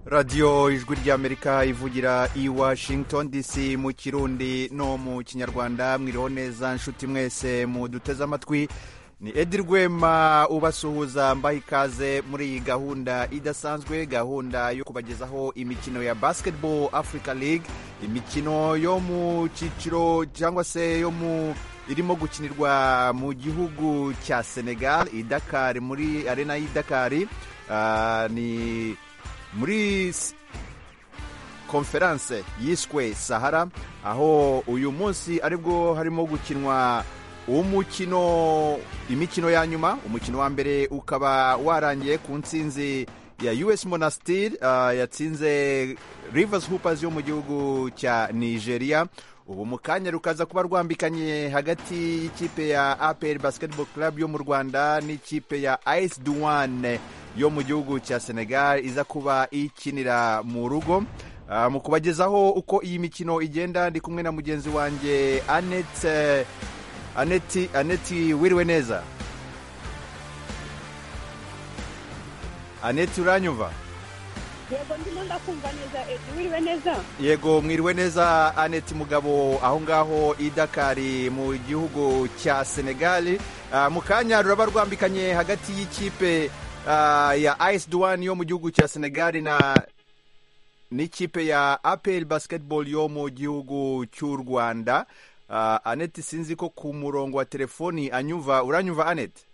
radiyo ijwi ry'amerika ivugira i washington dc mu kirundi no mu kinyarwanda mwiriho neza nshuti mwese muduteze amatwi ni edi rwema ubasuhuza mbaha ikaze muri iyi gahunda idasanzwe gahunda yo kubagezaho imikino ya basketball africa league imikino yo mu cyiciro cyangwa se yo mu irimo gukinirwa mu gihugu cya senegal idakari muri arena y'idakari ni muri konferanse yiswe sahara aho uyu munsi aribwo harimo gukinwa umukino imikino ya nyuma umukino wa mbere ukaba warangiye ku nsinzi ya us monastir yatsinze rivers hoopers yo mu gihugu cya nigeria ubu mu kanya rukaza kuba rwambikanye hagati y'ikipe ya apr basketball club yo mu rwanda n'ikipe ya ice duwane yo mu gihugu cya senegal iza kuba ikinira mu rugo mu kubagezaho uko iyi mikino igenda ndi kumwe na mugenzi wanjye anete aneti aneti wiriwe neza aneti uranyumva yego ndimo ndakumva neza edi wiriwe neza yego mwiriwe neza aneti mugabo aho ngaho i dakari mu gihugu cya senegali mu kanya ruraba rwambikanye hagati y'ikipe ya ice duwani yo mu gihugu cya senegali na n'ikipe ya apel basketball yo mu gihugu cy'u rwanda aneti sinzi ko ku murongo wa telefoni anyumva uranyumva aneti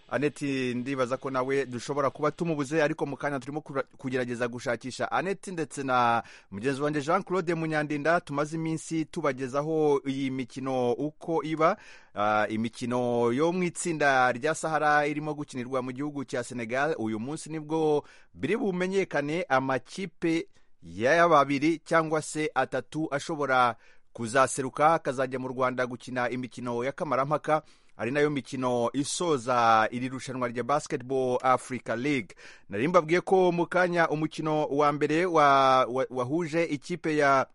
aneti ndibaza ko nawe dushobora kuba tumubuze ariko mu kanya turimo kugerageza gushakisha aneti ndetse na mugenzi wanjye jean claude munyandinda tumaze iminsi tubagezaho iyi mikino uko iba imikino yo mu itsinda rya sahara irimo gukinirwa mu gihugu cya senegal uyu munsi nibwo biri bumenyekane amakipe ya babiri cyangwa se atatu ashobora kuzaseruka akazajya mu rwanda gukina imikino y'akamarampaka ari nayo mikino isoza iri rushanwa rya basketball africa league nari mbabwiye ko mu kanya umukino wa mbere wahuje ikipe ya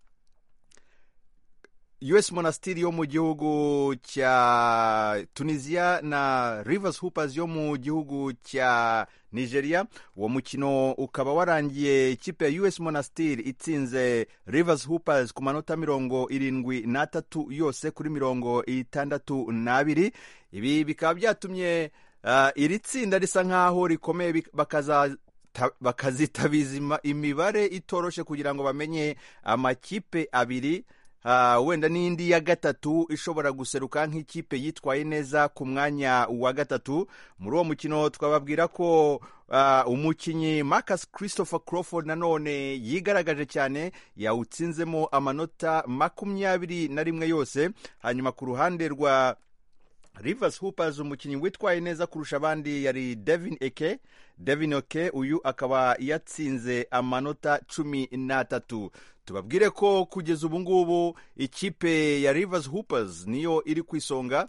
us monastir yo mu gihugu cya tunisiya na rivers hoopers yo mu gihugu cya nigeria uwo mukino ukaba warangiye ikipe ya us monastir itsinze rivers hoopers ku manota mirongo irindwi n'atatu yose kuri mirongo itandatu n'abiri ibi bikaba byatumye iri tsinda risa nk'aho rikomeye bakaza bakazitabiza imibare itoroshe kugira ngo bamenye amakipe abiri wenda n'indi ya gatatu ishobora guseruka nk'ikipe yitwaye neza ku mwanya wa gatatu muri uwo mukino twababwira ko umukinnyi Marcus christopher crawford nanone yigaragaje cyane yawutsinzemo amanota makumyabiri na rimwe yose hanyuma ku ruhande rwa Rivers Hoopers umukinnyi witwaye neza kurusha abandi yari Devin Eke Devin Eke uyu akaba yatsinze amanota cumi n'atatu tubabwire ko kugeza ubu ngubu ikipe ya Rivers Hoopers niyo iri ku isonga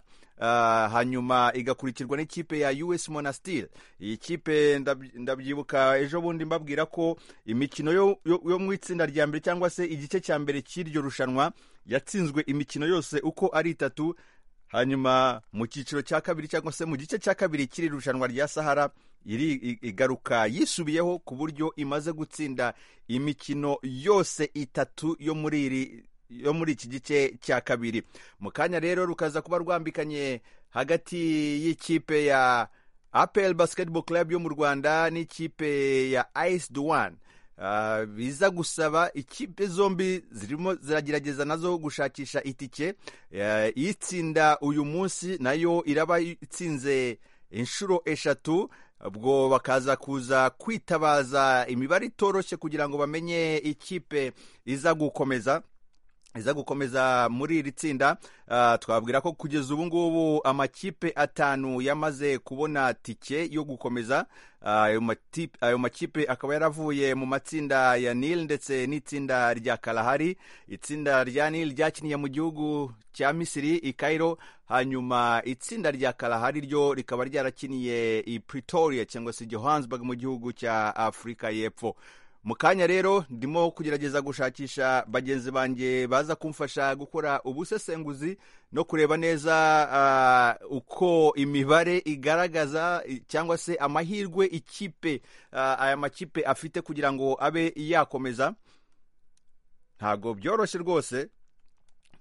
hanyuma igakurikirwa n'ikipe ya US Monastir iyi kipe ndabyibuka ejo bundi mbabwira ko imikino yo mu itsinda rya mbere cyangwa se igice cya mbere cy'iryo rushanwa yatsinzwe imikino yose uko ari itatu hanyuma mu cyiciro cya kabiri cyangwa se mu gice cya kabiri kiri irushanwa rya sahara iri igaruka yisubiyeho ku buryo imaze gutsinda imikino yose itatu yo muri iri yo muri iki gice cya kabiri mu kanya rero rukaza kuba rwambikanye hagati y'ikipe ya apel basketball club yo mu rwanda n'ikipe ya ice duwane biza gusaba ikipe zombi zirimo ziragerageza nazo gushakisha itike itsinda uyu munsi nayo iraba itsinze inshuro eshatu ubwo bakaza kuza kwitabaza imibare itoroshye kugira ngo bamenye ikipe iza gukomeza iza gukomeza muri iri tsinda twabwira ko kugeza ubu ngubu amakipe atanu yamaze kubona tike yo gukomeza ayo makipe akaba yaravuye mu matsinda ya nil ndetse n'itsinda rya karahari itsinda rya nil ryakiniye mu gihugu cya misiri i kairo hanyuma itsinda rya karahari ryo rikaba ryarakiniye i pretoria cyangwa se johannesburg mu gihugu cya afurika y'epfo mu kanya rero ndimo kugerageza gushakisha bagenzi banjye baza kumfasha gukora ubusesenguzi no kureba neza ah, uko imibare igaragaza i- cyangwa se amahirwe ikipe ah, aya makipe afite kugira ngo abe yakomeza ntabwo byoroshye rwose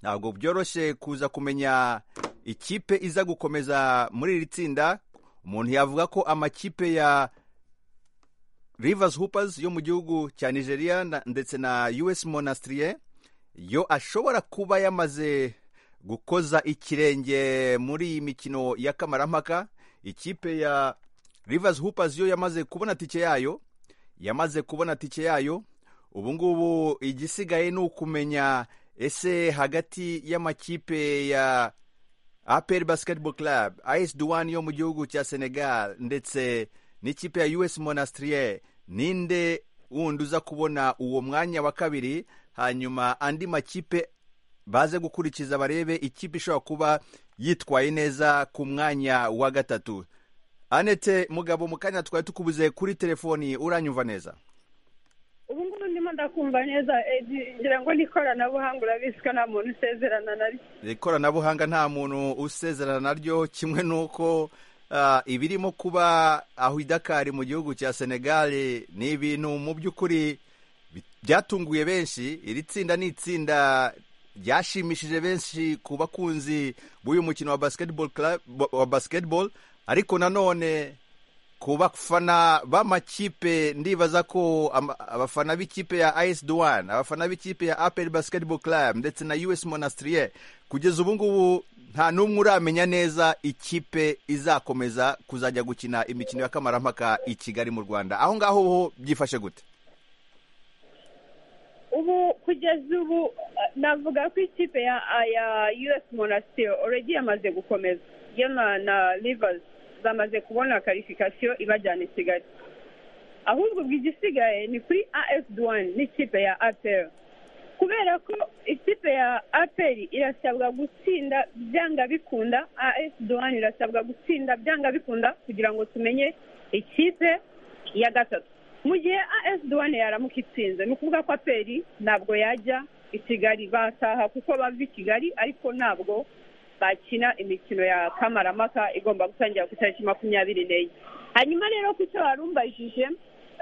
ntabwo byoroshye kuza kumenya ikipe iza gukomeza muri iri tsinda umuntu yavuga ko amakipe ya Rivers Hoopers yo mu gihugu cya Nigeria na- ndetse na US Monastir yo ashobora kuba yamaze gukoza ikirenge muri iyi mikino ya kamarampaka ikipe ya Rivers Hoopers yo yamaze kubona tike yayo yamaze kubona tike yayo ubu ngubu igisigaye ni ukumenya ese hagati y'amakipe ya APR Basketball Club, AS Douane yo mu gihugu cya Senegal ndetse n'ikipe ya US Monastir ninde wundi uza kubona uwo mwanya wa kabiri hanyuma andi makipe baze gukurikiza barebe ikipe ishobora kuba yitwaye neza ku mwanya wa gatatu anete mugabo mu kanya twari tukubuze kuri telefoni uranyumva neza ubu ngubu ndimo ndakumva neza edi ngira ngo ni ikoranabuhanga urabizi ko nta muntu usezerana na ryo ikoranabuhanga nta muntu usezerana naryo kimwe n'uko ah, ibirimo kuba aho idakari mu gihugu cya senegal ni ibintu mu by'ukuri bi- byatunguye benshi iri tsinda ni itsinda ryashimishije benshi ku bakunzi b'uyu mukino wa basketball, club, wa basketball ariko nanone ku bafana b'amakipe ndibaza ko ama- abafana b'ikipe ya AS Douane abafana b'ikipe ya APR Basketball Club ndetse na US Monastir kugeza ubu ngubu nta n'umwe uramenya neza ikipe izakomeza kuzajya gukina imikino ya kamarampaka i Kigali mu Rwanda aho ngaho ho byifashe gute ubu kugeza ubu eh, navuga ko ikipe ya ya us monastir already yamaze gukomeza yo na na rivers zamaze kubona karifikasiyo ibajyana i kigali ahubwo ubwo igisigaye ni kuri as duwani n'ikipe ya aperi kubera ko ikipe ya aperi irasabwa gutsinda byanga bikunda as duwani irasabwa gutsinda byanga bikunda kugira ngo tumenye ikipe ya gatatu mu gihe as duwani yaramuka itsinze ni ukuvuga ko aperi ntabwo yajya i kigali bataha kuko bava i kigali ariko ntabwo bakina imikino ya kamaramaka igomba gutangira ku itariki makumyabiri n'enye hanyuma rero ku cyo warumbajije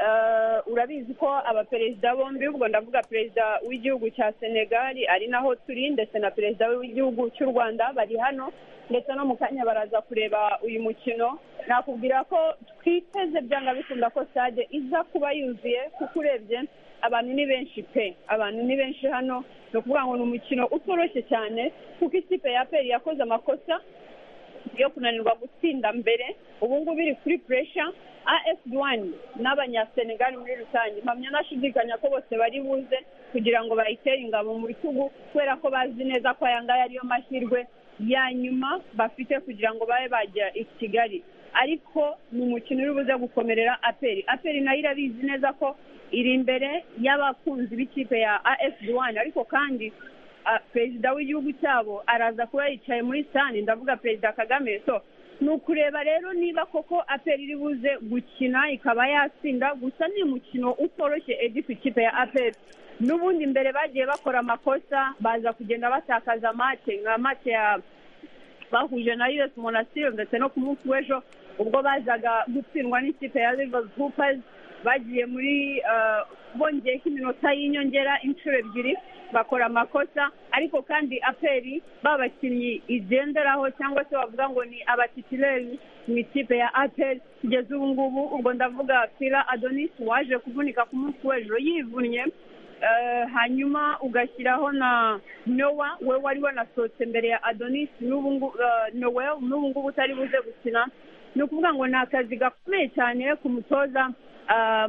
eh, urabizi ko abaperezida bombi ubwo ndavuga perezida w'igihugu cya senegal ari naho turi ndetse na perezida we w'igihugu cy'u rwanda bari hano ndetse no mu kanya baraza kureba uyu mukino nakubwira ko twiteze byanga bikunda ko stade iza kuba yuzuye kuko urebye abantu ni benshi pe abantu ni benshi hano ni ukuvuga ngo ni umukino utoroshye cyane kuko ikipe ya peri yakoze amakosa yo kunanirwa gutsinda mbere ubu ngubu iri kuri puresha as duwani n'abanyasenegali muri rusange mpamya nashidikanya ko bose bari buze kugira ngo bayitere ingabo mu bitugu kubera ko bazi neza ko aya ngaya ariyo mahirwe ya nyuma bafite kugira ngo babe bajya i kigali ariko ni umukino uri buze gukomerera aperi aperi nayo irabizi neza ko iri imbere y'abakunzi b'ikipe ya as duwani ariko kandi ah, perezida w'igihugu cyabo araza kuba yicaye muri sani ndavuga perezida kagame so ni ukureba rero niba koko aperi iri buze gukina ikaba yatsinda gusa ni umukino utoroshye edi ku ikipe ya aperi n'ubundi mbere bagiye bakora amakosa baza kugenda batakaza make nka make ya bahuje na US Monastir ndetse no ku munsi w'ejo ubwo bazaga gutsindwa n'ikipe ya Rivers Hoopers bagiye muri eh, bongeye ko iminota y'inyongera inshuro ebyiri bakora amakosa ariko kandi aperi babakinnyi igenderaho cyangwa se bavuga ngo ni abatitireri mu ikipe ya aperi kugeza ubu ngubu ubwo ndavuga Fila Adonis waje kuvunika ku munsi w'ejo yivunnye Eh, hanyuma ugashyiraho na nowa we wari wanasohotse mbere ya adonis n'ubu ngu- eh, noel n'ubu ngubu utari buze gukina ni ukuvuga ngo ni akazi gakomeye cyane ku mutoza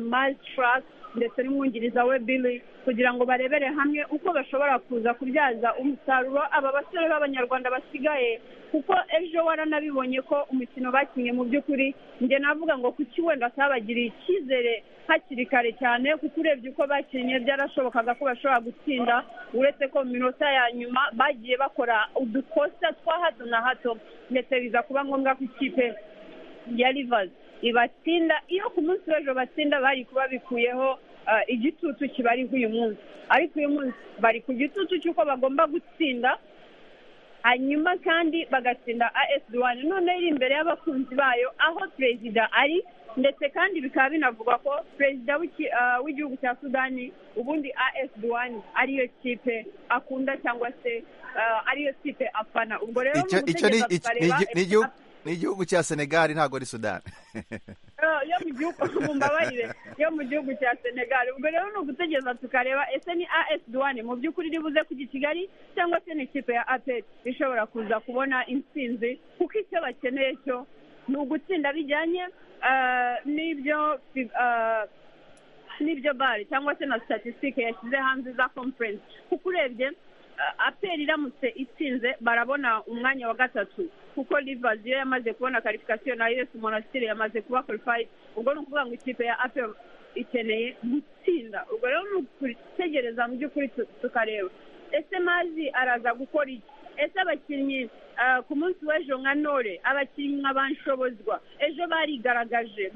mazitraka ndetse n'umwungiriza we billy kugira ngo barebere hamwe uko bashobora kuza kubyaza umusaruro aba basore b'abanyarwanda basigaye kuko ejo waranabibonye ko umukino bakinnye mu by'ukuri njye navuga ngo kuki wenda atabagiriye icyizere hakiri kare cyane kuko urebye uko bakinnye byarashobokaga ko bashobora gutsinda uretse ko mu minota ya nyuma bagiye bakora udukosa twa hato na hato ndetse biza kuba ngombwa ko ikipe ya rivazi ibatsinda iyo ku munsi w'ejo batsinda bari kuba bikuyeho igitutu kibariho uyu munsi ariko uyu munsi bari ku gitutu cy'uko bagomba gutsinda hanyuma kandi bagatsinda asd wani noneho iri imbere y'abakunzi bayo aho perezida ari ndetse kandi bikaba binavugwa ko perezida w'igihugu cya sudani ubundi asd wani ariyo kipe akunda cyangwa se ariyo kipe afana ubwo rero mu gutegereza tukareba ni igihugu cya senegali ntabwo ari sudani yo mu gihugu mumbabarire yo mu gihugu cya senegali ubwo rero ni ugutegereza tukareba ese ni as duwane mu by'ukuri iri buze kujya i kigali cyangwa se ni ikipe ya aperi ishobora kuza kubona intsinzi kuko icyo bakeneye cyo ni ugutsinda bijyanye n'ibyo n'ibyo bari cyangwa se na statisitike yashyize hanze za conference kuko urebye aperi iramutse itsinze barabona umwanya wa gatatu kuko rivazi iyo yamaze kubona karifikasiyo na yesi monasitiri yamaze kuba korifayi ubwo ni ukuvuga ngo ikipe ya aperi ikeneye gutsinda ubwo rero ni ugutegereza mu by'ukuri tukareba ese mazi araza gukora iki ese abakinnyi ku munsi w'ejo nka nore abakinnyi nk'abanshobozwa ejo barigaragaje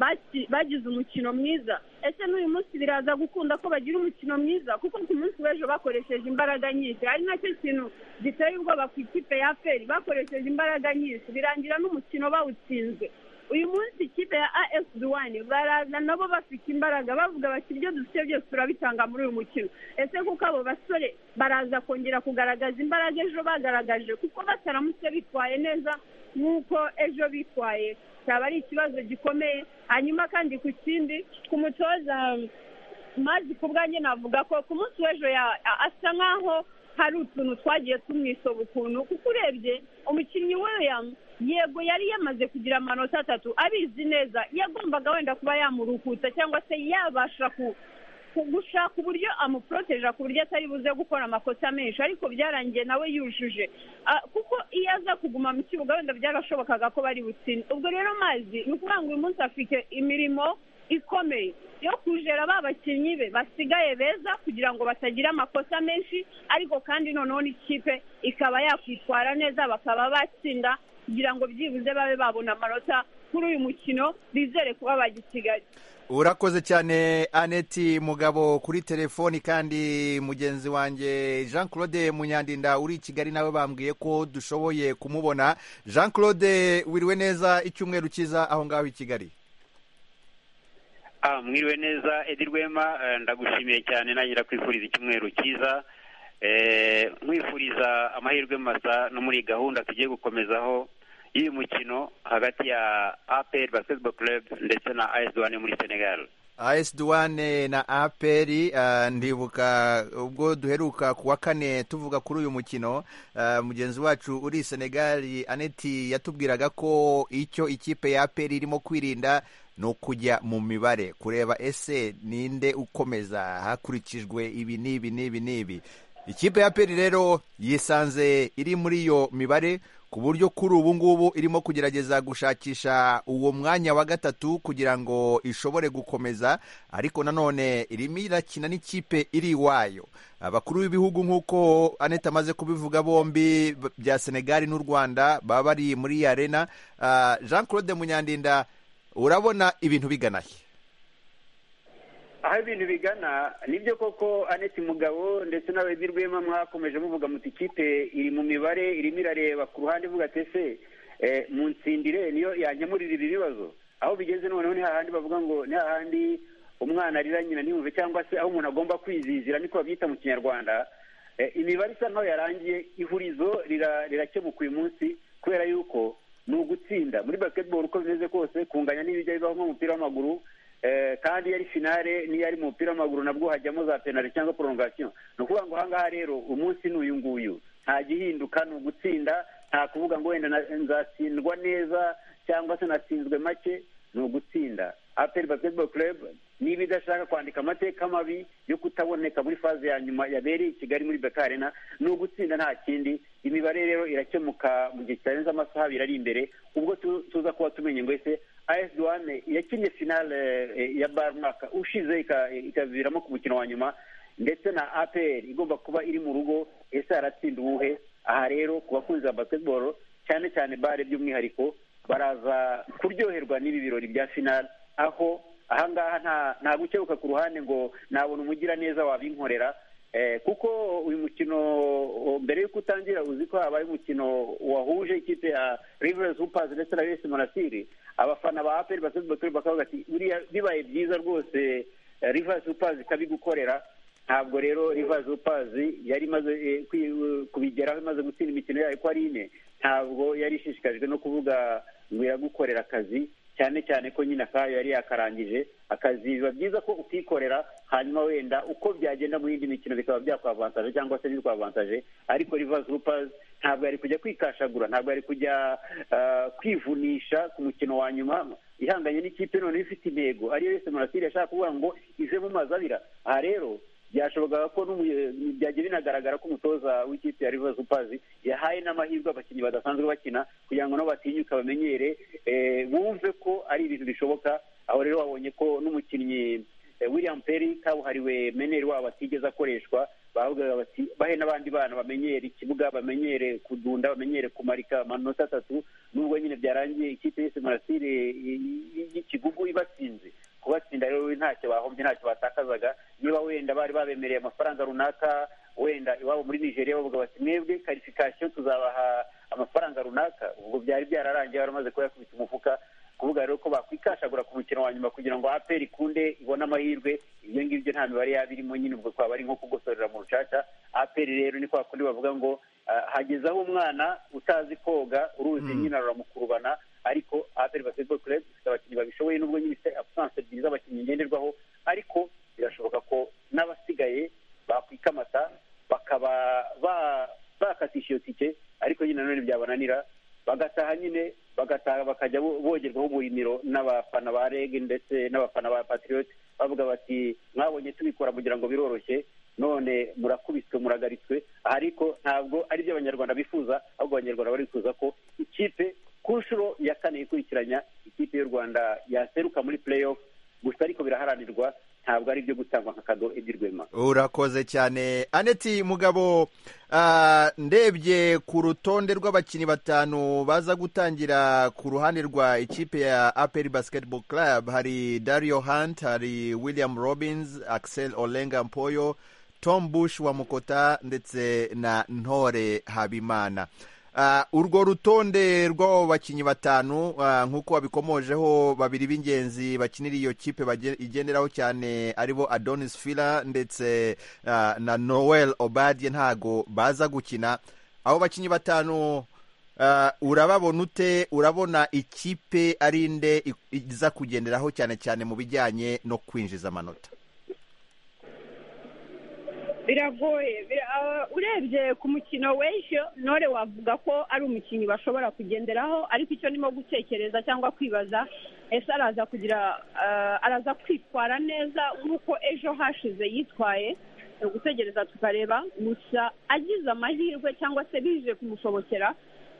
bagize umukino mwiza ese n'uyu munsi biraza gukunda ko bagira umukino mwiza kuko ku munsi w'ejo bakoresheje imbaraga nyinshi ari nacyo kintu giteye ubwoba ku ikipe ya feri bakoresheje imbaraga nyinshi birangira n'umukino bawutsinze uyu munsi ikipe ya as duwani baraza nabo bafite imbaraga bavuga bati ibyo dufite byose turabitanga muri uyu mukino ese kuko abo basore baraza kongera kugaragaza imbaraga ejo bagaragaje kuko bataramutse bitwaye neza nk'uko ejo bitwaye cyaba ari ikibazo gikomeye hanyuma kandi ku kindi ku mutoza mazi ku bwanjye navuga ko ku munsi w'ejo asa nk'aho hari utuntu twagiye tumwisoma ukuntu kuko urebye umukinnyi william yego yari yamaze kugira amanota atatu abizi neza yagombaga wenda kuba yamurukuta cyangwa se yabasha gushaka uburyo amuporoteja ku buryo atari buze gukora amakosa menshi ariko byarangiye nawe yujuje kuko iyo aza kuguma mu kibuga wenda byarashobokaga ko bari butsinde ubwo rero mazi ni ukuvuga ngo uyu munsi afite imirimo ikomeye yo kujera ba bakinnyi be basigaye beza kugira ngo batagira amakosa menshi ariko kandi noneho n'ikipe ikaba yakwitwara neza bakaba batsinda kugira ngo byibuze babe babona amanota kuri uyu mukino bizere kuba bajya i kigali urakoze cyane aneti mugabo kuri telefoni kandi mugenzi wanjye jean claude munyandinda uri i kigali nawe bambwiye ko dushoboye kumubona jean claude wiriwe neza icyumweru cyiza aho ngaho i kigali mwiriwe neza edi rwema ndagushimiye cyane nagira kwifuriza icyumweru cyiza mwifuriza amahirwe masa no muri gahunda tugiye gukomezaho y'uyu mukino hagati ya aperi basiketiboro kerebu ndetse na ayesi wani muri senegali as duwane na aperi ndibuka ubwo duheruka ku wa kane tuvuga kuri uyu mukino mugenzi wacu uri senegali aneti yatubwiraga ko icyo ikipe ya aperi irimo kwirinda ni ukujya mu mibare kureba ese ninde ukomeza hakurikijwe ibi n'ibi n'ibi n'ibi ikipe ya aperi rero yisanze iri muri iyo mibare ku buryo kuri ubu ngubu irimo kugerageza gushakisha uwo mwanya wa gatatu kugira ngo ishobore gukomeza ariko nanone irimo irakina n'ikipe iri iwayo abakuru b'ibihugu nk'uko aneta amaze kubivuga bombi bya senegali n'u rwanda baba bari muri iyi arena jean claude munyandinda urabona ibintu bigana he aho ibintu bigana nibyo koko aneti mugabo ndetse n'abayobozi rwema mwakomeje muvuga muti ikipe iri mu mibare irimo irareba ku ruhande ivuga ati ese mu nsindire niyo yangemurira ibi bibazo aho bigeze noneho ni hahandi bavuga ngo ni hahandi umwana arira nyina ntiyumve cyangwa se aho umuntu agomba kwizizira niko babyita mu kinyarwanda imibare isa nkaho yarangiye ihurizo rirakemuka uyu munsi kubera yuko ni ugutsinda muri basiketiboro uko bimeze kose kunganya n'ibijya bibaho nk'umupira w'amaguru kandi iyo ari finale n'iyo ari mu mupira w'amaguru nabwo hajyamo za penali cyangwa porongasiyo ni ukuvuga ngo ahangaha rero umunsi ni uyu nguyu nta gihinduka ni ugutsinda nta kuvuga ngo wenda nzatsindwa neza cyangwa se natsinzwe make ni ugutsinda aperi basiketiboro kerebu niba idashaka kwandika amateka mabi yo kutaboneka muri faze ya nyuma yabereye i kigali muri bekarena ni ugutsinda nta kindi imibare rero irakemuka mu gihe kitarenze amasaha abiri ari imbere ubwo tuza kuba tumenye ngo ese as duwane yakinnye finale ya barumaka ushize ikaviramo ku mukino wa nyuma ndetse na aperi igomba kuba iri mu rugo ese haratsinda uwuhe aha rero ku bakunzi ba basiketiboro cyane cyane bare by'umwihariko baraza kuryoherwa n'ibi birori bya finale aho ahangaha nta gukebuka ku ruhande ngo nabona umugiraneza wabinkorera kuko uyu mukino mbere y'uko utangira uzi ko habaye umukino wahuje ikipe ya rivers hupazi ndetse na yesi monasiri abafana ba aperi basozi bakavuga ati buriya bibaye byiza rwose rivers hupazi ikabigukorera ntabwo rero rivers hupazi yari imaze kubigeraho imaze gutsinda imikino yayo ko ari ine ntabwo yari ishishikajwe no kuvuga ngo iragukorera akazi cyane cyane ko nyine akayo yari yakarangije akazi biba byiza ko ukikorera hanyuma wenda uko byagenda mu yindi mikino bikaba byakwavantaje cyangwa se ntibikwavantaje ariko rivazi rupazi ntabwo yari kujya kwikashagura ntabwo yari kujya kwivunisha ku mukino wa nyuma ihanganye n'ikipe noneho ifite intego ariyo yose murasire yashaka kuvuga ngo ivemo mazabira aha rero byashobokaga ko byagiye binagaragara ko umutoza w'ikipe ya rivazi upazi yahaye n'amahirwe abakinnyi badasanzwe bakina kugira ngo nabo batinyuke bamenyere bumve ko ari ibintu bishoboka aho rero babonye ko n'umukinnyi william perry kabuhariwe meneri wabo atigeze akoreshwa bavugaga bati bahe n'abandi bana bamenyere ikibuga bamenyere kudunda bamenyere kumarika amanota atatu nubwo nyine byarangiye ikipe yose murasire y'ikigugu ibatsinze kubatsinda rero ntacyo bahombye ntacyo batakazaga niba wenda bari babemereye amafaranga runaka wenda iwabo muri nigeria bavuga bati mwebwe karifikasiyo tuzabaha amafaranga runaka ubwo byari byararangiye baramaze kuba yakubita umufuka kuvuga rero ko bakwikashagura ku mukino wa nyuma kugira ngo aperi ikunde ibone amahirwe ibyo ngibyo nta mibare yaba irimo nyine ubwo twaba ari nko kugosorera mu rucaca aperi rero ni kwa kundi bavuga ngo hageze aho umwana utazi koga uruzi nyine ruramukurubana ariko aperi basketball club ifite abakinnyi babishoboye nubwo nyine ifite absence ebyiri z'abakinnyi ngenderwaho ariko birashoboka ko n'abasigaye bakwikamata bakaba bakatisha iyo tike ariko nyine nanone byabananira bagataha nyine bagataha bakajya bogerwaho uburimiro n'abafana ba reg ndetse n'abafana ba patriot bavuga bati mwabonye tubikora kugira ngo biroroshye none murakubiswe muragaritswe ariko ntabwo ari byo abanyarwanda bifuza ahubwo abanyarwanda barifuza ko ikipe ku nshuro ya kane ikurikiranya ikipe y'u rwanda yaseruka muri playoff gusa ariko biraharanirwa ntabwo ari ibyo gutangwa nka kado ebyirwema urakoze cyane aneti mugabo ndebye ku rutonde rw'abakinnyi batanu baza gutangira ku ruhande rwa ikipe ya aperi basketball club hari dario hunt hari william robins axel olenga mpoyo tom bush wa mukota ndetse na ntore habimana urwo rutonde rw'abo bakinnyi batanu nk'uko babikomojeho babiri b'ingenzi bakinira iyo kipe igenderaho cyane aribo adonis fila ndetse na noel obadie ntago baza gukina abo bakinnyi batanu urababona ute urabona ikipe ari nde iza kugenderaho cyane cyane mu bijyanye no kwinjiza amanota biragoye urebye ku mukino w'ejo nore wavuga ko ari umukinnyi bashobora kugenderaho ariko icyo ndimo gutekereza cyangwa kwibaza ese araza kugira araza kwitwara neza nk'uko ejo hashize yitwaye ni ugutegereza tukareba gusa agize amahirwe cyangwa se bije kumushobokera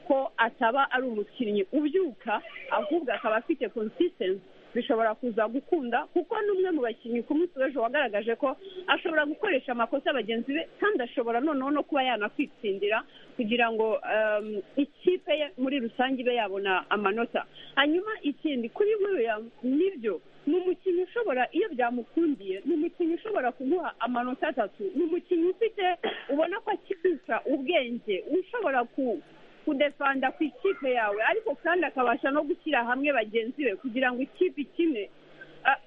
ko ataba ari umukinnyi ubyuka ahubwo akaba afite konsitensi bishobora kuza gukunda kuko n'umwe mu bakinnyi ku munsi w'ejo wagaragaje ko ashobora gukoresha amakosa bagenzi be kandi ashobora noneho no kuba yanakwitsindira kugira ngo ikipe ye muri rusange ibe yabona amanota hanyuma ikindi kuri buriya nibyo ni umukinnyi ushobora iyo byamukundiye ni umukinnyi ushobora kuguha amanota atatu ni umukinnyi ufite ubona ko akibisha ubwenge ushobora ku kudefanda ku ikipe yawe ariko kandi akabasha no gushyira hamwe bagenzi be kugira ngo ikipe ikine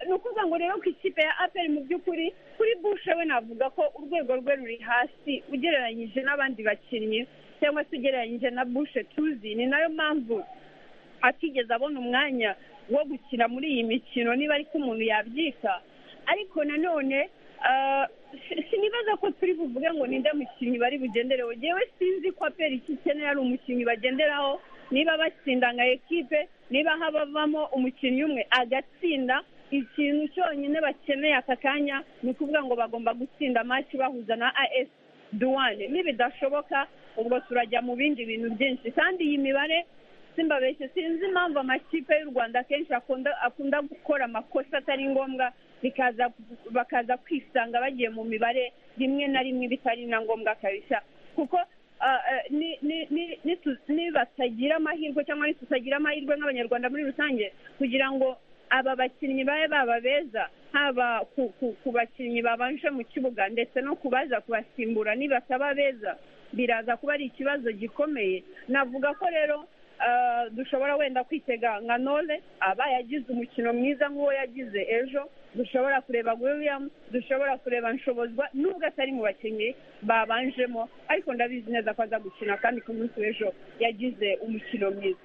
ni ukuvuga ngo rero ku ikipe ya aperi mu by'ukuri kuri bushe we navuga ko urwego rwe ruri hasi ugereranyije n'abandi bakinnyi cyangwa se ugereranyije na bushe tuzi ni nayo mpamvu atigeze abona umwanya wo gukina muri iyi mikino niba ariko umuntu yabyita ariko nanone sinibaza ko turi buvuge ngo ninde mukinnyi bari bugendereho yewe sinzi ko aperi icyo ikeneye ari umukinnyi bagenderaho niba batsinda nka ekipe niba habavamo umukinnyi umwe agatsinda ikintu cyonyine bakeneye aka kanya ni ukuvuga ngo bagomba gutsinda amaci bahuza na as duwane nibidashoboka ubwo turajya mu bindi bintu byinshi kandi iyi mibare simbabeshye sinzi impamvu amakipe y'u rwanda akenshi akunda gukora amakosa atari ngombwa bakaza kwisanga bagiye mu mibare rimwe na rimwe bitari na ngombwa kabisa kuko nibatagira amahirwe cyangwa ntitutagira amahirwe nk'abanyarwanda muri rusange kugira ngo aba bakinnyi babe baba beza haba ku bakinnyi babanje mu kibuga ndetse no kubaza kubasimbura nibasaba beza biraza kuba ari ikibazo gikomeye navuga ko rero dushobora wenda kwitega nka nole aba yagize umukino mwiza nk'uwo yagize ejo dushobora kureba william dushobora kureba nshobozwa nubwo atari mu bakinnyi babanjemo ariko ndabizi neza ko aza gukina kandi ku munsi w'ejo yagize umukino mwiza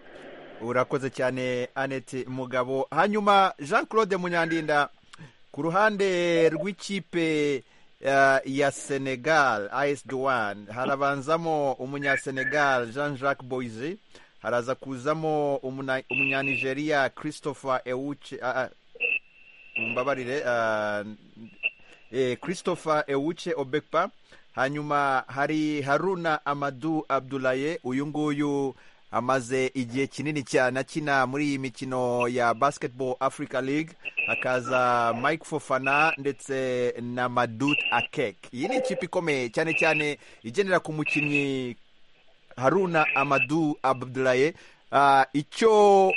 urakoze cyane annette mugabo hanyuma jean claude munyandinda ku ruhande rw'ikipe ya senegal ayesi duwani harabanzamo umunyasenegal jean jacques boyze haraza kuzamo umunyanigeriya christopher ewuce mbabarire christopher ewuce obekpa hanyuma hari haruna amadu abdulaye uyu nguyu amaze igihe kinini cyane akina muri iyi mikino ya basketball africa league hakaza mike fofana ndetse na madut akek iyi ni ikipe ikomeye cyane cyane igendera ku mukinnyi haruna amadu abudulaye icyo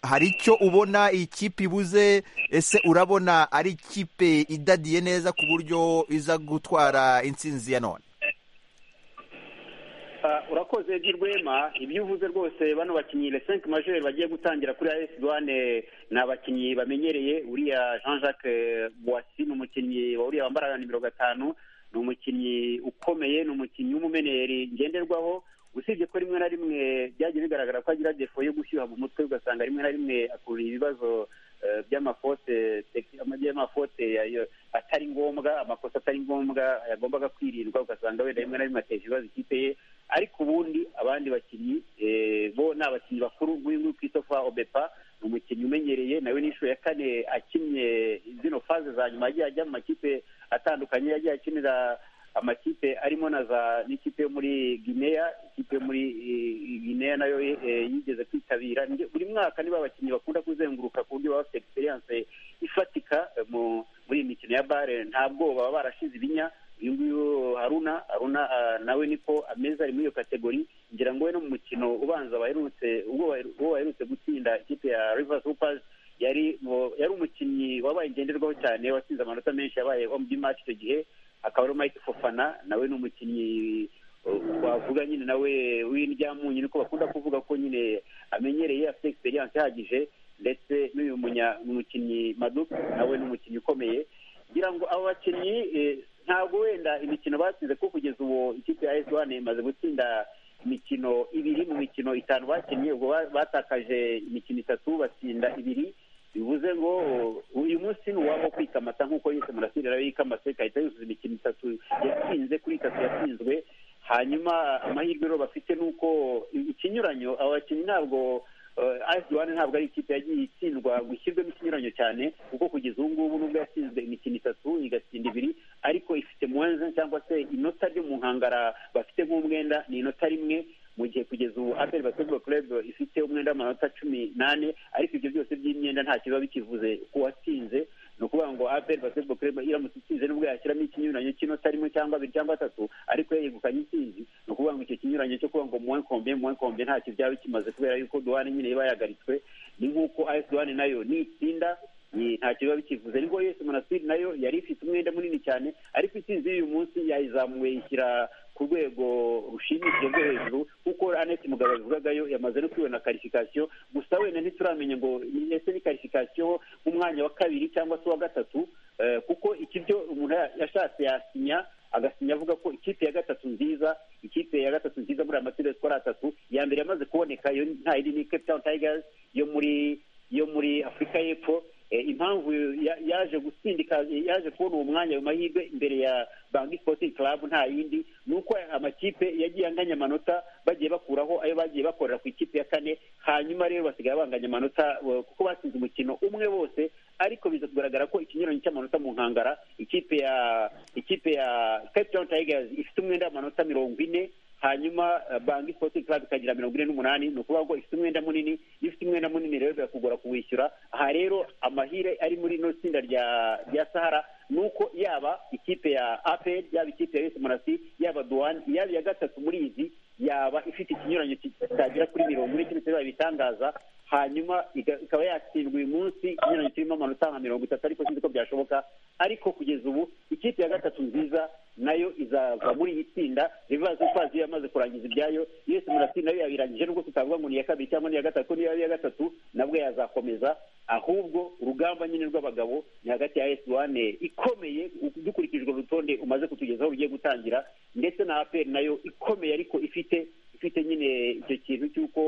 hari icyo ubona iyi kipe ibuze ese urabona ari ikipe idadiye neza ku buryo iza gutwara intsinzi ya none urakoze rwema ibyo uvuze rwose bano bakinnyi lesenke majeri bagiye gutangira kuri ayesi duwane ni abakinnyi bamenyereye uriya jean jacques boisi ni umukinnyi uriya wambara nimero gatanu ni umukinnyi ukomeye ni umukinnyi w'umumeneri ngenderwaho usibye ko rimwe na rimwe byagiye bigaragara ko agira defo yo gushyuha mu mutwe ugasanga rimwe na rimwe akurura ibibazo by'amafote by'amafote atari ngombwa amakosa atari ngombwa yagombaga kwirindwa ugasanga wenda rimwe na rimwe ateje ibibazo ikipe ye ariko ubundi abandi bakinnyi bo ni abakinnyi bakuru nk'uyu Christopher obepa ni umukinnyi umenyereye nawe n'inshuro ya kane akinnye zino faze za nyuma yagiye ajya mu makipe atandukanye yagiye akinira amakipe arimo na za n'ikipe yo muri gineya ikipe yo muri gineya nayo yigeze kwitabira buri mwaka niba abakinnyi bakunda kuzenguruka ku buryo baba bafite egisperiyanse ifatika muri iyi mikino ya bare nta bwoba baba barashize ibinya uyu nguyu haruna haruna nawe niko ameza ari muri iyo kategori ngira ngo we no mu mukino ubanza baherutse uwo baherutse gutsinda ikipe ya rivasi hupazi yari yari umukinnyi wabaye ngenderwaho cyane watsinze amanota menshi yabaye ombi maci icyo gihe akaba ari mike fofana nawe ni umukinnyi twavuga nyine nawe w'indyamunyu niko bakunda kuvuga ko nyine amenyereye afite egisperiyanse ihagije ndetse n'uyu mukinnyi madu nawe ni umukinnyi ukomeye ngira ngo abo bakinnyi ntabwo wenda imikino batsinze ko kugeza ubu ikipe ya esiwane imaze gutsinda imikino ibiri mu mikino itanu bakinnye ubwo batakaje imikino itatu batsinda ibiri bivuze ngo uyu munsi ni uwabo kwikamata nk'uko yise murasire nawe yikamatse igahita yuzuza imikino itatu yatsinze kuri itatu yatsinzwe hanyuma amahirwe rero bafite ni uko ikinyuranyo aba bakinnyi ntabwo ayisiwane ntabwo ari ikipe yagiye itsindwa gushyirwamo ikinyuranyo cyane kuko kugeza ubu ngubu nubwo yatsinzwe imikino itatu igatsinda ibiri ariko ifite muwenze cyangwa se inota ryo mu nkangara bafite nk'umwenda ni inota rimwe mu gihe kugeza ubu aperi basketball club ifite umwenda w'amanota cumi n'ane ariko ibyo byose by'imyenda ntacyo biba bikivuze ku watsinze ni ukuvuga ngo aperi basketball club iramutse itsinze nubwo yashyiramo ikinyuranyo cy'inota rimwe cyangwa abiri cyangwa atatu ariko yegukanye intsinzi ni ukuvuga ngo icyo kinyuranyo cyo kuvuga ngo muwenkombe muwenkombe ntacyo byaba bikimaze kubera yuko duwane nyine iba yahagaritswe ni nk'uko ayesi duwane nayo nitsinda ntacyo biba bikivuze nibwo yose monasitiri nayo yari ifite umwenda munini cyane ariko itsinzi y'uyu munsi yayizamuwe ishyira ku rwego rushimishije rwo hejuru kuko aneti mugabo yavugagayo yamaze no kwibona karifikasiyo gusa wenda ntituramenya ngo ese ni karifikasiyo nk'umwanya wa kabiri cyangwa se uwa gatatu kuko ikibyo umuntu yashatse yasinya agasinya avuga ko ikipe ya gatatu nziza ikipe ya gatatu nziza muri amatirasi ko ari atatu iya mbere yamaze kuboneka iyo ntayindi ni cape town tigers yo muri yo muri afurika y'epfo impamvu yaje gutsindika yaje kubona uwo mwanya ayo mahirwe imbere ya banki sporting club nta yindi ni uko amakipe yagiye anganya amanota bagiye bakuraho ayo bagiye bakorera ku ikipe ya kane hanyuma rero basigaye banganya amanota kuko batsinze umukino umwe bose ariko biza kugaragara ko ikinyuranyo cy'amanota mu nkangara ikipe ya ikipe ya cape town tigers ifite umwenda w'amanota mirongo ine hanyuma banki sporting club ikagira mirongo ine n'umunani ni ukuvuga ngo ifite umwenda munini iyo ufite umwenda munini rero birakugora kuwishyura aha rero amahire ari muri ino tsinda rya rya sahara ni uko yaba ikipe ya apel yaba ikipe ya esimarasi yaba duwani yaba iya gatatu muri izi yaba ifite ikinyuranyo kitagera kuri mirongo ine keretse bibaye ibitangaza hanyuma ikaba yatsindwa uyu munsi inyuranye kirimo amanota nka mirongo itatu ariko sinzi ko byashoboka ariko kugeza ubu ikipe ya gatatu nziza nayo izava muri iri tsinda rivazi ukwazi yamaze kurangiza ibyayo yose murasi nayo yabirangije nubwo tutavuga ngo ni iya kabiri cyangwa ni iya gatatu niyo iya gatatu nabwo yazakomeza ahubwo urugamba nyine rw'abagabo ni hagati ya esi wane ikomeye dukurikijwe urutonde umaze kutugezaho rugiye gutangira ndetse na aperi nayo ikomeye ariko ifite ifite nyine icyo kintu cy'uko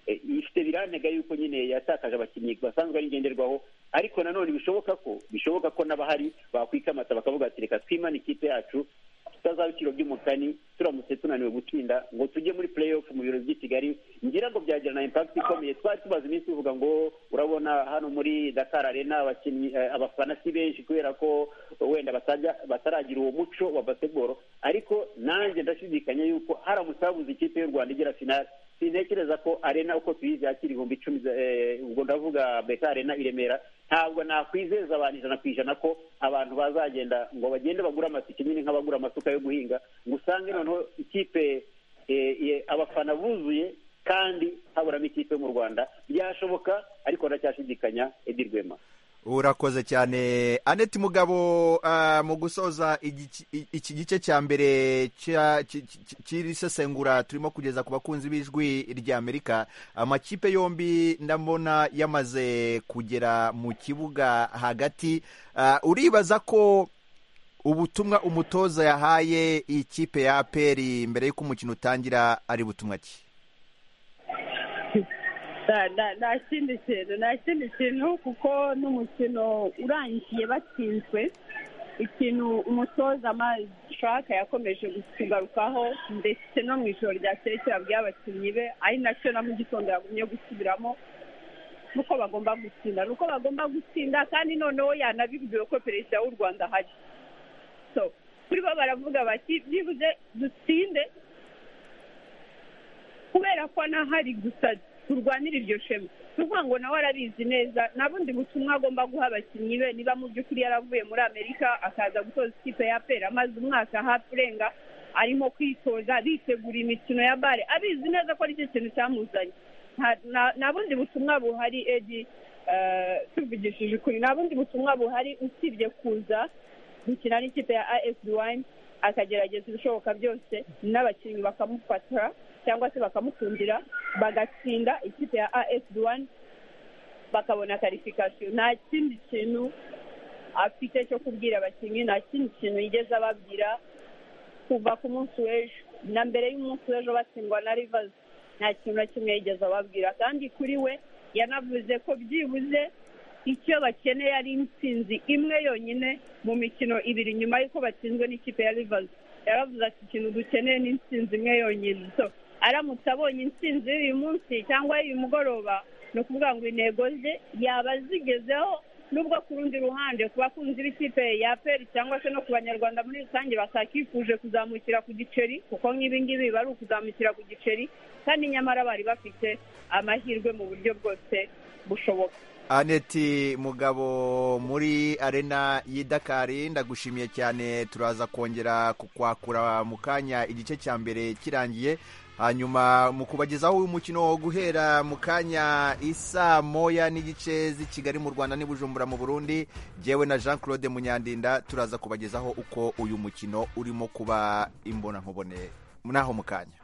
ifite birantega yuko nyine yatakaje abakinnyi basanzwe ari ngenderwaho ariko nanone bishoboka ko bishoboka ko n'abahari bakwikamata bakavuga ati reka twimane ikipe yacu tutazaba ibiciro by'umukani turamutse tunaniwe gutsinda ngo tujye muri play off mu biro by'i kigali ngira ngo byagira na impakiti ikomeye twari tumaze iminsi tuvuga ngo urabona hano muri dakar arena abakinnyi abafana si benshi kubera ko wenda batajya bataragira uwo muco wa basketball ariko nanjye ndashidikanya yuko haramutse habuze ikipe y'u rwanda igera finale sintekereza ko arena uko tuyizi yakira ibihumbi icumi ubwo ndavuga beka arena i remera ntabwo nakwizeza abantu ijana ku ijana ko abantu bazagenda ngo bagende bagure amatike nyine nk'abagura amasuka yo guhinga ngo usange noneho ikipe abafana buzuye kandi haburamo ikipe mu rwanda byashoboka ariko ndacyashidikanya edi rwema urakoze cyane aneti mugabo mu gusoza iki gice cya mbere cy'iri sesengura turimo kugeza ku bakunzi b'ijwi ry'amerika amakipe yombi ndabona yamaze kugera mu kibuga hagati uribaza ko ubutumwa umutoza yahaye ikipe ya aperi mbere y'uko umukino utangira ari butumwa ki nta kindi kintu nta kindi kintu kuko n'umukino urangiye batsinzwe ikintu umutoza amashaka yakomeje kugarukaho ndetse no mu ijoro ryakeye kirabwiye abakinnyi be ari nacyo na mu gitondo yagumye gusubiramo nuko bagomba gutsinda nuko bagomba gutsinda kandi noneho yanabibwiwe ko perezida w'u rwanda ahari kuri bo baravuga bati byibuze dutsinde kubera ko n'ahari gusa turwanire iryo shema ni ukuvuga ngo nawe arabizi neza nta bundi butumwa agomba guha abakinnyi be niba mu by'ukuri yaravuye muri amerika akaza gutoza ikipe ya pera amaze umwaka hafi urenga arimo kwitoza bitegura imikino ya bare abizi neza ko aricyo kintu cyamuzanye nta bundi butumwa buhari edi tuvugishije ukuri nta bundi butumwa buhari usibye kuza gukina n'ikipe ya afd wani akagerageza ibishoboka byose n'abakinnyi bakamufata cyangwa se bakamukundira bagatsinda ikipe ya afd wani bakabona karifikasiyo nta kindi kintu afite cyo kubwira abakinnyi nta kindi kintu yigeze ababwira kuva ku munsi w'ejo na mbere y'umunsi w'ejo batsindwa na rivazi nta kintu na kimwe yigeze ababwira kandi kuri we yanavuze ko byibuze icyo bakeneye ari intsinzi imwe yonyine mu mikino ibiri nyuma y'uko batsinzwe n'ikipe ya rivazi yaravuze ati ikintu dukeneye ni intsinzi imwe yonyine aramutse abonye intsinzi y'uyu munsi cyangwa y'uyu mugoroba ni ukuvuga ngo intego ze yaba zigezeho nubwo ku rundi ruhande ku bakunzi b'ikipe ya peri cyangwa se no ku banyarwanda muri rusange batakifuje kuzamukira ku giceri kuko nk'ibingibi bari ukuzamukira ku giceri kandi nyamara bari bafite amahirwe mu buryo bwose bushoboka aneti mugabo muri arena y'idakari ndagushimiye cyane turaza kongera kukwakura mu kanya igice cya mbere kirangiye hanyuma mu kubagezaho umukino wo guhera mu kanya isa moya n'igice z'i kigali mu rwanda n'ibujumbura mu burundi yewe na jean claude munyandinda turaza kubagezaho uko uyu mukino urimo kuba imbonankubone naho mu kanya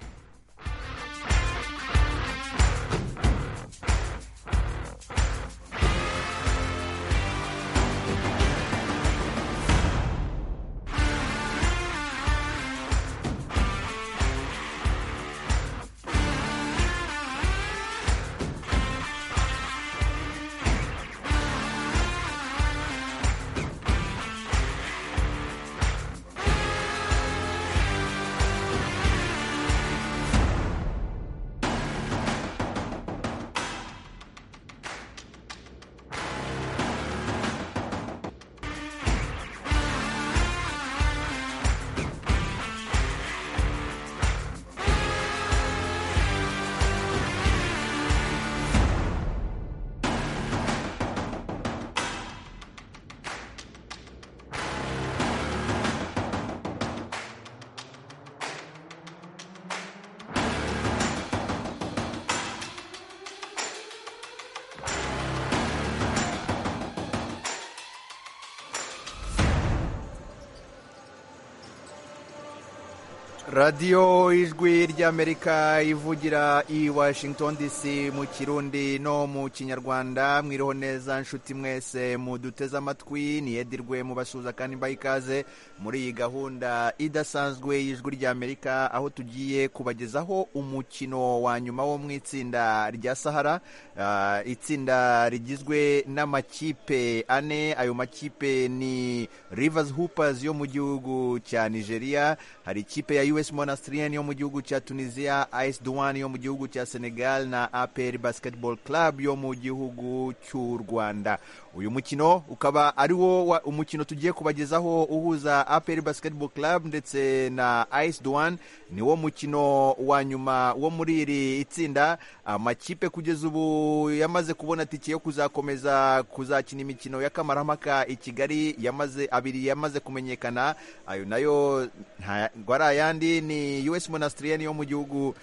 radiyo ijwi ry'amerika ivugira i washington dc mu kirundi no mu kinyarwanda mwiriho neza nshuti mwese muduteze amatwi niyedirwe mubasuhuza kandi mbaha ikaze muri iyi gahunda idasanzwe y'ijwi ry'amerika aho tugiye kubagezaho umukino wa nyuma wo mu itsinda rya sahara Ah, itsinda rigizwe n'amakipe ane ayo makipe ni rivers hoopers yo mu gihugu cya nigeria hari ikipe ya us monastrien yo mu gihugu cya tunisia is duwan yo mu gihugu cya senegal na apr basketball club yo mu gihugu cy'u rwanda uyu mukino ukaba ari wo wa- umukino tugiye kubagezaho uhuza apr basketball club ndetse na is duwan ni wo mukino wa nyuma wo muri iri itsinda amakipe kugeza ubu yamaze kubona tike yo kuzakomeza kuzakina imikino y'akamaramaka i kigali yamaze abiri yamaze kumenyekana ayo nayo ntabwo ari ayandi ni us monastrien yo mu gihugu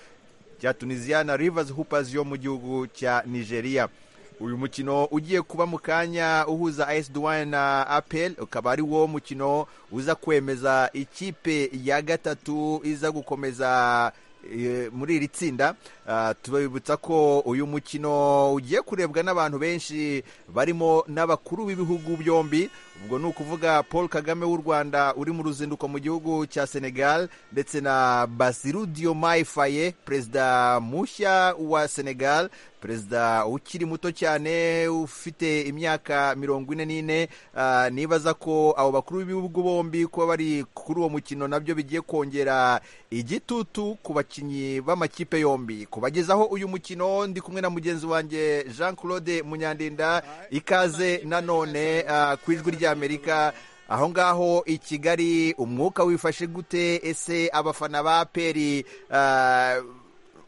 cya tunisiya na rivers hoopers yo mu gihugu cya nigeria uyu mukino ugiye kuba mu kanya uhuza as duwane na apel ukaba ari wo mukino uza kwemeza ikipe ya gatatu iza gukomeza eh, muri iri tsinda Ah, tubabibutsa ko uyu mukino ugiye kurebwa n'abantu benshi barimo n'abakuru b'ibihugu byombi ubwo ni ukuvuga paul kagame w'u rwanda uri mu ruzinduko mu gihugu cya senegal ndetse na basiru diomaye faye perezida mushya wa senegal perezida ukiri muto cyane ufite imyaka mirongo ine n'ine ah, nibaza ko abo bakuru b'ibihugu bombi kuba bari kuri uwo mukino nabyo bigiye kongera igitutu ku bakinnyi b'amakipe yombi kubagezaho uyu mukino ndi kumwe na mugenzi wanjye jean claude munyandinda ikaze nanone ah, ku ijwi ry'amerika aho ngaho i kigali umwuka wifashe gute ese abafana ba peri ah,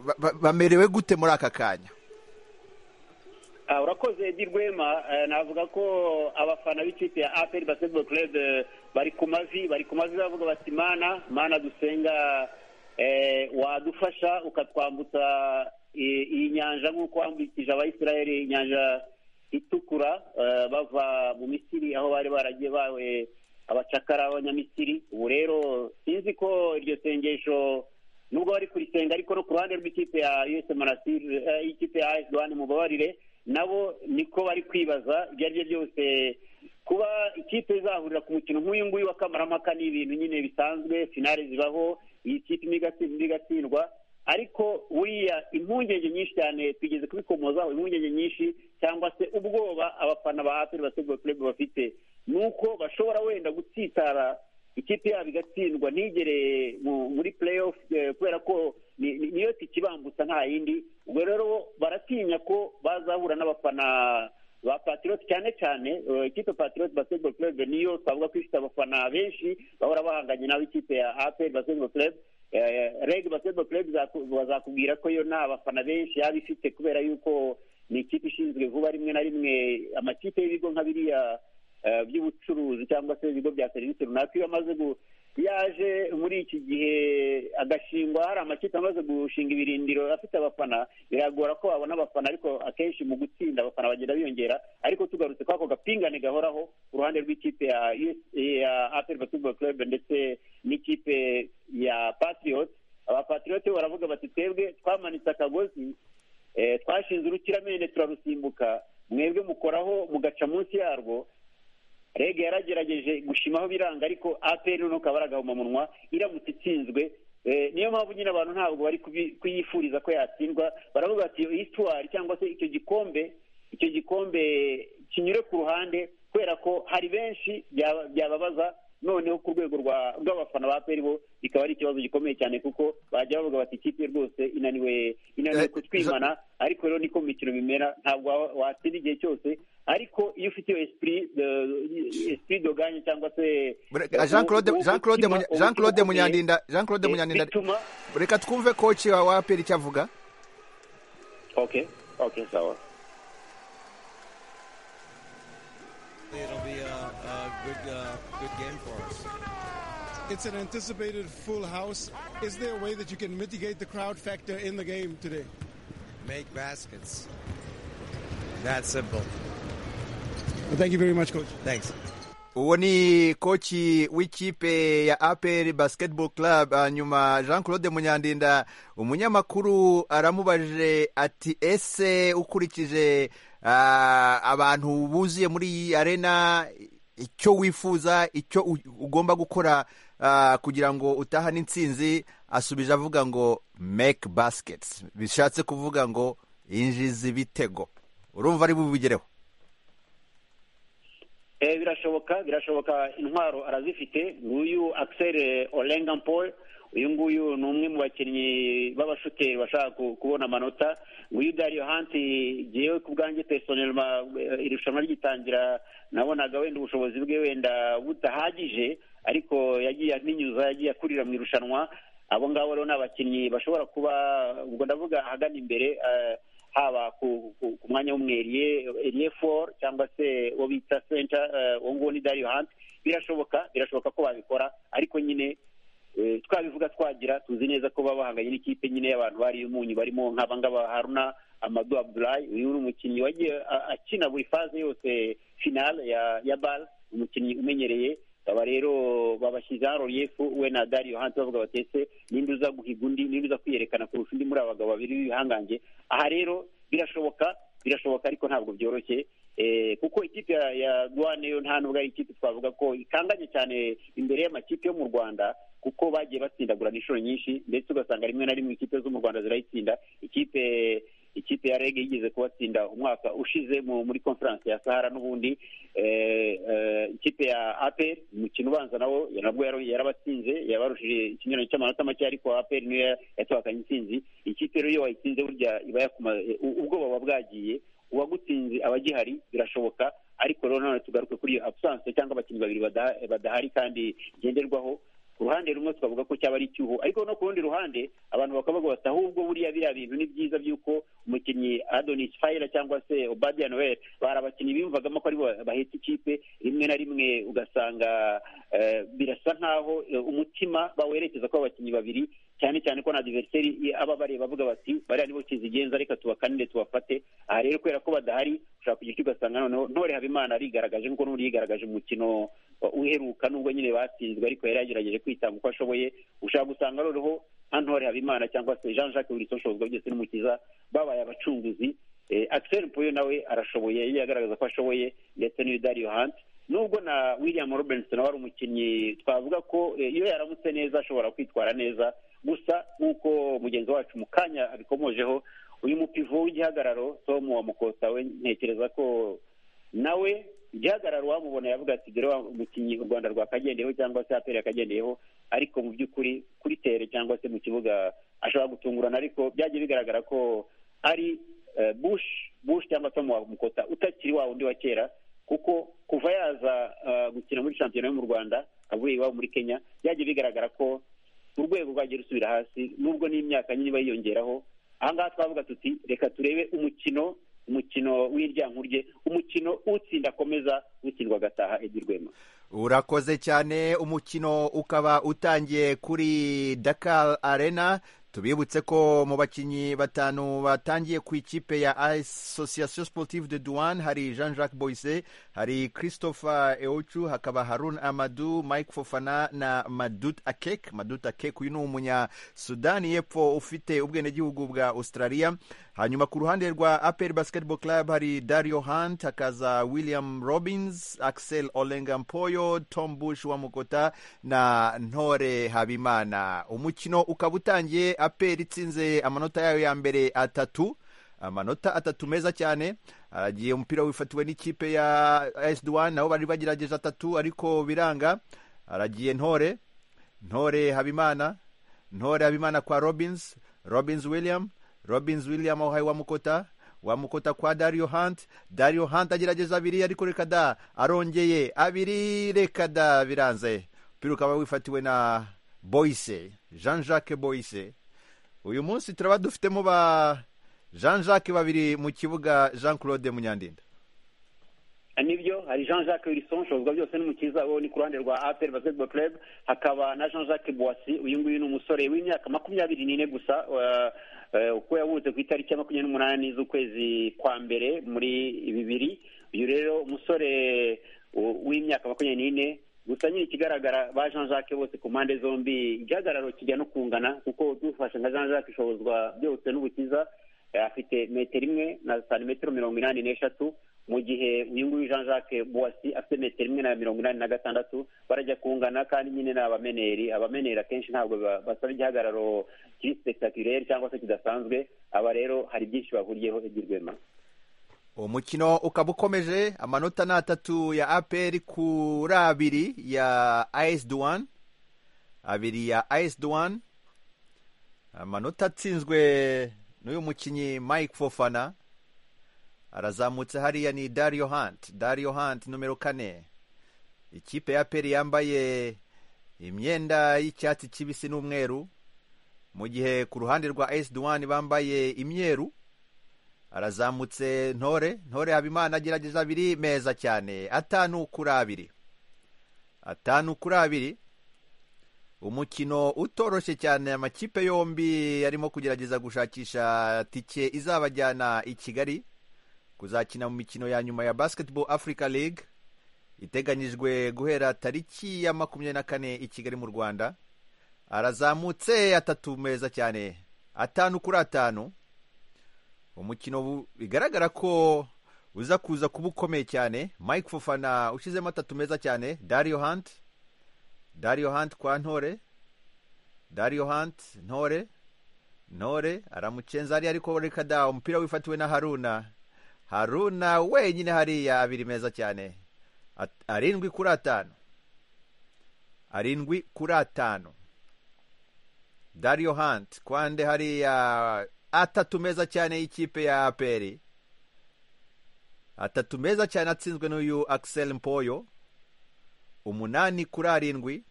ba- ba- bamerewe gute muri aka kanya Ah, urakoze edi rwema Eh, navuga ko abafana b'ikipe ya aperi basketball club eh, bari ku mavi bari ku mavi bavuga bati mana mana dusenga eh, wadufasha ukatwambutsa i- iyi nyanja nk'uko wambukije abayisiraheli inyanja itukura eh, bava mu misiri aho bari baragiye bawe abacakara b'abanyamisiri ubu rero sinzi ko iryo sengesho nubwo bari kurisenga ariko no ku ruhande rw'ikipe ya us monastir eh, ikipe ya as duwane mubabarire nabo niko bari kwibaza ibyo ari byo byose kuba ikipe izahurira ku mukino nk'uyu nguyu wa kamaramaka ni ibintu nyine bisanzwe finale zibaho iyi kipe imwe igatsindwa indi igatsindwa ariko buriya impungenge nyinshi cyane tugeze kubikomozaho impungenge nyinshi cyangwa se ubwoba abafana ba aperi basketball club bafite ni uko bashobora wenda gutsitara ikipe yabo igatsindwa ntigere mu- muri play off kubera ko ni- ni- niyo tikibambutsa nta yindi ubwo rero baratinya ko bazahura n'abafana ba patriot cyane cyane eh, ikipe patriot basketball club niyo twavuga ko ifite abafana benshi bahora bahanganye nabo ikipe ya apel basketball club Eh, reg basketball club zaku- bazakubwira ko yo nta bafana benshi yaba ifite kubera yuko ni ikipe ishinzwe vuba rimwe na rimwe amakipe y'ibigo nka biriya eh, by'ubucuruzi cyangwa se ibigo bya serivisi runaka iyo amaze gu- yaje muri iki gihe agashingwa hari amakipe amaze gushinga ibirindiro afite abafana biragora ko babona abafana ariko akenshi mu gutsinda abafana bagenda biyongera ariko tugarutse kwako gapingane gahoraho ku ruhande rw'ikipe ya US- ya apel basketball club ndetse n'ikipe ya patriot abapatriot bo baravuga bati twebwe twamanitse akagozi eh, twashinze urukiramende turarusimbuka mwebwe mukoraho mugaca munsi yarwo reg yaragerageje gushimaho biranga ariko apr nuko baragahoma munwa iramutse itsinzwe Eh, niyo mpamvu nyine abantu ntabwo bari kubi- kuyifuriza ko yatsindwa baravuga bati histoire cyangwa se icyo gikombe icyo gikombe kinyure ku ruhande kubera ko hari benshi byaba- byababaza noneho ku rwego rwa- rw'abafana ba apr bo bikaba ari ikibazo gikomeye cyane kuko bajya bavuga bati ikipe rwose inaniwe inaniwe Eh, kutwimana ariko rero niko mu mikino bimera ntabwo wa- watsinda igihe cyose ariko iyo ufite iyo esprit de- esprit doganye cyangwa se Bre- Jean Claude uwo- Jean Claude uwo Munya- mutima Jean Claude ukwiye, Munyandinda Jean Claude eh, Munyandinda bituma reka twumve koci wa wapi icyo avuga okay okay sawa It'll be a, a good, uh, good game for us. It's an anticipated full house. Is there a way that you can mitigate the crowd factor in the game today? Make baskets. That simple. thank you very much, coach. Thanks. uwo ni koci w'ikipe ya aperi basiketibolo club nyuma jean claude munyandinda umunyamakuru aramubajije ati ese ukurikije abantu buzuye muri iyi arena icyo wifuza icyo ugomba gukora kugira ngo utahane insinzi asubije avuga ngo make basiketi bishatse kuvuga ngo yinjiza ibitego urumva ari bubigereho birashoboka birashoboka intwaro arazifite nguyu akiseri orenga paul uyu nguyu ni umwe mu bakinnyi b'abashoteri bashaka kubona amanota nguyu dariyo hanti ngewe ku bwanjye personelma irushanwa rigitangira nabonaga wenda ubushobozi bwe wenda budahagije ariko yagiye amenyuza yagiye akurira mu irushanwa abo ngabo rero ni abakinnyi bashobora kuba ubwo ndavuga ahagana imbere haba ku mwanya w'umweriye eriye foru cyangwa se uwo bita senta uwo nguwo ni dariyo hanti birashoboka birashoboka ko babikora ariko nyine twabivuga twagira tuzi neza ko baba bahanganye n'ikipe nyine y'abantu bari umunyu barimo nk'abangaba haruna amadu abdurayi uyu ni umukinnyi wagiye akina buri faze yose finale ya bare umukinnyi umenyereye aba rero babashyizeho roriyefu we na dariyo hanze bavuga batetse nimba uza guhiga undi nimba uza kwiyerekana kurusha undi muri abagabo babiri b'ibihangange aha rero birashoboka birashoboka ariko ntabwo byoroshye kuko ikipe ya guwane yo nta nubwo ari ikipe twavuga ko ikanganye cyane imbere y'amakipe yo mu rwanda kuko bagiye batsindagurana inshuro nyinshi ndetse ugasanga rimwe na rimwe ikipe zo mu rwanda zirayitsinda ikipe ikipe ya rege yigeze kubatsinda umwaka ushize muri konferanse ya sahara n'ubundi ikipe ya aperi umukino ubanza nawo nabwo yarabatsinze yabarushije ikinyuranye cy'amanota make ariko aperi niyo yatwakanye intsinzi ikipe rero iyo wayitsinze burya iba yakumaze ubwoba buba bwagiye uwagutsinze aba agihari birashoboka ariko rero nanone tugaruke kuri iyo abusanse cyangwa abakinnyi babiri badahari kandi ngenderwaho ruhande rumwe twavuga ko cyaba ari icyuho ariko no ku rundi ruhande abantu bakavuga bati ahubwo buriya biriya bintu ni byiza by'uko umukinnyi adonis fayira cyangwa se obadiya noel bari abakinnyi biyumvagamo ko aribo bahetse ikipe rimwe na rimwe ugasanga birasa nk'aho umutima bawerekeza ko abakinnyi babiri cyane cyane ko na diveriseri aba bareba bavuga bati bariya nibo kizigenza reka tubakanire tubafate aha rero kubera ko badahari ushobora kugira icyo ugasanga noneho ntore habimana arigaragaje nk'uko n'uri yigaragaje mu mukino uheruka nubwo nyine batsinzwe ariko yari yagerageje kwitanga uko ashoboye ushobora gusanga noneho nka ntore habimana cyangwa se jean jacques wilson ushobozwa byose n'umukiza babaye abacunguzi akiseri mpuyo nawe arashoboye yagiye agaragaza ko ashoboye ndetse n'uyu dariyo hanti nubwo na william robinson wari umukinnyi twavuga ko iyo yaramutse neza ashobora kwitwara neza gusa nk'uko mugenzi wacu mu kanya abikomojeho uyu mupivo w'igihagararo tom wa mukota we ntekereza ko nawe igihagararo wamubona yavuga ati dore umukinnyi u rwanda rwakagendeyeho cyangwa se aperi yakagendeyeho ariko mu by'ukuri kuri tere cyangwa se mu kibuga ashobora gutungurana ariko byagiye bigaragara ko ari bushi bushi cyangwa tom wa mukota utakiri wa wundi wa kera kuko kuva yaza gukina muri shampiyona yo mu rwanda avuye iwabo muri kenya byagiye bigaragara ko urwego rwagiye rusubira hasi nubwo n'imyaka nyine iba yiyongeraho ahangaha twavuga tuti reka turebe umukino umukino w'iryankurye umukino utsinda akomeza utsindwa agataha egirwema urakoze cyane umukino ukaba utangiye kuri dakar arena tubibutse ko mu bakinnyi batanu batangiye ku ikipe ya association sportive de douane hari jean jacques boise hari christopher eochu hakaba harun amadu mike fofana na madut akek madut akek uyu ni umunya sudani y'epfo ufite ubwenegihugu bwa australia hanyuma ku ruhande rwa apel basketball club hari dario hunt hakaza william robins axel olengampoyo tom bush wa mukota na ntore habimana umukino ukaba utangiye aperi itsinze amanota yayo ya mbere atatu amanota atatu meza cyane aragiye umupira wifatiwe n'ikipe ya esduwan nabo bari bagerageje atatu ariko biranga aragiye ntore ntore habimana ntore habimana kwa robins robins william robins william aho wa mukota wa mukota kwa dario hunt dario hunt agerageza abiri ariko reka da arongeye abiri reka da biranze umupira ukaba wifatiwe na boyise jean jacques boyise uyu munsi turaba dufitemo ba jean jacques babiri mu kibuga jean claude munyandinda nibyo hari jean jacques wilson ushobozwa byose n'umukiza we ni ku ruhande rwa aperi basketball club hakaba na jean jacques boisi uyu nguyu ni umusore w'imyaka makumyabiri n'ine gusa uko yavutse ku itariki ya makumyabiri n'umunani z'ukwezi kwa mbere muri bibiri uyu rero umusore w'imyaka makumyabiri n'ine gusa nyine ikigaragara ba jean jacques bose ku mpande zombi igihagararo kijya no kungana kuko dufashe nka jean jacques ishobozwa byose n'ubukiza afite metero imwe na santimetero mirongo inani n'eshatu mu gihe uyu nguyu jean jacques buwasi afite metero imwe na mirongo inani na gatandatu barajya kungana kandi nyine ni abameneri abameneri akenshi ntabwo basaba igihagararo kiri sipesitakirere cyangwa se kidasanzwe aba rero hari byinshi bahuriyeho igirwema umukino ukaba ukomeje amanota ni atatu ya aperi kuri abiri ya ayesi duwani abiri ya ayesi duwani amanota atsinzwe n'uyu mukinnyi mike fofana arazamutse hariya ni dario hanti dario hanti numero kane ikipe ya peri yambaye imyenda y'icyatsi kibisi n'umweru mu gihe ku ruhande rwa esi duwani bambaye imyeru arazamutse ntore ntore habimana agerageza abiri meza cyane atanu kuri abiri atanu kuri abiri umukino utoroshye cyane amakipe yombi arimo kugerageza gushakisha tike izabajyana i kigali kuzakina mu mikino ya nyuma ya basketball africa league iteganyijwe guhera tariki ya makumyabiri na kane i kigali mu rwanda arazamutse atatu meza cyane atanu kuri atanu umukino bigaragara ko uza kuza kuba ukomeye cyane mike fufana ushyizemo atatu meza cyane dario hunt dario hunt kwa ntore dario hunt ntore ntore aramucenza hariya ariko reka da umupira wifatiwe na haruna haruna wenyine hariya abiri meza cyane arindwi kuri atanu arindwi kuri atanu dario hunt kwande hariya atatu meza cyane y'ikipe ya aperi atatu meza cyane atsinzwe n'uyu akiseri mpoyo umunani kuri arindwi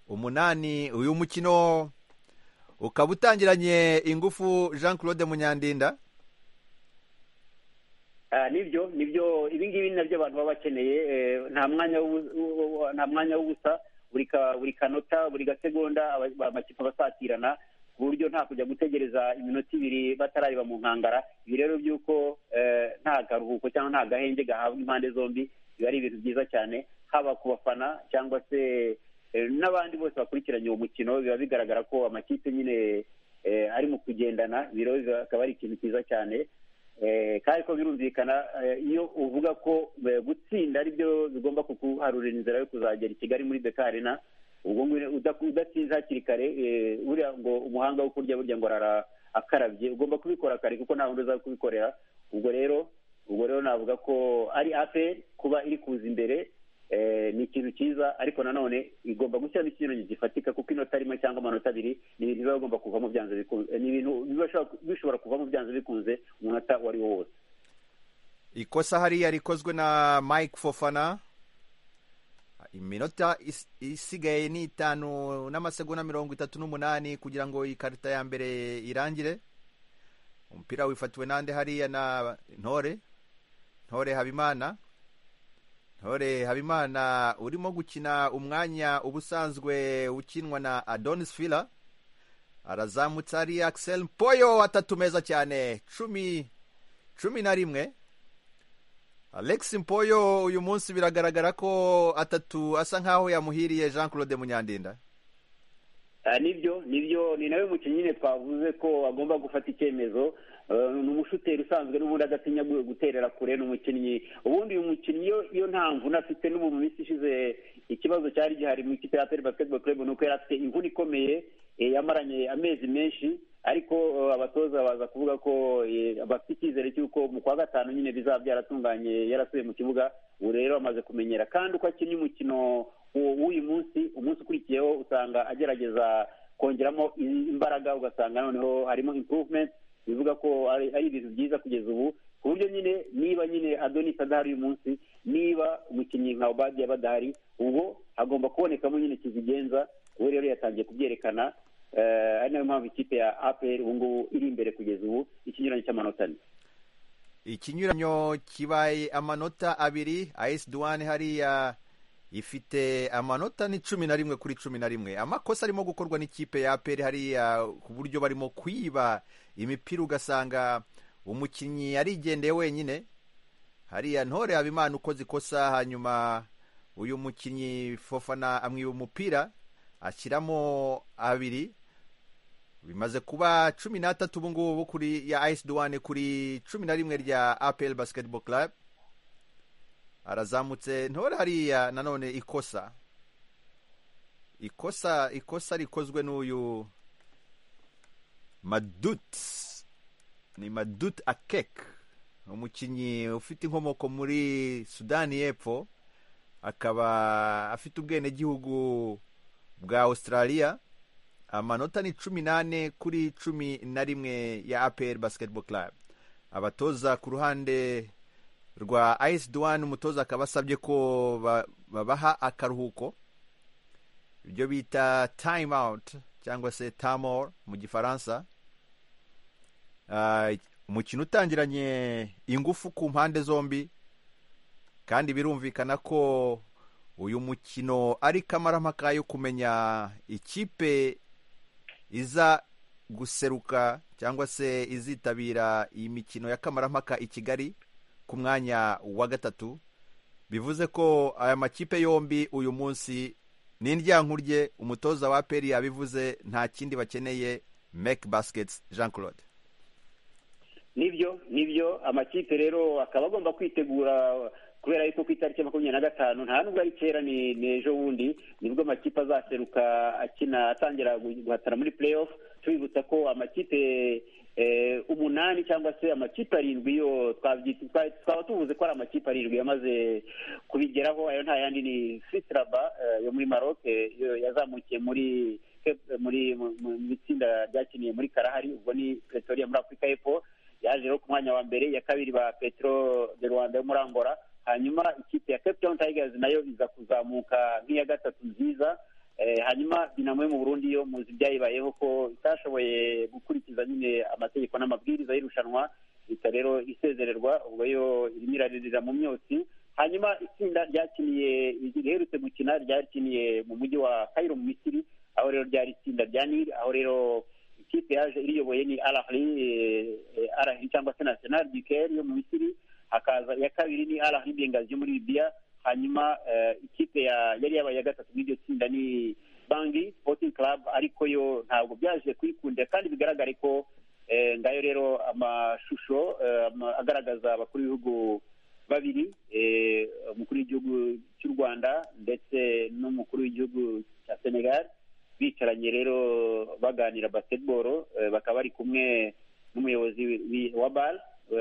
umunani uyu mukino ukaba utangiranye ingufu jean claude munyandinda nibyo nibyo ibingibi ni nabyo abantu baba bakeneye nta mwanya w'ubusa buri kanota buri gasegonda amakipe abasatirana ku buryo nta kujya gutegereza iminota ibiri batarareba mu nkangara ibi rero by'uko nta karuhuko cyangwa nta gahenge gahabwa impande zombi biba ari ibintu byiza cyane haba ku bafana cyangwa se n'abandi bose bakurikiranye uwo mukino biba bigaragara ko amakipe nyine ari mu kugendana ibi rero bikaba ari ikintu cyiza cyane kandi ko birumvikana iyo uvuga ko gutsinda ari byo bigomba kukuharurira inzira yo kuzagera i kigali muri bekarena ubwo udatsinze hakiri kare buriya ngo umuhanga wo kurya burya ngo arara akarabye ugomba kubikora kare kuko nta wundi uza kubikorera ubwo rero ubwo rero navuga ko ari aperi kuba iri kuza imbere ni ikintu cyiza ariko nanone igomba gushyiramo ikinyuranyo gifatika kuko inota rimwe cyangwa amanota abiri ni ibintu biba bigomba kuvamo byanze bikunze ni ibintu bishobora kuvamo byanze bikunze umunota uwo ari wo wose ikosa hariya rikozwe na mike fofana iminota isigaye ni itanu n'amasegonda mirongo itatu n'umunani kugira ngo ikarita ya mbere irangire umupira wifatiwe n'andi hariya na ntore ntore habimana ntore habimana urimo gukina umwanya ubusanzwe ukinwa na adonis fila arazamutse hariya akiseri poyo atatu meza cyane cumi cumi na rimwe alex mpoyo uyu munsi biragaragara ko atatu asa nkaho yamuhiriye jean claude munyandinda nibyo nibyo ni nawe mukinnyi nyine twavuze ko agomba gufata icyemezo ni umushuteri usanzwe n'ubundi adatinya guterera kure ni umukinnyi ubundi uyu mukinnyi iyo nta mvune afite n'ubu mu minsi ishize ikibazo cyari gihari mu ikipe ya peri basiketibolo kureba nuko yari afite imvune ikomeye yamaranye amezi menshi ariko abatoza baza kuvuga ko bafite icyizere cy'uko mu kwa gatanu nyine bizaba byaratunganye yarasubiye mu kibuga ubu rero amaze kumenyera kandi uko akinnye umukino w'uyu munsi umunsi ukurikiyeho usanga agerageza kongeramo imbaraga ugasanga noneho harimo improvement bivuga ko ari ibintu byiza kugeza ubu ku buryo nyine niba nyine adonis adahari uyu munsi niba umukinnyi nka obadiya badahari ubwo hagomba kubonekamo nyine kizigenza ubu rero yatangiye kubyerekana ari nayo mpamvu ikipe ya aperi ubu ngubu iri imbere kugeza ubu ikinyuranyo cy'amanota ane ikinyuranyo kibaye amanota abiri ayesi duwani hariya ifite amanota ni cumi na rimwe kuri cumi na rimwe amakosa arimo gukorwa n'ikipe ya aperi hariya ku buryo barimo kwiba imipira ugasanga umukinnyi arigendeye wenyine hariya ntore habimana ukoze ikosa hanyuma uyu mukinnyi fofana amwiba umupira ashyiramo abiri bimaze kuba cumi n'atatu ubu ngubu kuri ya ayisi duwane kuri cumi na rimwe rya apel basiketibolo club arazamutse ntore hariya nanone ikosa ikosa ikosa rikozwe n'uyu madut ni madut akek umukinnyi ufite inkomoko muri sudani y'epfo akaba afite ubwenegihugu bwa australia amanota ni cumi n'ane kuri cumi na rimwe ya apr basketball club abatoza ku ruhande rwa ice duwan umutoza akaba asabye ko ba- babaha akaruhuko ibyo bita time out cyangwa se tamor mu gifaransa Ah, umukino utangiranye ingufu ku mpande zombi kandi birumvikana ko uyu mukino ari kamarampaka yo kumenya ikipe iza guseruka cyangwa se izitabira iyi mikino ya kamarampaka i kigali ku mwanya wa gatatu bivuze ko aya makipe yombi uyu munsi n'indyankurye umutoza wa peri yabivuze nta kindi bakeneye make baskets jean claude nibyo nibyo amakipe rero akaba agomba kwitegura kubera yuko ku itariki ya makumyabiri na gatanu nta nubwo ari kera ni ni ejo bundi nibwo amakipe azaseruka akina atangira gu- guhatana muri play off tubibutsa ko amakipe eh, umunani cyangwa se amakipe arindwi yo twabyita- twa- twaba tuvuze ko ari amakipe arindwi yamaze kubigeraho ayo nta yandi ni sitraba eh, yo muri maroc eh, yo yazamukiye muri muri mu- mu- mu itsinda ryakiniye muri karahari ubwo ni pretoria muri afurika y'epfo yaje rero ku mwanya wa mbere iya kabiri ba petro de rwanda yo muri angola hanyuma ikipe ya cape town tigers nayo iza kuzamuka nk'iya gatatu nziza Eh, hanyuma dinamo yo mu burundi yo muzi byayibayeho ko itashoboye gukurikiza nyine amategeko n'amabwiriza y'irushanwa ita rero isezererwa ubwo yo irimo iraririra mu myotsi hanyuma itsinda ryakiniye riherutse gukina ryakiniye mu mujyi wa kayiro mu misiri aho rero ryari itsinda rya nili aho rero ikipe yaje iriyoboye ni arahri arahri cyangwa se national dikeri yo mu misiri hakaza iya kabiri ni arahri bengazi yo muri libiya hanyuma eh, ikipe ya- yari yabaye iya gatatu muri iryo tsinda ni bangi sporting club ariko yo ntabwo byaje kuyikundira kandi bigaragare ko eh, ngayo rero amashusho eh, ama- agaragaza abakuru b'ibihugu babiri eh, umukuru w'igihugu cy'u rwanda ndetse n'umukuru w'igihugu cya senegal bicaranye rero baganira basketball eh, bakaba bari kumwe n'umuyobozi wi- wa bal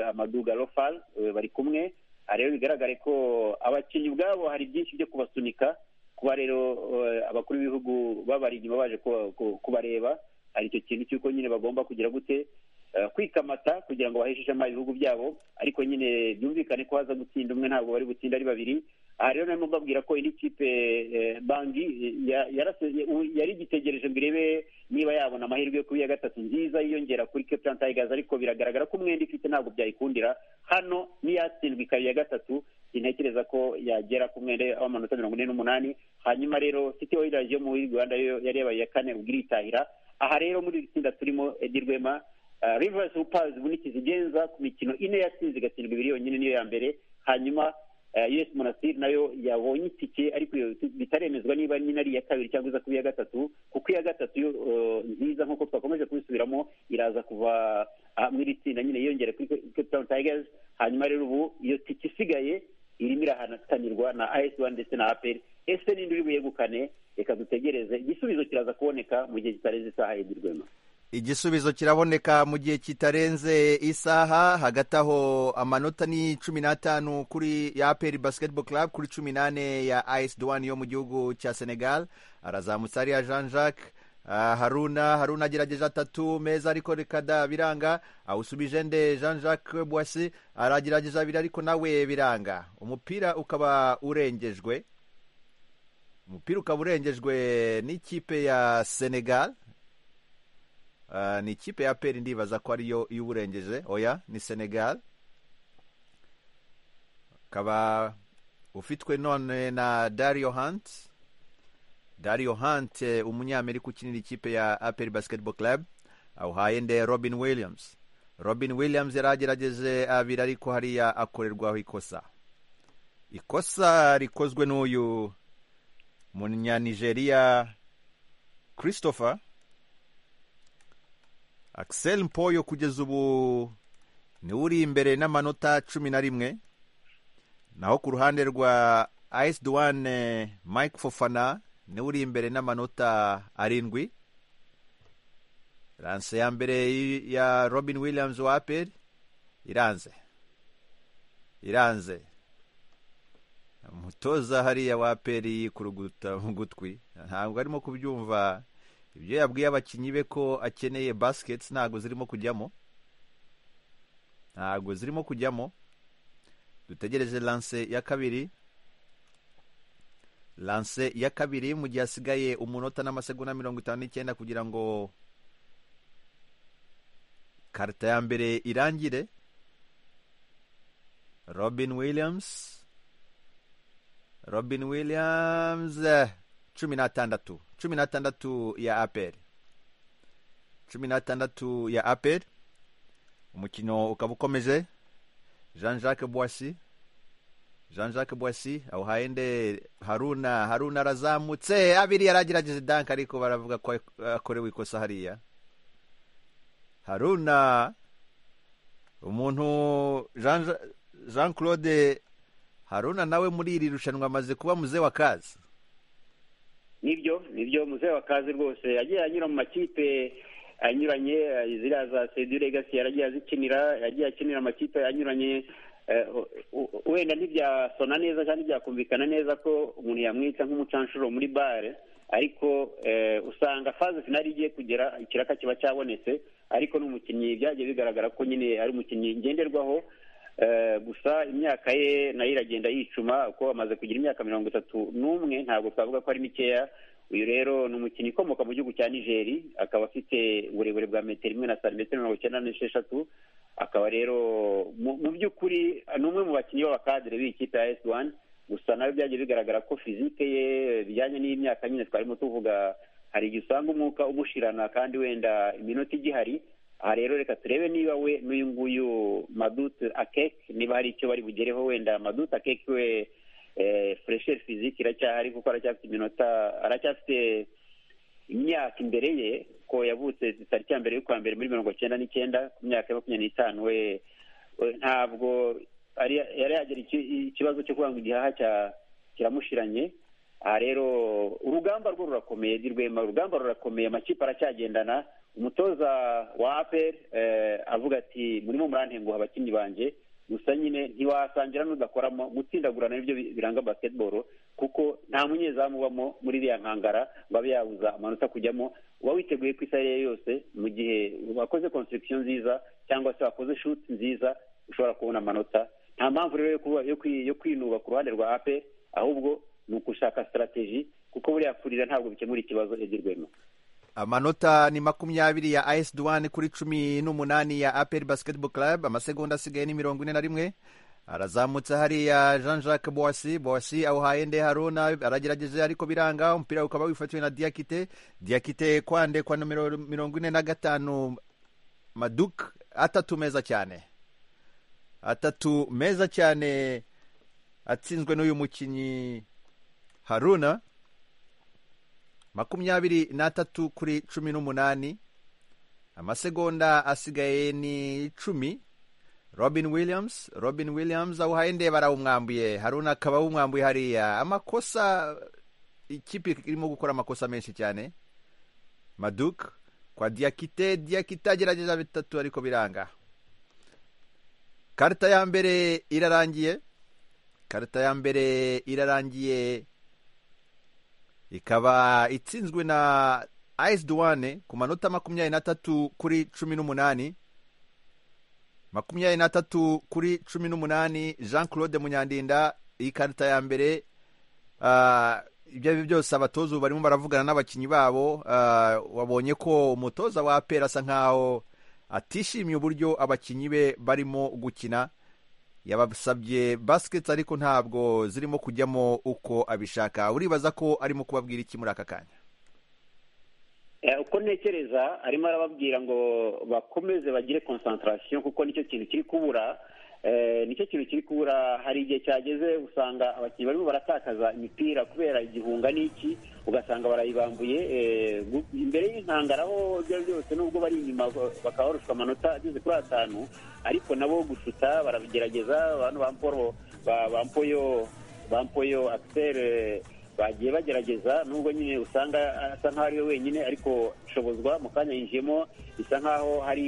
amaduga rofal eh, bari kumwe aha rero bigaragare ko abakinnyi ubwabo hari byinshi byo kubasunika kuba rero eh, abakuru b'ibihugu babari inyuma baje kuba- ku- kubareba hari icyo kintu cy'uko nyine bagomba kugira gute eh, kwikamata kugira ngo baheshe ishema ibihugu byabo ariko nyine byumvikane ko haza gutsinda umwe ntabwo bari butsinde ari babiri aha rero narimo mbabwira ko indi kipe eh, bangi eh, ya- yarase- ubu yari igitegereje ngo irebe niba yabona amahirwe yo kuba iya gatatu nziza yiyongera kuri Cape Town Tigers ariko biragaragara ko umwenda ifite ntabwo byayikundira hano n'iyatsindwa ikaba iya gatatu sintekereza ko yagera ku mwenda w'amanota mirongo ine n'umunani hanyuma rero City Oilers yo muri Rwanda yo yari yabaye iya kane ubwo iritahira aha rero muri iri tsinda turimo Edi Rwema Uh, Rivers Hoopers ubu nikizi igenza ku mikino ine yatsinze igatsindwa ibiri yonyine niyo ya mbere hanyuma uh, US Monastir nayo yabonye itike ariko iyo si- bitaremezwa niba nyine ari iya kabiri cyangwa iza kuba iya gatatu kuko iya gatatu yo uh, nziza nk'uko twakomeje kubisubiramo iraza kuva ah, muri iri tsinda nyine yiyongera kuri Cape Town Tigers hanyuma rero ubu iyo tike isigaye irimo irahatanirwa na AS Douanes ndetse na APR ese ninde uri buyegukane reka dutegereze igisubizo kiraza kuboneka mu gihe kitarenze isaha yedirwema igisubizo kiraboneka mu gihe kitarenze isaha hagati aho amanota ni cumi n'atanu kuri ya aperi basiketibolo club kuri cumi n'ane ya ayisi duwani yo mu gihugu cya senegal arazamutse hariya jean jacques Ah, haruna haruna agerageje atatu meza ariko reka da biranga awusubije nde jean jacques boisi aragerageje abiri ariko nawe biranga umupira ukaba urengejwe umupira ukaba urengejwe n'ikipe ya senegal Ah, ni ikipe ya peri ndibaza ko ariyo iwurengeje oya ni senegal ukaba ufitwe none na dario hunt dario hunt eh, umunyamerika ukinira ikipe ya aperi basketball club awuhaye nde robin williams robin williams yari agerageje abiri ariko hariya akorerwaho ikosa ikosa rikozwe n'uyu munyanigeria christopher axel mpoyo kugeza ubu niwe uri imbere n'amanota cumi na rimwe naho ku ruhande rwa ayisi duwane mike fofana niwe uri imbere n'amanota arindwi ranse ya mbere ya robin williams wa aperi iranze iranze umutoza hariya wa aperi kuruguta mu gutwi ntabwo arimo kubyumva ibyo yabwiye abakinnyi be ko akeneye basiketi ntabwo zirimo kujyamo ntabwo zirimo kujyamo dutegereje lanse ya kabiri lanse ya kabiri mu gihe hasigaye umunota n'amasegonda mirongo itanu n'icyenda kugira ngo karita ya mbere irangire robin williams robin williams cumi n'atandatu cumi n'atandatu ya aperi cumi n'atandatu ya aperi umukino ukaba ukomeje jean jacques boissy jean jacques boissy awuhaye nde haruna haruna arazamutse abiri yaragerageze danke ariko baravuga ko akorewe ikosa hariya haruna umuntu jean jean claude haruna nawe muri iri rushanwa amaze kuba muze wa kazi nibyo nibyo muze wa kazi rwose yagiye anyura mu makipe anyuranye ziriya za sedi legasi yaragiye azikinira yagiye akinira amakipe anyuranye wenda ntibyasona neza kandi byakumvikana neza ko umuntu yamwita nk'umucanshuro muri bare ariko usanga faze finari igiye kugera ikiraka kiba cyabonetse ariko ni umukinnyi byagiye bigaragara ko nyine ari umukinnyi ngenderwaho gusa imyaka ye nayo iragenda yicuma kuko amaze kugira imyaka mirongo itatu n'umwe ntabwo twavuga ko ari mikeya uyu rero ni umukinnyi ukomoka mu gihugu cya nigeri akaba afite uburebure bwa metero imwe na santimetero mirongo icyenda n'esheshatu akaba rero mu by'ukuri ni umwe mu bakinnyi b'abakadire b'ikipe ya esi wani gusa nawe byagiye bigaragara ko fizike ye bijyanye n'imyaka nyine twarimo tuvuga hari igihe usanga umwuka umushirana kandi wenda iminota igihari aha rero reka turebe niba we n'uyu nguyu madute akeke niba hari icyo bari bugereho wenda madute akeke we furesheri fiziki iracyahari kuko aracyafite iminota aracyafite imyaka imbere ye ko yavutse tariki ya mbere y'ukwa mbere muri mirongo cyenda n'icyenda ku myaka ya makumyabiri n'itanu we ntabwo yari yagira ikibazo cyo kuba ngo igihaha kiramushiranye aha rero urugamba rwo rurakomeye rwema urugamba rurakomeye amakipe aracyagendana umutoza wa aperi avuga ati murimo murantenguha abakinnyi banjye gusa nyine ntiwasangira n'udakoramo gutsindagurana nibyo biranga basiketiboro kuko nta munyezamu ubamo muri iriya nkangara ngo abe yabuza amanota kujyamo uba witeguye ku isaha ye yose mu gihe wakoze konsitirikisiyo nziza cyangwa se wakoze shuti nziza ushobora kubona amanota nta mpamvu rero yo kwinuba ku ruhande rwa aperi ahubwo ni ugushaka sitarategi kuko buriya kurira ntabwo bikemura ikibazo rwema amanota ni makumyabiri ya ayesi duwane kuri cumi n'umunani ya aperi basiketiboro club amasegonda asigaye ni mirongo ine na rimwe arazamutse hariya jean jacques boisi boisi awuhaye nde haruna aragerageje ariko biranga umupira ukaba wifatiwe na diyakite diyakite kwande kwa nomero mirongo ine na gatanu maduke atatu meza cyane atatu meza cyane atsinzwe n'uyu mukinnyi haruna makumyabiri n'atatu kuri cumi n'umunani amasegonda asigaye ni icumi robin williams robin williams awuhaye ndeba arawumwambuye haruna akaba awumwambuye hariya amakosa ikipe irimo gukora amakosa menshi cyane maduke kwa diyakite diyakite agerageza bitatu ariko biranga karita ya mbere irarangiye karita ya mbere irarangiye ikaba itsinzwe na ayisi duwane ku manota makumyabiri n'atatu kuri cumi n'umunani makumyabiri n'atatu kuri cumi n'umunani jean claude munyandinda iyi karita ya mbere ibyo ari byose abatoza ubu barimo baravugana n'abakinnyi babo wabonye ko umutoza wa apera asa nkaho atishimiye uburyo abakinnyi be barimo gukina yabasabye basiketi ariko ntabwo zirimo kujyamo uko abishaka uribaza ko arimo kubabwira iki muri aka kanya uko ntekereza arimo arababwira ngo bakomeze bagire konsantarasiyo kuko nicyo kintu kiri kubura nicyo kintu kiri kubura hari igihe cyageze usanga abakinnyi barimo baratakaza imipira kubera igihunga n'iki ugasanga barayibambuye imbere y'inkangara aho ibyo ari byo byose nubwo bari inyuma bakaba barushwa amanota ageze kuri atanu ariko nabo gusuta barabigerageza abantu bampoyo bampoyo akiseri bagiye bagerageza nubwo nyine usanga asa nkaho ari we wenyine ariko shobozwa mu kanya yinjiyemo bisa nkaho hari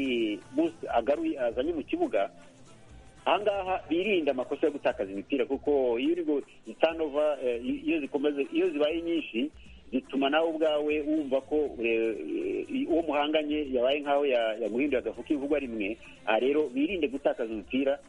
busi agaruye azanye mu kibuga ahangaha birinda amakosa yo gutakaza imipira kuko iyo uri gutanova iyo zikomeze iyo zibaye nyinshi zituma nawe ubwawe wumva ko uwo muhanganye yabaye nkaho yaguhinduye agafu k'ivugwa rimwe aha rero birinde gutakaza umupira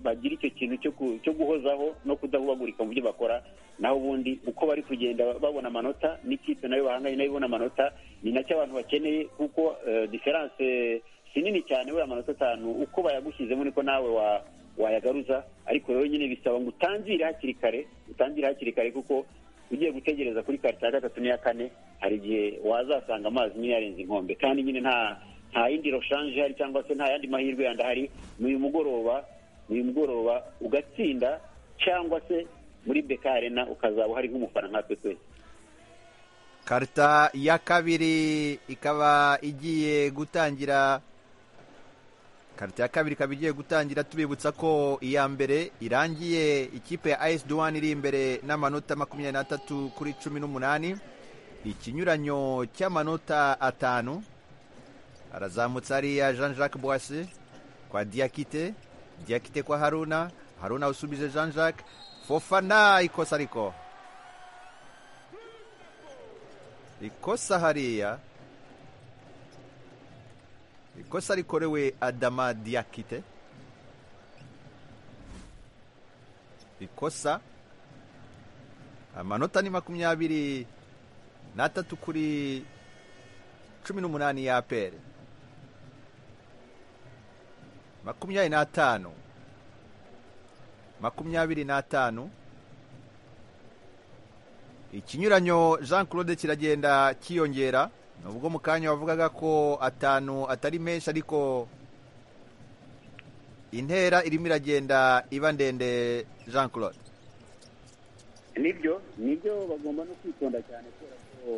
bagira icyo kintu cyo guhozaho no kudahubagurika mu byo bakora naho ubundi uko bari kugenda babona amanota n'ikipe nayo bahanganye nayo ibona amanota ni nacyo abantu bakeneye kuko diferanse si nini cyane buriya amanota atanu uko bayagushyizemo niko nawe wayagaruza ariko rero nyine bisaba ngo utangire hakiri kare utangire hakiri kare kuko ugiye gutegereza kuri karita ya gatatu n'iya kane hari igihe wazasanga amazi nyine yarenze inkombe kandi nyine nta nta yindi roshanje hari cyangwa se nta yandi mahirwe yandi ahari n'uyu mugoroba n'uyu mugoroba ugatsinda cyangwa se muri beka arena ukazaba uhari nk'umufana nkatwe twese karita ya kabiri ikaba igiye gutangira karita ya kabiri ikaba igiye gutangira tubibutsa ko iya mbere irangiye ikipe ya ayesi duwani iri imbere n'amanota makumyabiri n'atatu kuri cumi n'umunani ikinyuranyo cy'amanota atanu harazamutse hariya jean jacques boise kwa diyakite diyakite kwa haruna haruna usubije jean jacques fofana ikosa ariko ikosa hariya ikosa rikorewe adama diyakite ikosa amanota ni makumyabiri n'atatu kuri cumi n'umunani ya pere makumyabiri n'atanu makumyabiri n'atanu ikinyuranyo jean claude kiragenda kiyongera ubwo mu kanya wavugaga ko atanu atari menshi ariko intera irimo iragenda iba ndende jean claude nibyo nibyo bagomba no kwitonda cyane kubera ko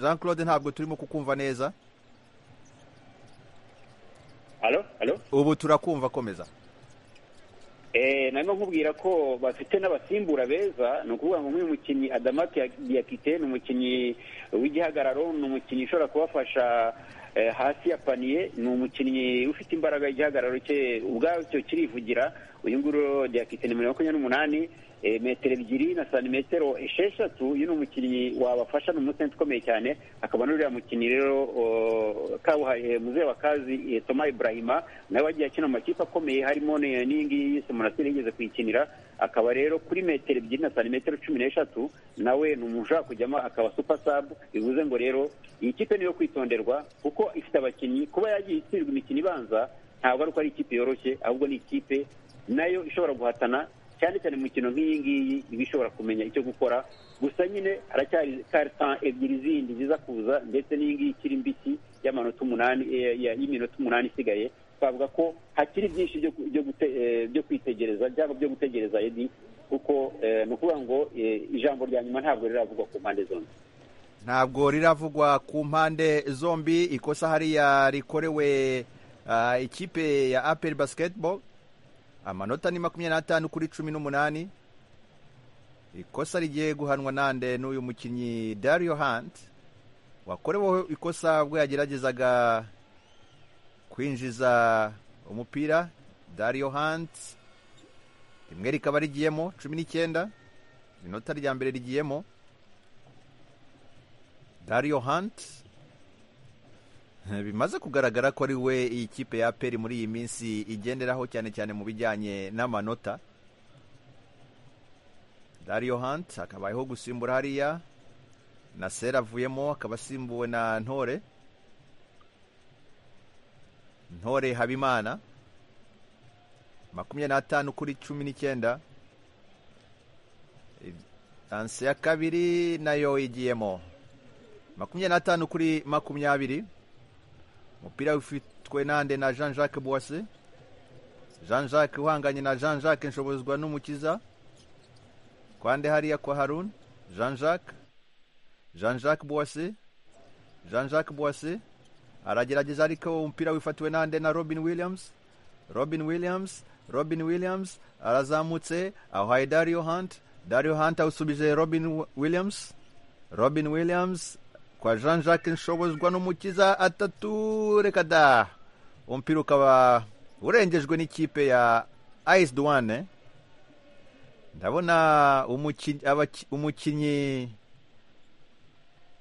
jean claude ntabwo turimo kukumva neza halo halo ubu turakumva komeza eee narimo nkubwira ko bafite n'abasimbura beza ni ukuvuga ngo nk'uyu mukinnyi adamati yakite ni umukinnyi w'igihagararo ni umukinnyi ushobora kubafasha hasi ya paniye ni umukinnyi ufite imbaraga y'igihagararo cye ubwacyo kirivugira uyu nguyu yakite ni makumyabiri n'umunani metero ebyiri na santimetero esheshatu uyu ni umukinnyi wabafasha ni umusenti ukomeye cyane akaba n'uriya mukinnyi rero kabuhariwe muzehe wa kazi toma ibrahima nawe wagiye akina amakipe akomeye harimo n'iyi ngiyi yise munasire yigeze kuyikinira akaba rero kuri metero ebyiri na santimetero cumi n'eshatu nawe ni umuntu ushobora kujyamo akaba supa sabu bivuze ngo rero iyi kipe niyo kwitonderwa kuko ifite abakinnyi kuba yagiye itsindwa imikino ibanza ntabwo ari uko ari ikipe yoroshye ahubwo ni ikipe nayo ishobora guhatana cyane cyane mu mikino nk'iyi ngiyi iba ishobora kumenya icyo gukora gusa nyine haracyari karita ebyiri zindi ziza kuza ndetse n'iyi ngiyi ikiri mbisi y'amanota umunani y'iminota umunani isigaye twavuga ko hakiri byinshi byo kwitegereza byaba byo gutegereza edi kuko ni ukuvuga ngo ijambo rya nyuma ntabwo riravugwa ku mpande zombi ntabwo riravugwa ku mpande zombi ikosa hariya rikorewe ikipe ya aperi basiketiboro amanota ni makumyabiri n'atanu kuri cumi n'umunani ikosa rigiye guhanwa nande n'uyu mukinnyi dario hunt wakoreweho ikosa ubwo yageragezaga kwinjiza umupira dario hunt rimwe rikaba rigiyemo cumi n'icyenda inota rya mbere rigiyemo dario hunt bimaze kugaragara ko ari we iyi kipe ya peri muri iyi minsi igenderaho cyane cyane mu bijyanye n'amanota dario hunt akabayeho gusimbura hariya na sera avuyemo akaba asimbuwe na ntore ntore habimana makumyabiri n'atanu kuri cumi n'icyenda tansi ya kabiri nayo igiyemo makumyabiri n'atanu kuri makumyabiri umupira ufitwe nande na jean jacques boise jean jacques uhanganye na jean jacques nshobozwa n'umukiza kwande hariya kwa harun jean jacques jean jacques boise jean jacques boise aragerageza ariko umupira wifatiwe nande na robin williams robin williams robin williams arazamutse ahaye dario hunt dario hunt awusubije robin williams robin williams kwa jean jacques nshobozwa n'umukiza atatu reka da umupira ukaba urengejwe n'ikipe ya ice duwane ndabona umukinnyi umukinnyi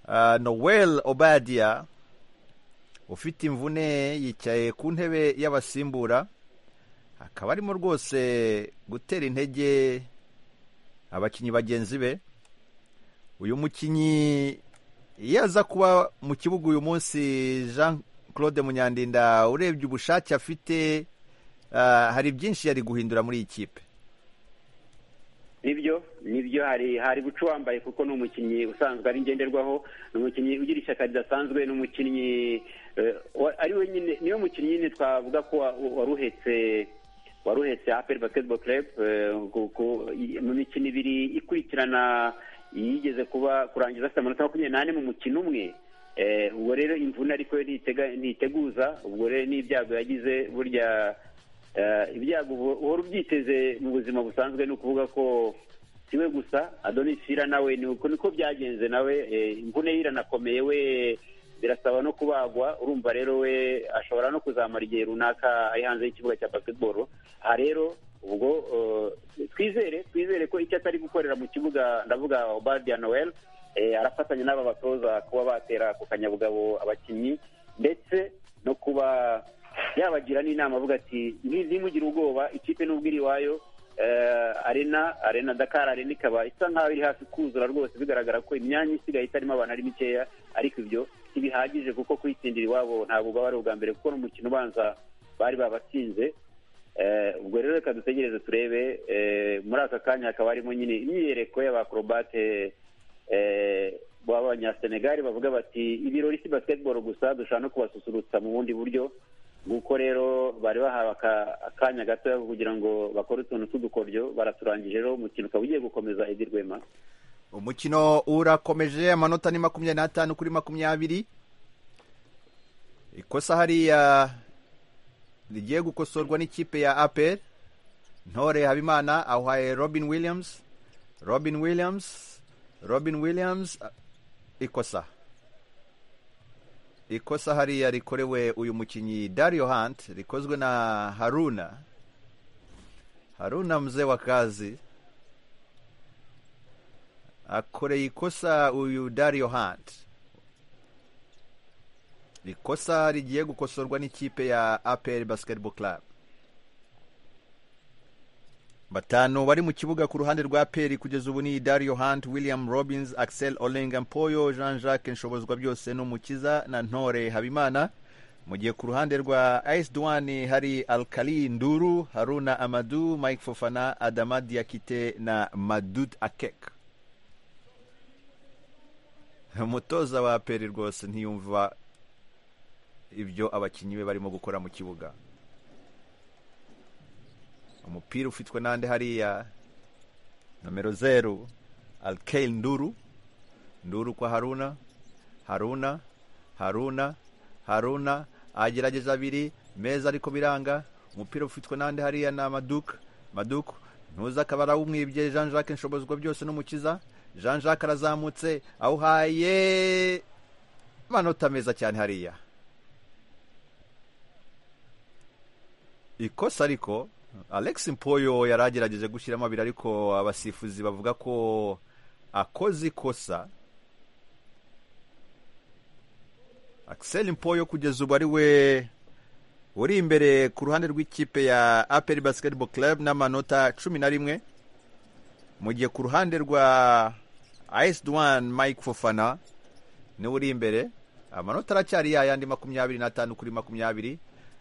uh, noel obadia ufite imvune yicaye ku ntebe y'abasimbura akaba arimo rwose gutera intege abakinnyi bagenzi be uyu mukinnyi iyo aza kuba mu kibuga uyu munsi jean claude munyandinda urebye ubushake afite hari byinshi yari guhindura muri iyi kipe nibyo nibyo hari hari guca wambaye kuko ni umukinnyi usanzwe ari ngenderwaho ni umukinnyi ugira ishyaka ridasanzwe ni umukinnyi ari we nyine niwe mukinnyi nyine twavuga ko waruhetse waruhetse aperi basiketiboro kerepe mu mikino ibiri ikurikirana yigeze kuba kurangiza afite amanota makumyabiri n'ane mu mukino umwe ubwo rero imvune ariko yo ntiteguza ubwo rero n'ibyago yagize burya ibyago uhora ubyiteze mu buzima busanzwe ni ukuvuga ko siwe gusa adonisira nawe ni uko niko byagenze nawe imvune ye iranakomeye we birasaba no kubagwa urumva rero we ashobora no kuzamara igihe runaka ari hanze y'ikibuga cya basiketiboro aha rero ubwo twizere twizere ko icyo atari gukorera mu kibuga ndavuga obadiya noel arafatanya n'aba batoza kuba batera ku kanyabugabo abakinnyi ndetse no kuba yabagira n'inama avuga ati ntimugire ubwoba ikipe nubwo iri iwayo arena arena dakar arena ikaba isa nkaho iri hafi kuzura rwose bigaragara ko imyanya isigaye itarimo abantu ari mikeya ariko ibyo ntibihagije kuko kuyitsindira iwabo ntabwo bwaba ari ubwa mbere kuko n'umukino ubanza bari babatsinze ubwo rero reka dutegereze turebe muri aka kanya hakaba harimo nyine imyiyereko y'abakorobate b'abanyasenegali bavuga bati ibirori si basiketiboro gusa dushobora no kubasusurutsa mu bundi buryo nguko rero bari bahawe akanya gatoya kugira ngo bakore utuntu tw'udukoryo baraturangije rero umukino ukaba ugiye gukomeza edi rwema umukino urakomeje amanota ni makumyabiri n'atanu kuri makumyabiri ikosa hariya rigiye gukosorwa n'ikipe ya aperi ntore habimana ahuhaye robin williams robin williams robin williams ikosa ikosa hariya rikorewe uyu mukinnyi dario hunt rikozwe na haruna haruna mzee wa kazi akoreye ikosa uyu dario hunt ikosa rigiye gukosorwa n'ikipe ya apr basketball club batanu bari mu kibuga ku ruhande rwa peri kugeza ubu ni dario hunt william robins axel olenga mpoyo jean jacques nshobozwa byose n'umukiza na ntore habimana mu gihe ku ruhande rwa ice duwani hari alkali nduru haruna amadu mike fofana adama diakite na madud akek umutoza wa peri rwose ntiyumva ibyo abakinnyi be barimo gukora mu kibuga umupira ufitwe n'andi hariya nomero zeru alkeil nduru nduru kwa haruna haruna haruna haruna agerageza abiri meza ariko biranga umupira ufitwe n'andi hariya ni amaduka maduka ntuza akaba arawumwibye jean jacques nshobozwa byose n'umukiza jean jacques arazamutse awuhaye amanota meza cyane hariya ikosa ariko alex mpoyo yari agerageje gushyiramo abiri ariko abasifuzi bavuga ko akoze ikosa axel mpoyo kugeza ubu ari we uri imbere ku ruhande rw'ikipe ya aperi basiketiboro club n'amanota cumi na rimwe mu gihe ku ruhande rwa ice duwani mike fofana niwe uri imbere amanota aracyari yayandi makumyabiri n'atanu kuri makumyabiri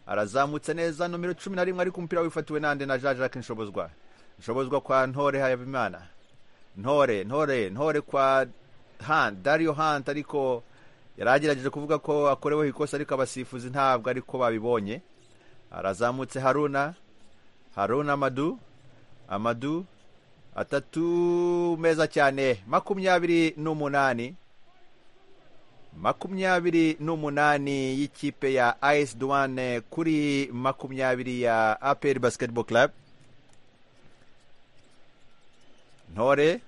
arazamutse neza nomero cumi na rimwe ariko umupira wifatiwe nande na jean jacques nshobozwa nshobozwa kwa ntore habimana ntore ntore ntore kwa han dario hant ariko yari agerageje kuvuga ko akoreweho ikosa ariko abasifuzi ntabwo ariko babibonye arazamutse haruna haruna amadu amadu atatu meza cyane makumyabiri n'umunani makumyabiri n'umunani y'ikipe ya ayesi duwane kuri makumyabiri ya aperi basiketiboro club ntore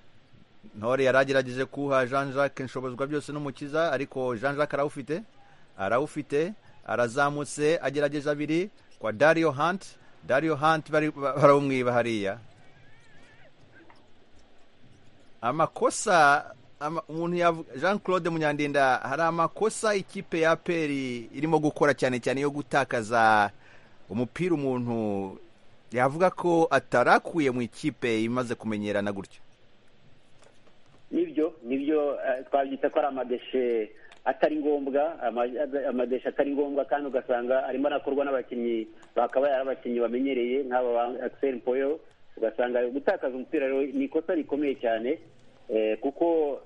ntore yari agerageje kuha jean jacques inshobozwa byose n'umukiza ariko jean jacques arawufite arawufite arazamutse agerageje abiri kwa dario hanti dario hanti barawumwiba hariya amakosa umuntu jean claude munyandinda hari amakosa ikipe ya peri irimo gukora cyane cyane yo gutakaza umupira umuntu yavuga ko atarakuye mu ikipe imaze kumenyerana gutyo nibyo nibyo twabyita ko ari amadeshe atari ngombwa amadeshe atari ngombwa kandi ugasanga arimo anakorwa n'abakinnyi bakaba yari abakinnyi bamenyereye nk'aba ba akiseri poyo ugasanga gutakaza umupira ni ikosa rikomeye cyane kuko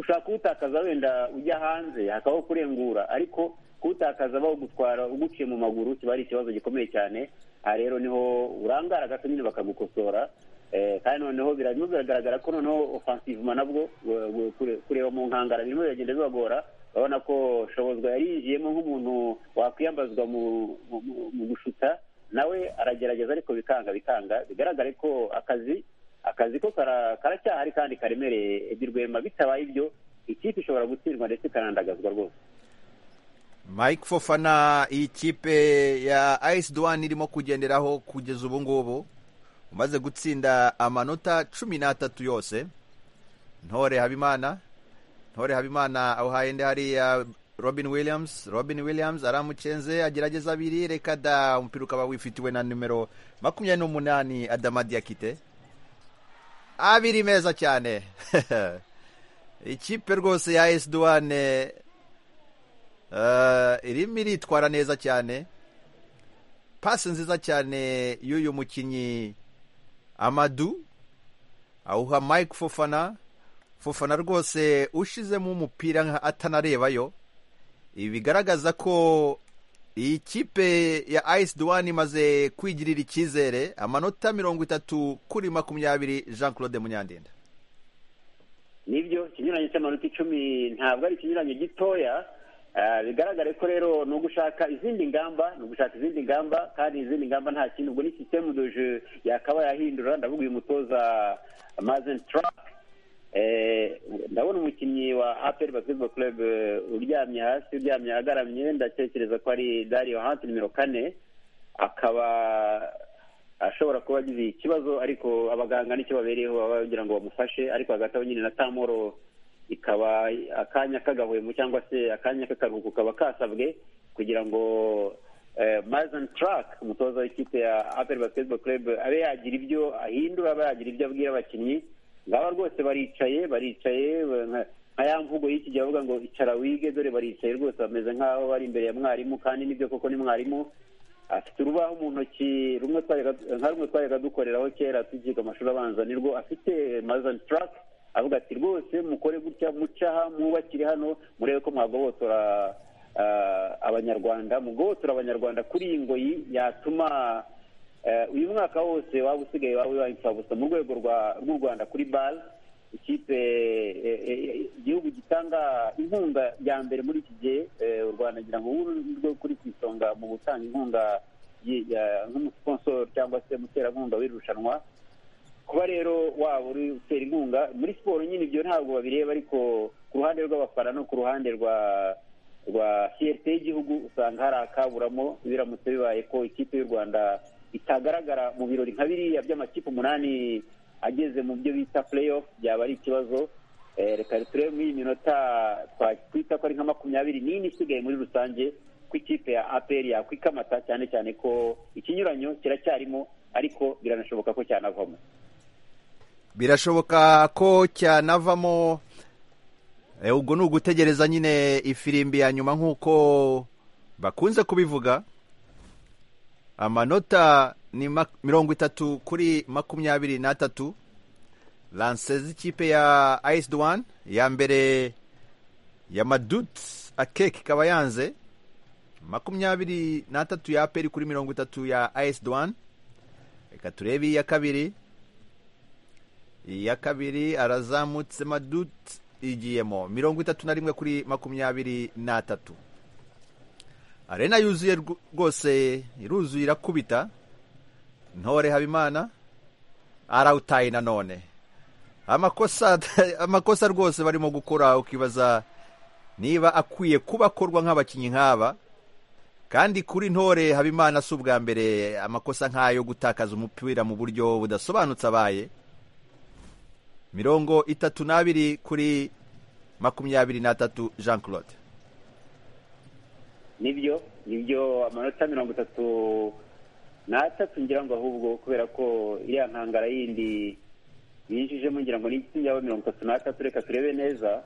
ushaka kuwutakaza wenda ujya hanze hakabaho kurengura ariko kuwutakaza bawugutwara uguciye mu maguru kiba ari ikibazo gikomeye cyane aha rero niho urangara gato nyine bakagukosora kandi noneho birimo biragaragara ko noneho ofansivuma nabwo kureba mu nkangara birimo biragenda bibagora urabona ko shobozwa yarinjiyemo nk'umuntu wakwiyambazwa mu gushuta nawe aragerageza ariko bikanga bikanga bigaragare ko akazi akazi ko karacyahari kandi karemereye rwema bitabaye ibyo ikipe ishobora gutsindwa ndetse ikanandagazwa rwose mike fofana ikipe ya ayisi duwani irimo kugenderaho kugeza ubu ngubu umaze gutsinda amanota cumi n'atatu yose ntore habimana ntore habimana awuhaye ndi hariya robin williams robin williams aramucenze agerageza abiri reka da umupira ukaba wifitiwe na nimero makumyabiri n'umunani adamadiyakite abiri meza cyane ikipe rwose ya esi duwane irimo iritwara neza cyane pasi nziza cyane y'uyu mukinnyi amadu awuha mike fofana fofana rwose ushizemo umupira atanarebayo ibi bigaragaza ko iyi kipe ya ayisi duwani imaze kwigirira icyizere amanota mirongo itatu kuri makumyabiri jean claude munyandinda nibyo ikinyuranyo cy'amanota icumi ntabwo ari ikinyuranyo gitoya bigaragare ko rero ni ugushaka izindi ngamba ni ugushaka izindi ngamba kandi izindi ngamba nta kintu ubwo ni sisitemu doje yakaba yahindura ndavuga uyu mutoza mazeni tarake ndabona umukinnyi wa aperi basiketiboro club uryamye hasi uryamye agaramye ndatekereza ko ari dario hanti nimero kane akaba ashobora kuba agize ikibazo ariko abaganga nicyo babereyeho baba bagira ngo bamufashe ariko hagati aho nyine na tamoro ikaba akanya kagahwemo cyangwa se akanya k'akaruhuko kaba kasabwe kugira ngo mazani tarake umutoza w'ikipe ya aperi basiketiboro club abe yagira ibyo ahindura abe yagira ibyo abwira abakinnyi ngaba rwose baricaye baricaye nka ya mvugo y'iki gihe bavuga ngo icara wige dore baricaye rwose bameze nk'aho bari imbere ya mwarimu kandi nibyo koko ni mwarimu afite urubaho mu ntoki rumwe nka rumwe twajyaga dukoreraho kera tugiga amashuri abanza nirwo afite mazani tarake avuga ati rwose mukore gutya mucaha mwubakire hano murebe ko mwagobotora abanyarwanda mugobotora abanyarwanda kuri iyi ngoyi yatuma uyu mwaka wose waba usigaye waba wawe imfabusa mu rwego rw'u rwanda kuri bare ikipe igihugu gitanga inkunga ya mbere muri iki gihe u rwanda ngira ngo rwo kuri ku isonga mu gutanga inkunga nk'umusponsoro cyangwa se umuterankunga w'irushanwa kuba rero waba uri utera inkunga muri siporo nyine ibyo ntabwo babireba ariko ku ruhande rw'abafana no ku ruhande rwa rwa siyete y'igihugu usanga hari akaburamo biramutse bibaye ko ikipe y'u rwanda itagaragara mu birori nka biriya by'amakipe umunani ageze mu byo bita play off byaba ari ikibazo reka turebe muri iyi minota twita ko ari nka makumyabiri n'ine isigaye muri rusange ku ikipe ya aperi yakwikamata cyane cyane ko ikinyuranyo kiracyarimo ariko biranashoboka ko cyanavamo birashoboka ko cyanavamo ubwo ni ugutegereza nyine ifirimbi ya nyuma nk'uko bakunze kubivuga amanota ni mirongo itatu kuri makumyabiri n'atatu lanse z'ikipe ya ayisi duwani ya mbere ya madutsi akeke ikaba yanze makumyabiri n'atatu ya aperi kuri mirongo itatu ya ayisi duwani reka turebe iya kabiri iya kabiri arazamutse madutsi igiyemo mirongo itatu na rimwe kuri makumyabiri n'atatu arena yuzuye rwose iruzuye irakubita ntore habimana arawutaye nanone amakosa amakosa rwose barimo gukora ukibaza niba akwiye kuba akorwa nk'abakinnyi nk'aba kandi kuri ntore habimana si ubwa mbere amakosa nk'ayo gutakaza umupira mu buryo budasobanutse abaye mirongo itatu n'abiri kuri makumyabiri n'atatu jean claude nibyo nibyo amanota mirongo itatu n'atatu ngira ngo ahubwo kubera ko iriya nkangara yindi binjijemo ngira ngo yaba mirongo itatu n'atatu reka turebe neza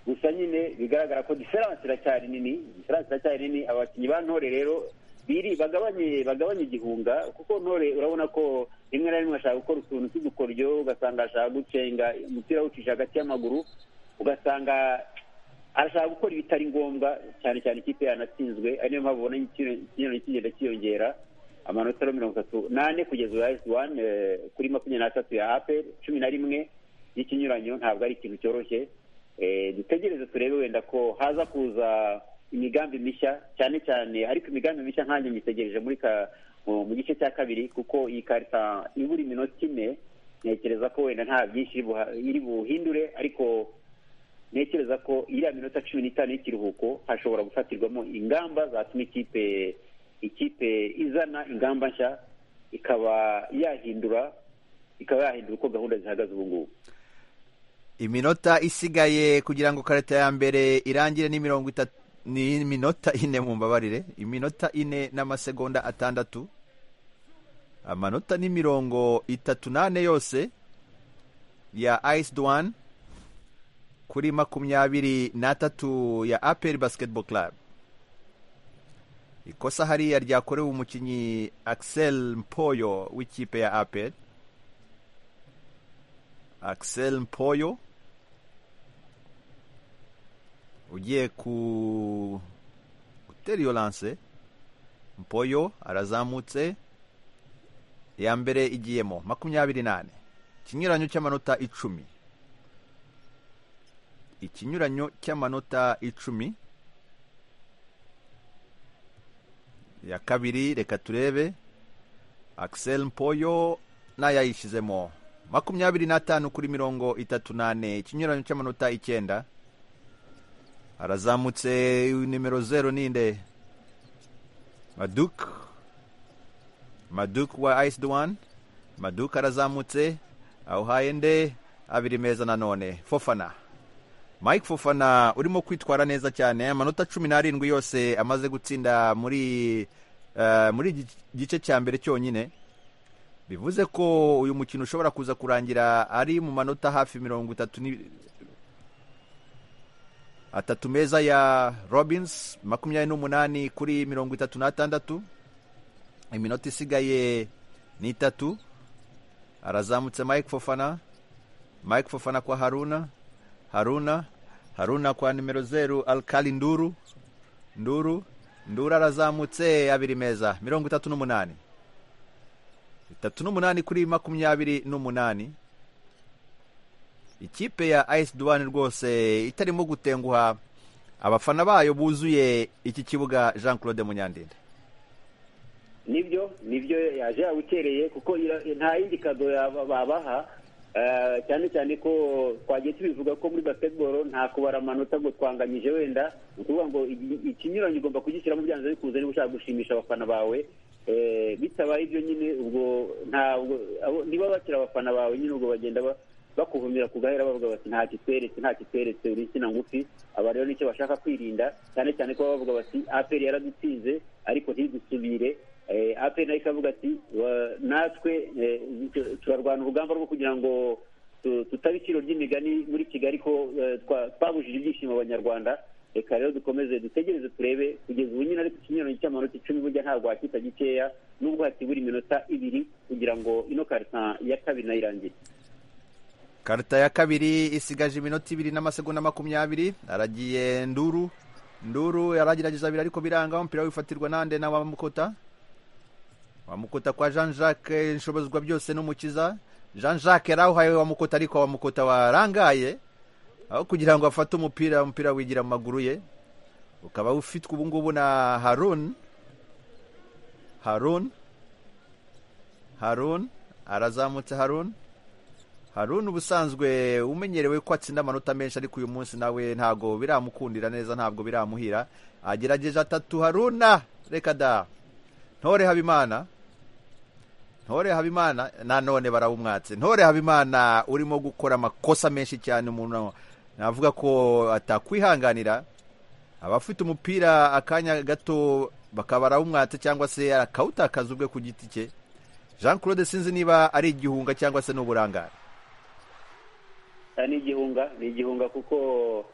gusa nyine bigaragara ko diferanse iracyari nini diferanse iracyari nini abakinnyi ba ntore rero biri bagabanye bagabanye igihunga kuko ntore urabona ko rimwe na rimwe ashaka gukora utuntu tw'udukoryo ugasanga ashaka gucenga umupira awucisha hagati y'amaguru ugasanga arashaka gukora ibitari ngombwa cyane cyane ikipe yanatsinzwe ari niyo mpamvu ubona ikintu kigenda cyiyongera amanota mirongo itatu n'ane kugeza ubu ayisi wani kuri makumyabiri n'atatu ya aperi cumi na rimwe y'ikinyuranyo ntabwo ari ikintu cyoroshye dutegereze turebe wenda ko haza kuza imigambi mishya cyane cyane ariko imigambi mishya nkanjye nyitegereje muri ka mu gice cya kabiri kuko iyi karita ibura iminota ine ntekereza ko wenda nta byinshi iri buhindure ariko ntekereza ko iriya minota cumi n'itanu y'ikiruhuko hashobora gufatirwamo ingamba zatuma ikipe ikipe izana ingamba nshya ikaba yahindura ikaba yahindura uko gahunda zihagaze ubu ngubu iminota isigaye kugira ngo karita ya mbere irangire ni mirongo itatu ni iminota ine mu mbabarire iminota ine n'amasegonda atandatu amanota ni mirongo itatu n'ane yose ya ayisi duwani kuri makumyabiri n'atatu ya aperi basiketibolo karabu ikosa hariya ryakorewe umukinnyi akisel mpoyo w'ikipe ya aperi akisel mpoyo ugiye ku gutera iyo lanse mpoyo arazamutse iya mbere igiyemo makumyabiri n'ane ikinyuranyo cy'amanota icumi ikinyuranyo cy'amanota icumi ya kabiri reka turebe akisel mpoyo n'ayayishyizemo makumyabiri n'atanu kuri mirongo itatu n'ane ikinyuranyo cy'amanota icyenda arazamutse nimero zero ninde maduk maduk wa ayisi duwani maduk arazamutse awuhaye nde abiri meza nanone fofana mike fofana urimo kwitwara neza cyane amanota cumi n'arindwi yose amaze gutsinda muri muri gice cya mbere cyonyine bivuze ko uyu mukino ushobora kuza kurangira ari mu manota hafi mirongo itatu atatu meza ya robinsi makumyabiri n'umunani kuri mirongo itatu n'atandatu iminota isigaye ni itatu arazamutse mike fofana mike fofana kwa haruna haruna haruna kwa nimero zeru alkali nduru nduru nduru arazamutse abiri meza mirongo itatu n'umunani itatu n'umunani kuri makumyabiri n'umunani ikipe ya ayisi duwani rwose itarimo gutenguha abafana bayo buzuye iki kibuga jean claude munyandinde nibyo nibyo yaje yawukereye kuko nta yindi kado babaha cyane cyane ko twagiye tubivuga ko muri basketball nta kubara amanota ngo twanganyije wenda ni ukuvuga ngo ikinyuranyo ugomba kugishyiramo byanze bikunze niba ushaka gushimisha abafana bawe bitabaye ibyo nyine ubwo ntabwo niba bakira abafana bawe nyine ubwo bagenda bakuvumira ku gahera bavuga bati nta kitweretse nta kitweretse uri insina ngufi aba rero nicyo bashaka kwirinda cyane cyane ko bavuga bati aperi yaradutsinze ariko ntidusubire aperi nayo ikavuga ati natwe turarwana urugamba rwo kugira ngo tutaba iciro ry'imigani muri kigali ko twabujije ibyishimo abanyarwanda reka rero dukomeze dutegereze turebe kugeza ubu nyine ariko ikinyuranye cy'amanota icumi burya ntabwo wakita gikeya nubwo hatibura iminota ibiri kugira ngo ino karita ya kabiri nayo irangire karita ya kabiri isigaje iminota ibiri n'amasegonda makumyabiri aragiye nduru nduru yaragerageza abiri ariko biranga umupira wifatirwa nande na wamukota wamukota kwa jean jacques nshobozwa byose n'umukiza jean jacques yari wamukota ariko wamukota warangaye aho kugira ngo afate umupira umupira wigira mu maguru ye ukaba ufitwe ubu ngubu na harun harun harun arazamutse harun harun ubusanzwe umenyerewe ko atsinda amanota menshi ariko uyu munsi nawe ntabwo biramukundira neza ntabwo biramuhira agerageje atatu haruna reka da ntore habimana ntore habimana nanone barawumwatse ntore habimana urimo gukora amakosa menshi cyane umuntu navuga ko atakwihanganira abafite umupira akanya gato bakaba barawumwatse cyangwa se akawutakaza ubwe ku giti cye jean claude sinzi niba ari igihunga cyangwa se n'uburangare ni igihunga ni igihunga kuko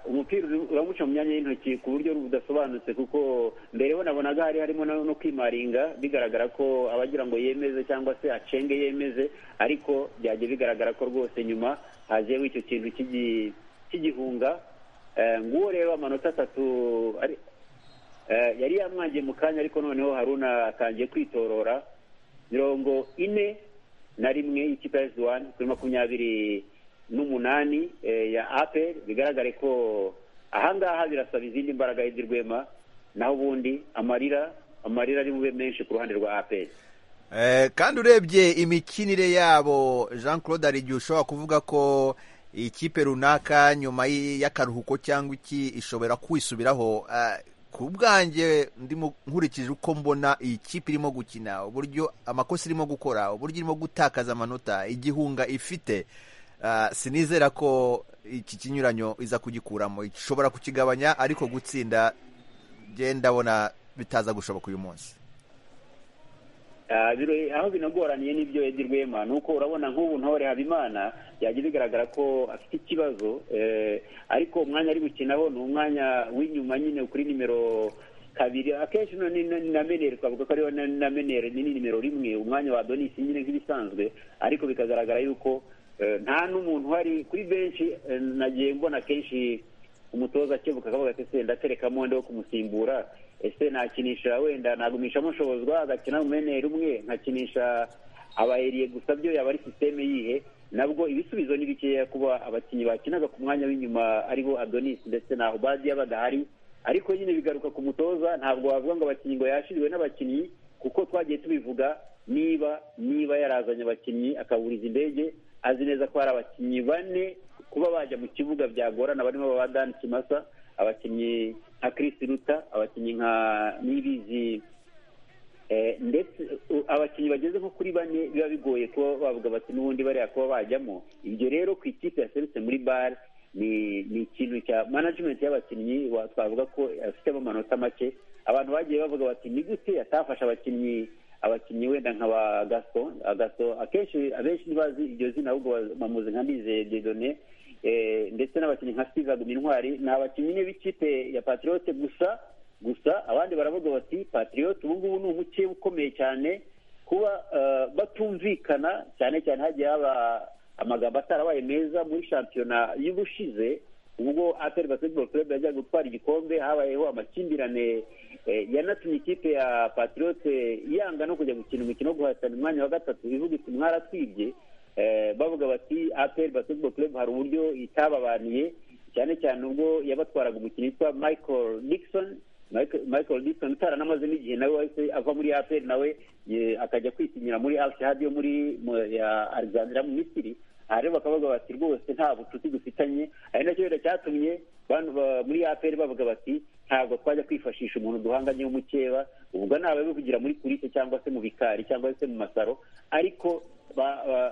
umupira uramuca mu myanya y'intoki ku buryo budasobanutse kuko mbere bonabonaga hari harimo no kwimaringa bigaragara ko abagira ngo yemeze cyangwa se acenge yemeze ariko byajya bigaragara ko rwose nyuma hajeho icyo kintu cy'igihunga nguwo rero amanota atatu yari yamwangiye mu kanya ariko noneho haruna atangiye kwitorora mirongo ine na rimwe y'ikipe ya esiwani kuri makumyabiri n'umunani ya aperi bigaragare ko ahangaha birasaba izindi mbaraga y'ibyo rwema naho ubundi amarira amarira ari bube menshi ku ruhande rwa aperi kandi urebye imikinire yabo jean claude hari igihe ushobora kuvuga ko ikipe runaka nyuma y'akaruhuko cyangwa iki ishobora kwisubiraho ku bwanjye ndimo nkurikije uko mbona iyi kipe irimo gukina uburyo amakosa irimo gukora uburyo irimo gutakaza amanota igihunga ifite sinizera ko iki kinyuranyo iza kugikuramo ishobora kukigabanya ariko gutsinda ndabona bitaza gushoboka uyu munsi aho binagoraniye n'ibyo Edi Rwema ni uko urabona nk'ubu ntore habimana yagiye bigaragara ko afite ikibazo ariko umwanya ari gukinaho ni umwanya w'inyuma nyine kuri nimero kabiri akenshi na meneri twavuga ko ariyo na meneri ni nimero rimwe umwanya wa donisi nyine nk'ibisanzwe ariko bikagaragara yuko nta n'umuntu uhari kuri benshi nagiye mbona kenshi umutoza akebuka akavuga ati se ndaterekamo ndi wo kumusimbura ese nakinisha wenda nagumishamo nshobozwa agakina umeneri umwe nkakinisha abayeriye gusa byo yaba ari sisiteme yihe nabwo ibisubizo ni bikeya kuba abakinnyi bakinaga ku mwanya w'inyuma aribo adonis ndetse na obadiya badahari ariko nyine bigaruka ku mutoza ntabwo wavuga ngo abakinnyi ngo yashiriwe n'abakinnyi kuko twagiye tubivuga niba niba yarazanye abakinnyi akaburiza indege azi neza ko hari abakinnyi bane kuba bajya mu kibuga byagorana barimo ba dani kimasa abakinnyi nka Chris ruta abakinnyi nka nibizi ndetse abakinnyi bageze nko kuri bane biba bigoye kuba bavuga bati n'ubundi bariya kuba bajyamo ibyo rero ku ikipe yaserutse muri bare ni ikintu cya management y'abakinnyi twavuga ko afitemo amanota make abantu bagiye bavuga bati ni gute atafashe abakinnyi abakinnyi wenda nka ba gaso gaso akenshi abenshi ntibazi iryo zina ahubwo bamuzi nka nizeye dedone ndetse n'abakinnyi nka steve intwari ni abakinnyi b'ikipe ya patriyote gusa gusa abandi baravuga bati patriyote ubu ngubu ni umuke ukomeye cyane kuba batumvikana cyane cyane hagiye haba amagambo atarabaye meza muri shampiyona y'ubushize ubwo aperi basketball club yajyaga gutwara igikombe habayeho amakimbirane yanatumye ikipe ya patriyote yanga no kujya gukina umukino wo guhatana umwanya wa gatatu ivuga iti mwaratwibye bavuga bati aperi basketball club hari uburyo itababaniye cyane cyane ubwo yabatwaraga umukino witwa michael dixon michael dixon utaranamaze n'igihe nawe wahise ava muri aperi nawe akajya kwisinyira muri alshihadi yo muri alexandra mu misiri aha rero bakavuga bati rwose nta bucuti dufitanye ari nacyo rero cyatumye muri aperi bavuga bati ntabwo twajya kwifashisha umuntu duhanganye w'umukeba ubwo naba bivugira muri kurite cyangwa se mu bikari cyangwa se mu masaro ariko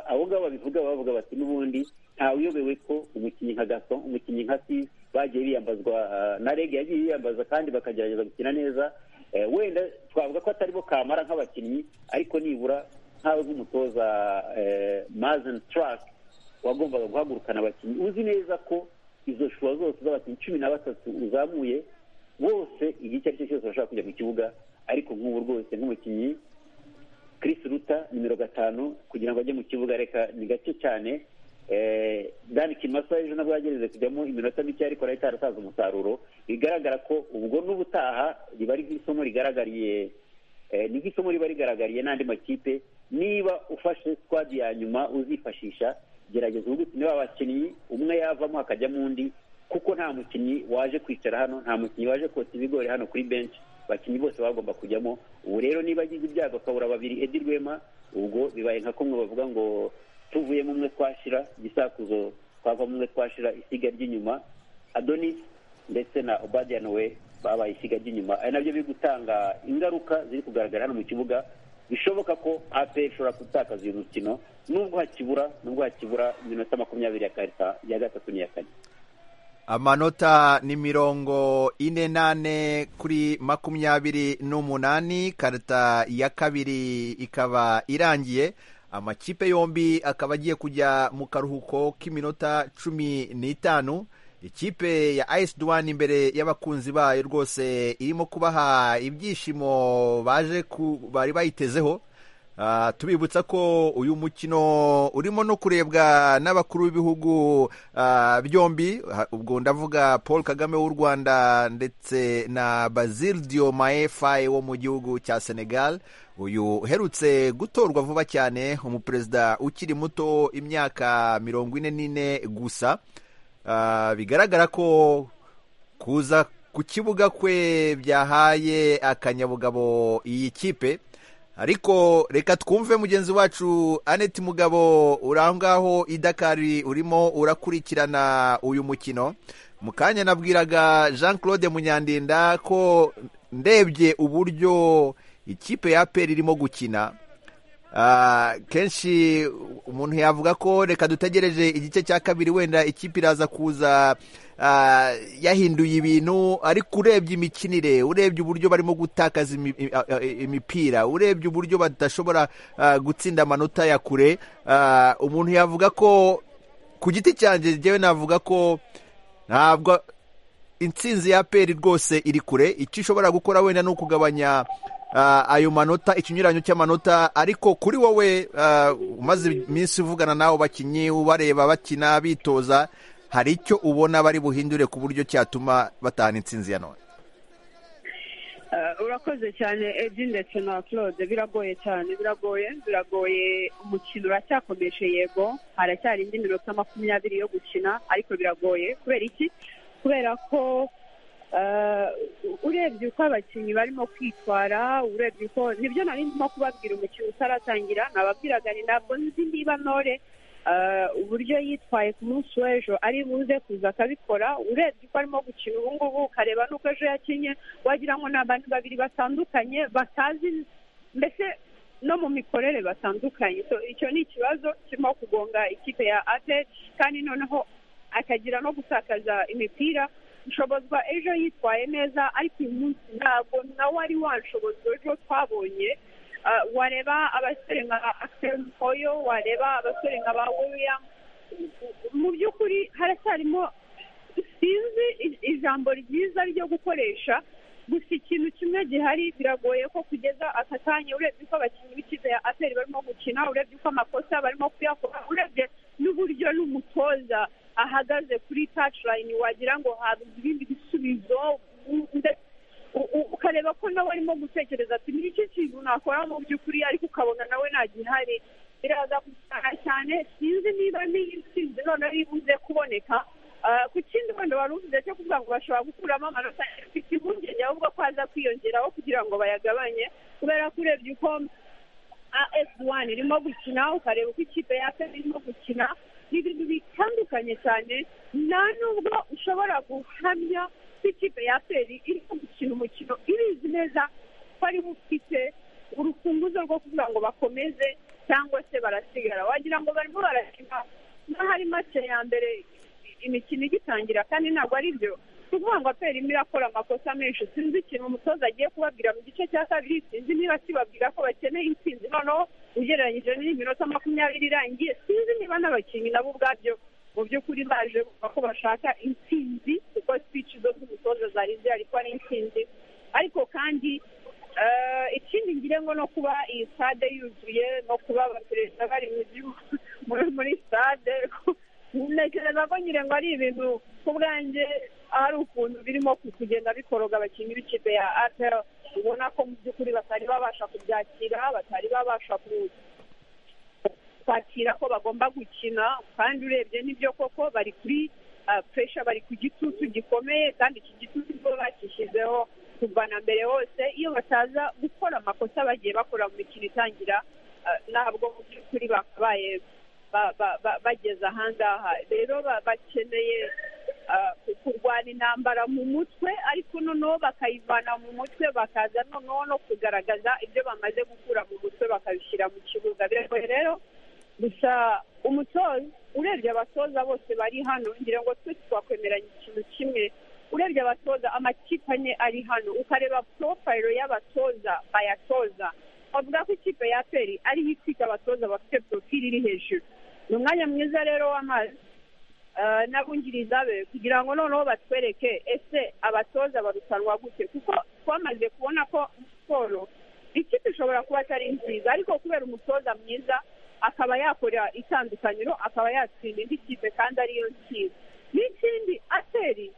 abo ngabo babivuga bavuga bati n'ubundi ntawiyobewe ko umukinnyi nka gato umukinnyi nka si bagiye biyambazwa na rege yagiye yiyambaza kandi bakagerageza gukina neza wenda twavuga ko atari bo kamara nk'abakinnyi ariko nibura nkawe nk'umutoza mazini tarake wagombaga guhagurukana abakinnyi uzi neza ko izo shuwa zose z'abakinnyi cumi na batatu uzamuye bose igihe icyo ari cyo cyose bashobora kujya mu kibuga ariko nk'ubu rwose nk'umukinnyi Chris ruta nimero gatanu kugira ngo ajye mu kibuga reka ni gake cyane dani kimasa ejo nabwo yagerageze kujyamo iminota mike ariko arahita harasaza umusaruro bigaragara ko ubwo n'ubutaha riba ari nk'isomo rigaragariye ni nk'isomo riba rigaragariye n'andi makipe niba ufashe squad ya nyuma uzifashisha gerageza ubutsi niba abakinnyi umwe yavamo hakajyamo undi kuko nta mukinnyi waje kwicara hano nta mukinnyi waje kotsa ibigori hano kuri benshi abakinnyi bose bagomba kujyamo ubu rero niba agize ibyago akabura babiri edi rwema ubwo bibaye nka kumwe bavuga ngo tuvuyemo umwe twashira igisakuzo twavamo umwe twashira isiga ry'inyuma adonis ndetse na obadiyan we babaye isiga ry'inyuma ari nabyo biri gutanga ingaruka ziri kugaragara hano mu kibuga bishoboka ko ape ishobora gutakaza uyu mukino nubwo hakibura nubwo hakibura iminota makumyabiri ya gatatu n'iya kane amanota ni mirongo ine nane kuri makumyabiri n'umunani karita ya kabiri ikaba irangiye amakipe yombi akaba agiye kujya mu karuhuko k'iminota cumi n'itanu ikipe ya ayisi duwani imbere y'abakunzi bayo rwose irimo kubaha ibyishimo baje bari bayitezeho tubibutsa ko uyu mukino urimo no kurebwa n'abakuru b'ibihugu byombi ubwo ndavuga paul kagame w'u rwanda ndetse na Bazil Diomaye Faye wo mu gihugu cya senegal uyu uherutse gutorwa vuba cyane umuperezida ukiri muto imyaka mirongo ine n'ine gusa bigaragara ko kuza ku kibuga kwe byahaye akanyabugabo iyi kipe ariko reka twumve mugenzi wacu aneti mugabo uri aho ngaho i dakari urimo urakurikirana uyu mukino mu kanya nabwiraga jean claude munyandinda ko ndebye uburyo ikipe ya peri irimo gukina kenshi umuntu yavuga ko reka dutegereje igice cya kabiri wenda ikipe iraza kuza yahinduye ibintu ariko urebye imikinire urebye uburyo barimo gutakaza imipira urebye uburyo badashobora gutsinda amanota ya kure umuntu yavuga ko ku giti cyanjye njyewe navuga ko ntabwo intsinzi ya peri rwose iri kure icyo ishobora gukora wenda ni ukugabanya ayo manota ikinyuranyo cy'amanota ariko kuri wowe umaze iminsi uvugana n'abo bakinnyi ubareba bakina bitoza hari icyo ubona bari buhindure ku buryo cyatuma batahana intsinzi ya none urakoze cyane edi ndetse na claude biragoye cyane biragoye biragoye umukino uracyakomeje yego haracyari indi minota makumyabiri yo gukina ariko biragoye kubera iki kubera ko urebye uko abakinnyi barimo kwitwara urebye uko nibyo nari ndimo kubabwira umukino utaratangira nababwiraga ni ntabwo nzi niba ntore uburyo yitwaye ku munsi w'ejo ari buze kuza akabikora urebye uko arimo gukina ubu ngubu ukareba n'uko ejo yakinnye wagira ngo ni abantu babiri batandukanye batazi mbese no mu mikorere batandukanye icyo ni ikibazo kirimo kugonga ikipe ya ate kandi noneho akagira no gutakaza imipira nshobozwa ejo yitwaye neza ariko uyu munsi ntabwo nawe ari wanshobozwa ejo twabonye wareba abasore nka akiseri mpoyo wareba abasore nka ba william mu by'ukuri haracyarimo sinzi ijambo ryiza ryo gukoresha gusa ikintu kimwe gihari biragoye ko kugeza aka kanya urebye uko abakinnyi b'ikipe ya ateri barimo gukina urebye uko amakosa barimo kuyakora urebye n'uburyo n'umutoza ahagaze kuri tacirayini wagira ngo habuze ibindi bisubizo ukareba ko nawe arimo gutekereza ati ni iki kintu nakora mu by'ukuri ariko ukabona nawe nta gihari biraza gusana cyane sinzi niba n'iyi nsinzi none ari ibuze kuboneka ku kindi wenda wari uvuze cyo kuvuga ngo bashobora gukuramo amanota afite impungenge ahubwo ko haza kwiyongeraho kugira ngo bayagabanye kubera ko urebye uko as wani irimo gukina ukareba uko ikipe ya pe irimo gukina ni ibintu bitandukanye cyane nta nubwo ushobora guhamya ko ikipe ya peri irimo gukina umukino ibizi neza ko ari ufite urufunguzo rwo kugira ngo bakomeze cyangwa se barasigara wagira ngo barimo barakina n'ahari make ya mbere imikino igitangira kandi ntabwo ari byo kuvuga ngo aperi irimo irakora amakosa menshi sinzi ikintu umutoza agiye kubabwira mu gice cya kabiri sinzi niba kibabwira ko bakeneye intsinzi noneho ugereranyije n'iminota makumyabiri irangiye sinzi niba n'abakinnyi nabo ubwabyo mu by'ukuri baje bumva ko bashaka intsinzi kuko sipici zo z'umutoza zari zihari ko ari intsinzi ariko kandi Eh, ikindi ngira ngo ni ukuba iyi stade yuzuye no kuba abaperezida bari mu gihugu- muri- muri stade ntekereza ko ngira ngo ari ibintu ku bwanjye hari ukuntu birimo ku- kugenda bikoroga abakinnyi b'ikipe ya apel ubona ko mu by'ukuri batari babasha kubyakira batari babasha ku- kwakira ko bagomba gukina kandi urebye n'ibyo koko bari kuri puresha bari ku gitutu gikomeye kandi iki gitutu bo bakishyizeho kuva na mbere hose iyo bataza gukora amakosa bagiye bakora mu mikino itangira ah, ntabwo mu by'ukuri bakabaye ba- ba- ba- bageze ahangaha rero ba- bakeneye ah, ku- kurwana intambara mu mutwe ariko noneho bakayivana mu mutwe bakaza noneho no kugaragaza ibyo bamaze gukura mu mutwe bakabishyira mu kibuga biragoye rero gusa umutoza urebye abatoza bose bari hano ngira ngo twese twakwemeranya ikintu kimwe urebye abatoza amakipe ane ari hano ukareba porofayiro y'abatoza bayatoza bavuga ko ikipe ya peri ariho itwika abatoza bafite porofili iri hejuru ni umwanya mwiza rero w'amazi eh, n'abungiriza be kugira ngo noneho batwereke ese abatoza barutanwa gute kuko twamaze kubona ko muri siporo ikipe ishobora kuba atari nziza ariko kubera umutoza mwiza akaba yakora itandukaniro akaba yatsinda indi kipe kandi ariyo nziza n'ikindi ateri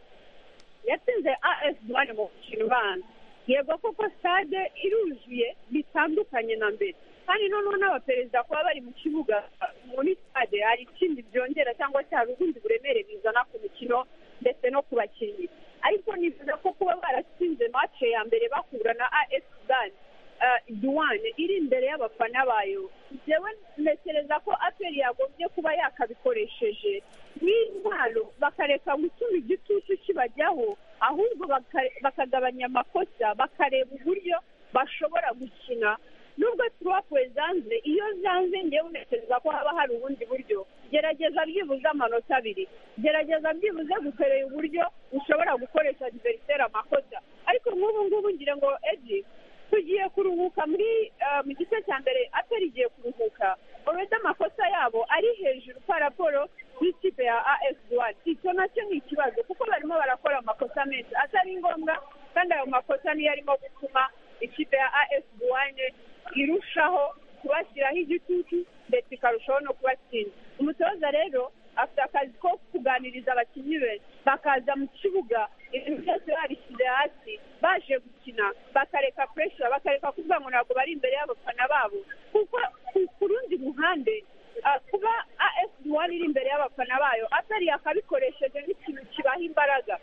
yatsinze as duwane mu mukino ubanza yego koko stade iruzuye bitandukanye na mbere kandi noneho n'abaperezida kuba bari mu kibuga muri stade hari ikindi byongera cyangwa se hari ubundi buremere bizana ku mikino ndetse no ku bakinnyi ariko nifuza ko kuba baratsinze mace ya mbere bahura na as duwane duwane iri imbere y'abafana bayo njyewe ntekereza ko aperi yagombye kuba yakabikoresheje nk'intwaro bakareka gutuma igitutu kibajyaho ahubwo baka- bakagabanya amakosa bakareba uburyo bashobora gukina nubwo turuwapuwe zanze iyo zanze ngewe ntekereza ko haba hari ubundi buryo gerageza byibuze amanota abiri gerageza byibuze gukoreye uburyo ushobora gukoresha diveriseri amakosa ariko nk'ubu ngubu ngira ngo edi tugiye kuruhuka muri eh, mu gice cya mbere atari igiye kuruhuka uretse amakosa yabo ari hejuru paraporo y'ikipe ya as duwani icyo nacyo ni ikibazo kuko barimo barakora amakosa menshi atari ngombwa kandi ayo makosa niyo arimo gutuma ikipe ya as duwani irushaho kubashyiraho igitutu ndetse ikarushaho no kubatsinda umutoza rero afite akazi ko kuganiriza abakinnyi be bakaza mu kibuga ibintu byose babishyize hasi baje gukina bakareka puresha bakareka kuvuga ngo ntabwo bari imbere y'abafana babo kuko ku- ku rundi ruhande ah, kuba as duwani iri imbere y'abafana bayo atari akabikoresheje n'ikintu kibaha imbaraga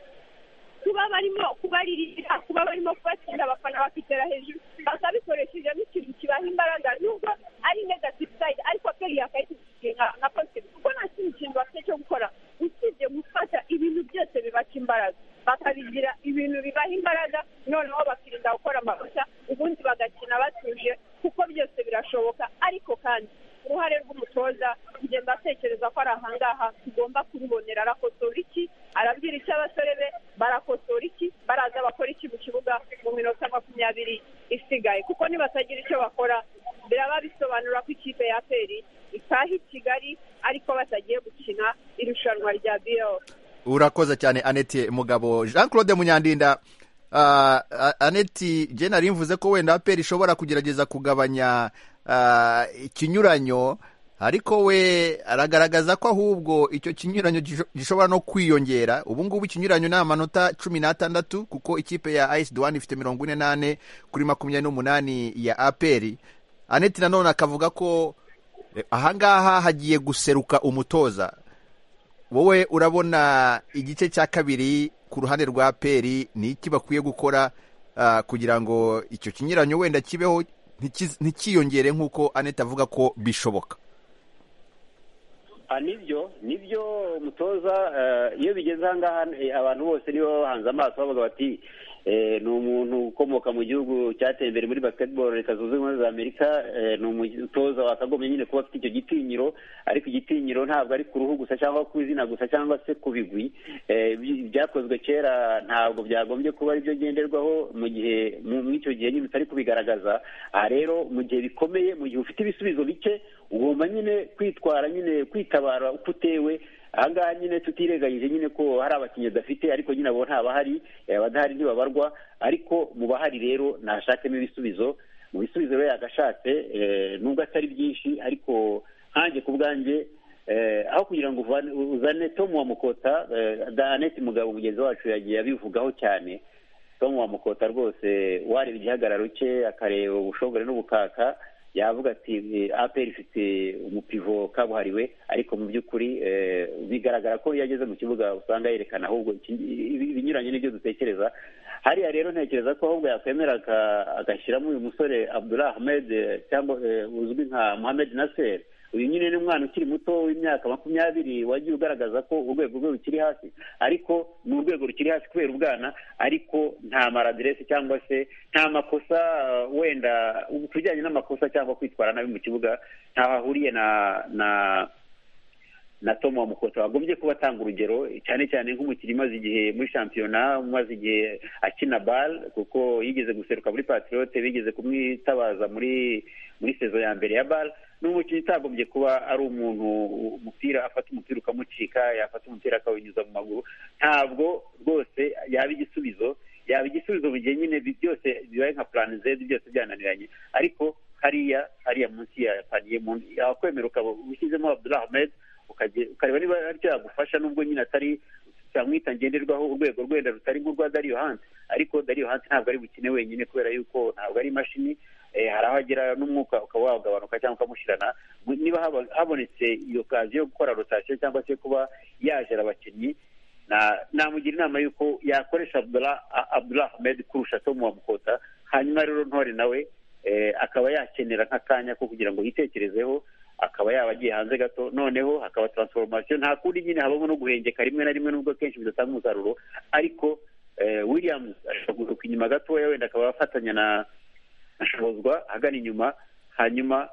kuba barimo kubaririra kuba barimo kubatsinda abafana bakitera hejuru bakabikoresheje nk'ikintu kibaha imbaraga nubwo ari negative side ariko peri yakayitishije nka nka positive kuko nta kindi kintu bafite cyo gukora usibye gufata ibintu byose bibaca imbaraga bakabigira ibintu bibaha imbaraga noneho bakirinda gukora amakosa ubundi bagakina batuje kuko byose birashoboka ariko kandi uruhare rw'umutoza ngenda atekereza ko ari ahangaha tugomba kurubonera arakosora iki arabwira icyo abasore be barakosora iki baraza bakora iki mu kibuga mu minota makumyabiri isigaye kuko nibatagira icyo bakora biraba bisobanura ko ikipe ya peri itaha i kigali ariko batagiye gukina irushanwa rya biyo urakoze cyane aneti mugabo jean claude munyandinda ah, ah, aneti jye nari mvuze ko wenda aperi ishobora kugerageza kugabanya ah, ikinyuranyo ariko we aragaragaza ko ahubwo icyo kinyuranyo gisho- gishobora no kwiyongera ubu ngubu ikinyuranyo ni amanota cumi n'atandatu kuko ikipe ya ayisi duwani ifite mirongo ine n'ane kuri makumyabiri n'umunani ya aperi aneti nanone akavuga ko eh, ahangaha hagiye guseruka umutoza wowe urabona igice cya kabiri ku ruhande rwa peri ni iki bakwiye gukora ah, kugira ngo icyo kinyuranyo wenda kibeho ntikiz- ntikiyongere nk'uko anete avuga ko bishoboka Ah, nibyo nibyo umutoza eh, iyo bigeze ahangaha eh, abantu bose nibo bahanze amaso bavuga bati eh, ni umuntu ukomoka mu gihugu cyateye imbere muri basketball leta zunze ubumwe za amerika eh, ni umutoza wakagombye nyine kuba afite icyo gitinyiro ariko igitinyiro ntabwo ari ku ruhu gusa cyangwa ku izina gusa cyangwa se ku bigwi Eh, bi- ibyakozwe kera ntabwo byagombye kuba aribyo ngenderwaho mu gihe mu- muri icyo gihe nyine utari kubigaragaza aha rero mu gihe bikomeye mu gihe ufite ibisubizo bike ugomba nyine kwitwara nyine kwitabara uko utewe aha ngaha nyine tutirengagije nyine ko hari abakinnyi badafite ariko nyine abo ntabahari abadahari ntibabarwa ariko mu bahari rero nashakemo ibisubizo mu bisubizo rero yagashatse nubwo atari byinshi ariko nkange ku bwanjye aho kugira ngo uzane tomu wa mukota danete mugabo mugenzi wacu yagiye abivugaho cyane tomu wa mukota rwose wareba igihagararo cye akareba ubushongore n'ubukaka yavuga ati aperi ifite umupivo kabuhariwe ariko mu by'ukuri bigaragara ko iyo ageze mu kibuga usanga yerekana ahubwo ibinyuranye n'ibyo dutekereza hariya rero ntekereza ko ahubwo yakwemera agashyiramo uyu musore abdullah ahmed cyangwa uzwi nka muhammed nasser uyu nyine ni umwana ukiri muto w'imyaka makumyabiri wagiye ugaragaza ko urwego rwe rukiri hasi ariko ni urwego rukiri hasi kubera ubwana ariko nta maradiresi cyangwa se nta makosa wenda ku bijyanye n'amakosa cyangwa kwitwara nabi mu kibuga ntaho ahuriye na na na tomu wa mukota wagombye kuba atanga urugero cyane cyane nk'umukinnyi umaze igihe muri shampiyona umaze igihe akina bale kuko yigeze guseruka muri patirote bigeze kumwitabaza muri muri sezo ya mbere ya bale ni umukinnyi utagombye kuba ari umuntu umupira afata umupira ukamucika yafata umupira akawunyuza mu maguru ntabwo rwose yaba igisubizo yaba igisubizo bigiye nyine byose bibaye nka plan z byose byananiranye ariko hariya hariya munsi ya paniye yakwemera ukaba ushyizemo abdullah ahmed ukareba niba aricyo yagufasha nubwo nyine atari twamwita ngenderwaho urwego rwenda rutari nk'urwa dariyo hansi ariko dariyo hansi ntabwo ari bukine wenyine kubera yuko ntabwo ari imashini hari aho agera n'umwuka ukaba wagabanuka cyangwa ukamushyirana niba habonetse iyo kazi yo gukora rotasiyo cyangwa se kuba yajera abakinnyi namugira inama y'uko yakoresha abdullah ahmed kurusha tomu wa mukota hanyuma rero ntore nawe akaba yakenera nk'akanya ko kugira ngo yitekerezeho akaba yaba agiye hanze gato noneho hakaba taransiforomasiyo nta kundi nyine habamo no guhengeka rimwe na rimwe nubwo kenshi bidatanga umusaruro ariko williams ashobora guturuka inyuma gatoya wenda akaba afatanya na ashobozwa ahagana inyuma hanyuma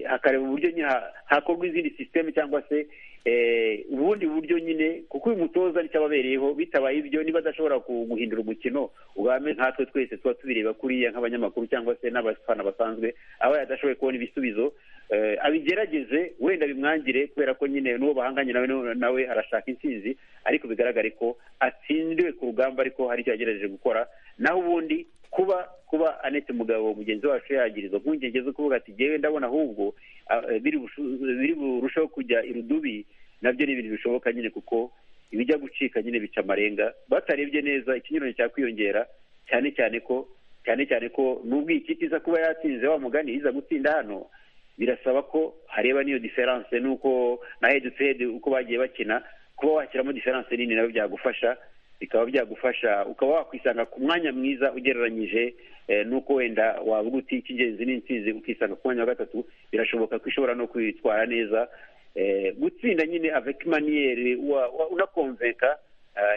hakareba uburyo nyine hakorwa izindi sisiteme cyangwa se ubundi buryo nyine kuko uyu mutoza nicyo ababereyeho bitabaye ibyo niba adashobora guhindura umukino ubame nkatwe twese tuba tubireba kuriya nk'abanyamakuru cyangwa se n'abafana basanzwe aba yadashoboye kubona ibisubizo abigerageze wenda bimwangire kubera ko nyine n'uwo bahanganye nawe nawe arashaka intsinzi ariko bigaragare ko atsindiwe ku rugamba ariko hari icyo yagerageje gukora naho ubundi kuba kuba anete mugabo mugenzi wacu yagira izo mpungenge zo kuvuga ati ngewe ndabona ahubwo biri burushaho kujya irudubi nabyo ni ibintu bishoboka nyine kuko ibijya gucika nyine bica amarenga batarebye neza ikinyuranyo cyakwiyongera cyane cyane ko cyane cyane ko nubwo iyi kipe iza kuba yatsinze wa mugani iza gutsinda hano birasaba ko hareba n'iyo diferanse n'uko na hedi tu hedi uko bagiye bakina kuba washyiramo diferanse nini nabyo byagufasha bikaba byagufasha ukaba wakwisanga ku mwanya mwiza ugereranyije n'uko wenda wavuga uti icy'ingenzi n'intsinzi ukisanga ku mwanya wa gatatu birashoboka ko ishobora no kwitwara neza gutsinda nyine aveki maniyeri unakomveka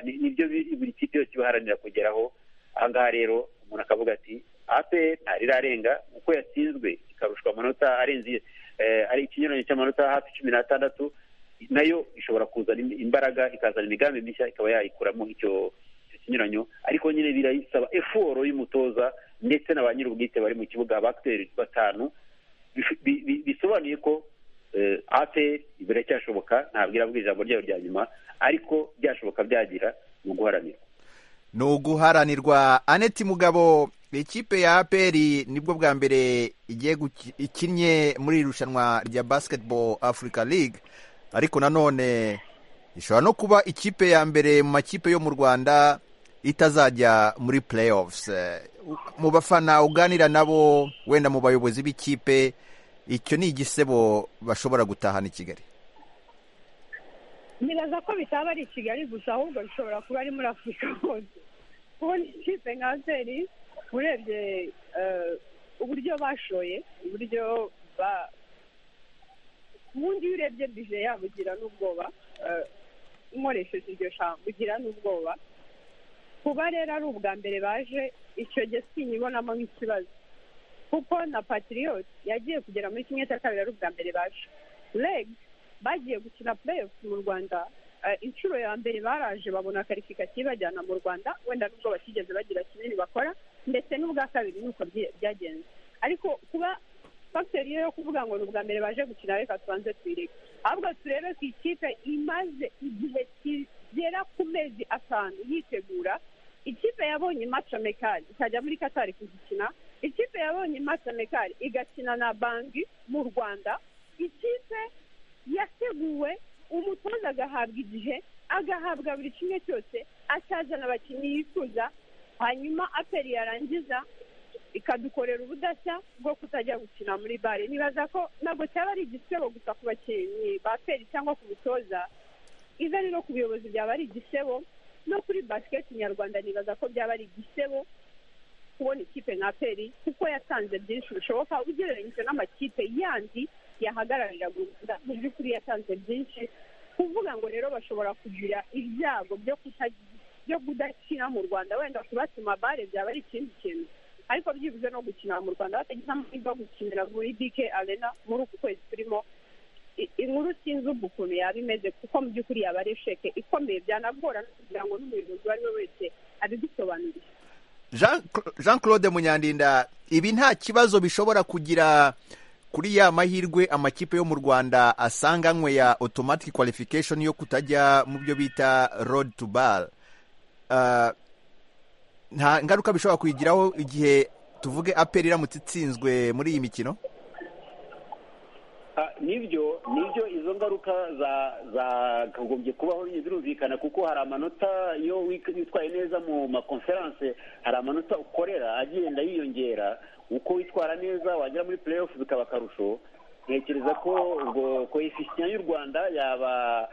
nibyo buri kipe yose ibaharanira kugeraho aha ngaha rero umuntu akavuga ati aperi ntari irarenga uko yatsinzwe ikarushwa amanota arenze ari ikinyuranyo cy'amanota hafi cumi n'atandatu nayo ishobora kuzana imbaraga ikazana imigambi mishya ikaba yayikuramo icyo kinyuranyo ariko nyine birayisaba efuro y'umutoza ndetse na ba nyir'ubwite bari mu kibuga abakiteri batanu bisobanuye ko aperi biracyashoboka ntabwo iravuga ijambo ryayo rya nyuma ariko byashoboka byagira ni uguharanirwa ni uguharanirwa aneti mugabo ikipe ya aperi nibwo bwa mbere igiye ikinnye muri iri rushanwa rya basiketiboro afurika ligue ariko nanone ishobora no kuba ikipe ya mbere mu makipe yo mu rwanda itazajya muri playoffs mu bafana uganira nabo wenda mu bayobozi b'ikipe icyo ni igisebo bashobora gutahana i kigali nibaza ko bitaba ari i kigali gusa ahubwo bishobora kuba ari muri afurika hose kubona ikipe nka zeri urebye uburyo bashoye uburyo ba ubundi iyo urebye bije yabo ugira n'ubwoba nkoresheje iryo jambo ugira n'ubwoba kuba rero ari ubwa mbere baje icyo gihe sinyibonamo nk'ikibazo kuko na patiriyoti yagiye kugera muri kimwe cya kabiri ari ubwa mbere baje regi bagiye gukina pureyofu mu rwanda inshuro ya mbere baraje babona karifikasiyo ibajyana mu rwanda wenda nubwo batigeze bagira kinini bakora ndetse n'ubwa kabiri ni uko byagenze ariko kuba fagiteri rero yo kuvuga ngo ni ubwa mbere baje gukina reka tubanze twireke ahubwo turebe ku ikipe imaze igihe kigera ku mezi atanu yitegura ikipe yabonye maca mekari ikajya muri katari kuzikina ikipe yabonye maca mekari igakina na banki mu rwanda ikipe yateguwe umutoza agahabwa igihe agahabwa buri kimwe cyose akazana abakinnyi yifuza hanyuma aperi yarangiza ikadukorera ubudashya bwo kutajya gukina muri bare nibaza ko ntabwo cyaba ari igisebo gusa ku bakinnyi ba peri cyangwa ku bitoza iza no ku buyobozi byaba ari igisebo no kuri basiketi nyarwanda nibaza ko byaba ari igisebo kubona ikipe nka peri kuko yatanze byinshi bishoboka ugereranyije n'amakipe yandi yahagararira rwanda mu by'ukuri yatanze byinshi kuvuga ngo rero bashobora kugira ibyago byo kutagira byo kudakina mu rwanda wenda kubatuma bare byaba ari ikindi kintu ariko byibuze no gukina mu rwanda batagize amahirwe yo gukinira muri dike arena muri uku kwezi turimo I- inkuru sinzi ubu ukuntu yaba imeze kuko mu by'ukuri yaba ari esheke ikomeye byanagorana kugira ngo n'umuyobozi uwo ari we wese abidusobanurire Jean Jean Claude Munyandinda ibi nta kibazo bishobora kugira kuri ya mahirwe amakipe yo mu Rwanda asanganywe ya automatic qualification yo kutajya mu byo bita road to bar Ah, nta ngaruka bishobora kuyigiraho igihe tuvuge aperi iramutse itsinzwe muri iyi mikino Ah, nibyo nibyo izo ngaruka za- zakagombye kubaho bigiye birumvikana kuko hari amanota iyo wik- witwaye neza mu makonferanse hari amanota ukorera agenda yiyongera uko witwara neza wagera muri play off bikaba akarusho ntekereza ko ubwo koefisiya y'u rwanda yaba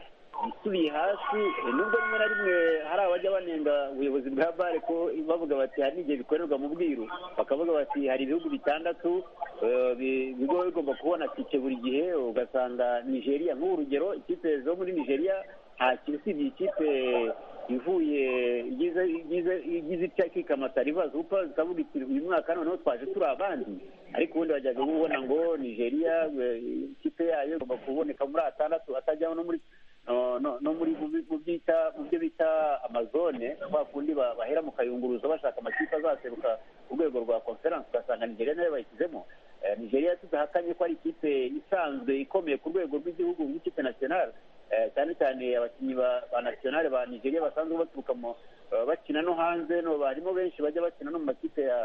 isubiye hasi eh, nubwo rimwe na rimwe hari abajya banenga ubuyobozi bwa bare ko bavuga bati hari n'igihe bikorerwa mu bwiru bakavuga bati hari ibihugu bitandatu eh, bi- biba bigomba kubona tike buri gihe ugasanga nigeria nk'ubu urugero ikipe zo muri nigeria nta kintu usibye ikipe ivuye igize igize- igize itya kikamata rivazi kuko ikavuga iti uyu mwaka noneho twaje turi abandi ariko ubundi bajyaga ubona ngo nigeria eh, ikipe yayo igomba kuboneka muri atandatu atajyaho no muri no- no no muri mu bi- mu byita mu byo bita amazone kwa kundi ba- bahera mu kayunguruzo bashaka amakipe azaseruka ku rwego rwa conference ugasanga nigeria nayo bayishyizemo Eh, nigeria tudahakanye ko ari ikipe isanzwe ikomeye ku rwego rw'igihugu nk'ikipe nationale Eh, cyane cyane abakinnyi ba ba nationale ba nigeria basanzwe baturuka mu eh, bakina no hanze no barimo benshi bajya bakina no mu makipe ya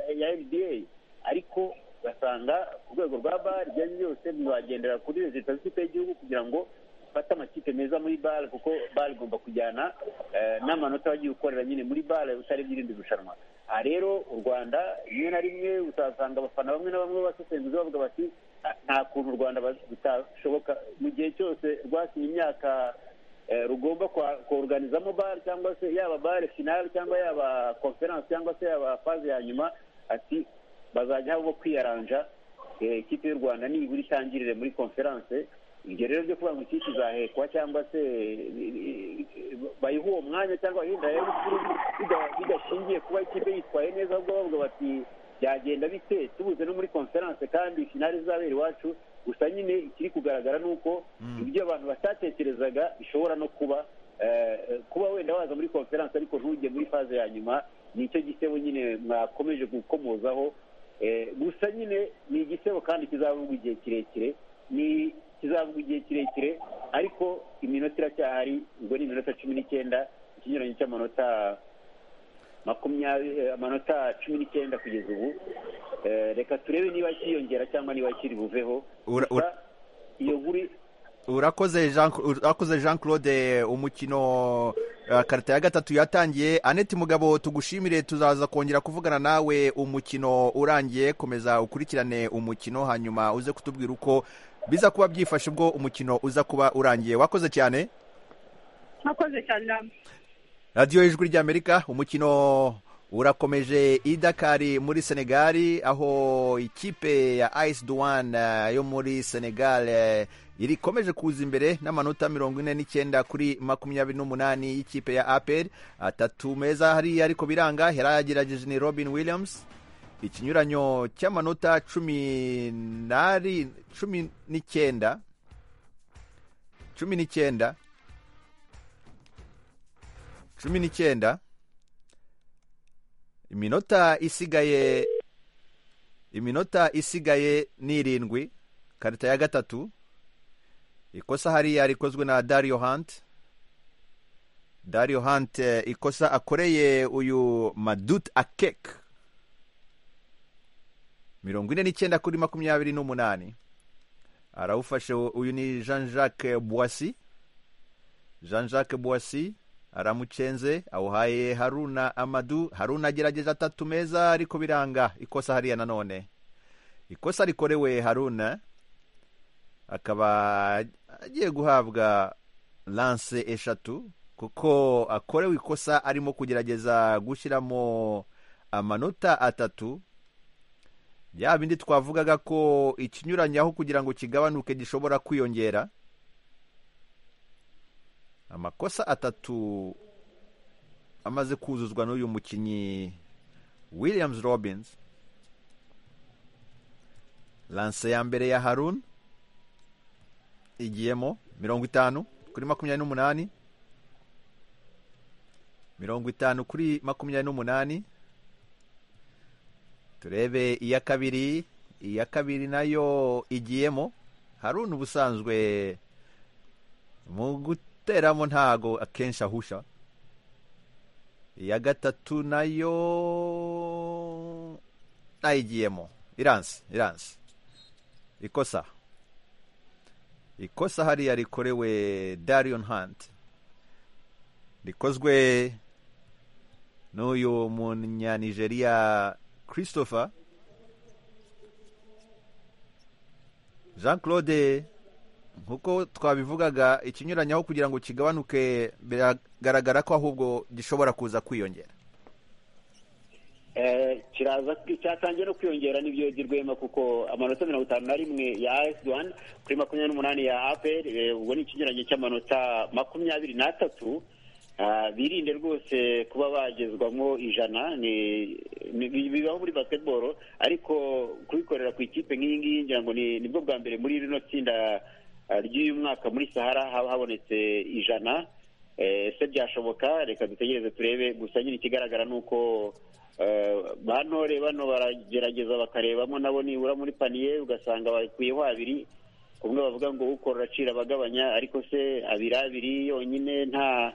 ya- ya nba ariko ugasanga ku rwego rwa bar ibyo byose bibagendera kuri leta z'ikipe y'igihugu kugira ngo bafate amakipe meza muri bare kuko bare igomba kujyana eh, n'amanota wagiye ukorera nyine muri bare utarebye irindi rushanwa aha rero u rwanda rimwe na rimwe uzasanga abafana bamwe na bamwe basesenguza bavuga bati "Ah, nta kuntu u rwanda baz- bitashoboka mu gihe cyose rwasinye imyaka eh, rugomba kwa- koruganizamo bare cyangwa se yaba bare finale cyangwa yaba conference cyangwa se yaba faze ya nyuma ati bazajya aho kwiyaranja eh, ikipe y'u rwanda nibura itangirire muri conference ibyo rero byo kuvuga ngo ikipe izahekwa cyangwa se eh, eh, bayiha uwo mwanya cyangwa bayihindayeho bidashingiye kuba ikipe yitwaye neza ahubwo bavuga bati byagenda bite tubuze no muri conference kandi finale izabera iwacu gusa nyine ikiri kugaragara ni uko ibyo abantu batatekerezaga bishobora no kuba eh, eh, kuba wenda waza muri conference ariko ntujye muri faze ya nyuma nicyo gisebo nyine mwakomeje gukomozaho Eh, gusa nyine ni igisebo kandi kizavugwa igihe kirekire ni kizavugwa igihe kirekire ariko iminota iracyahari ubwo ni iminota cumi n'icyenda ikinyuranyo cy'amanota makumyabiri eh, amanota cumi n'icyenda kugeza ubu Eh, reka turebe niba kiyongera cyangwa niba kiri buveho Ura- Gusa ura- iyo nkuru urakoze jean urakoze jean claude umukino eh, karita ya gatatu yatangiye aneti mugabo tugushimire tuzaza kongera kuvugana nawe umukino urangiye komeza ukurikirane umukino hanyuma uze kutubwira uko biza kuba byifashe ubwo umukino uza kuba urangiye wakoze cyane mwakoze cyane namwe radiyo y'ijwi ry'amerika umukino urakomeje idakari muri senegali aho ikipe ya ice duwan yo muri senegal eh, irikomeje kuza imbere n'amanota mirongo ine n'icyenda kuri makumyabiri n'umunani y'ikipe ya apel atatu meza hariya ariko biranga yari yagerageje ni robin williams ikinyuranyo cy'amanota cumi n'ari cumi n'icyenda cumi n'icyenda cumi n'icyenda iminota isigaye iminota isigaye ni irindwi karita ya gatatu ikosa hariya rikozwe na dario hanti dario hanti ikosa akoreye uyu madut akeke mirongo ine n'icyenda kuri makumyabiri n'umunani arawufashe uyu ni jean jacques boissy jean jacques boissy aramucenze awuhaye haruna amadu haruna agerageza atatu meza ariko biranga ikosa hariya nanone ikosa rikorewe haruna akaba agiye guhabwa lanse eshatu kuko akorewe ikosa arimo kugerageza gushyiramo amanota atatu bya bindi twavugaga ko ikinyuranye aho kugira ngo kigabanuke gishobora kwiyongera amakosa atatu amaze kuzuzwa n'uyu mukinnyi williams robins lanse ya mbere ya harun igiyemo mirongo itanu kuri makumyabiri n'umunani mirongo itanu kuri makumyabiri n'umunani turebe iya kabiri iya kabiri nayo igiyemo harun ubusanzwe mu guteramo ntago akenshi ahusha iya gatatu nayo nayigiyemo iransi iransi ikosa ikosa hariya rikorewe darion hanti rikozwe n'uyu munyanigeriya christopher jean claude nk'uko twabivugaga ikinyuranyaho kugira ngo kigabanuke biragaragara ko ahubwo gishobora kuza kwiyongera kiraza cyatangiye no kwiyongera n'ibyo rwema kuko amanota mirongo itanu na rimwe ya esi wani kuri makumyabiri n'umunani ya aperi ubwo ni ikinyuranye cy'amanota makumyabiri n'atatu birinde rwose kuba bagezwamo ijana bibaho muri basketball ariko kubikorera ku ikipe nk'iyi ngiyi ngira ngo nibwo bwa mbere muri rino tsinda ry'uyu mwaka muri sahara haba habonetse ijana ese byashoboka reka dutegereze turebe gusa nyine ikigaragara ni uko bantore bano baragerageza bakarebamo nabo nibura muri paniye ugasanga bakuyeho abiri kumwe bavuga ngo ukorora acira abagabanya ariko se abiri abiri yonyine nta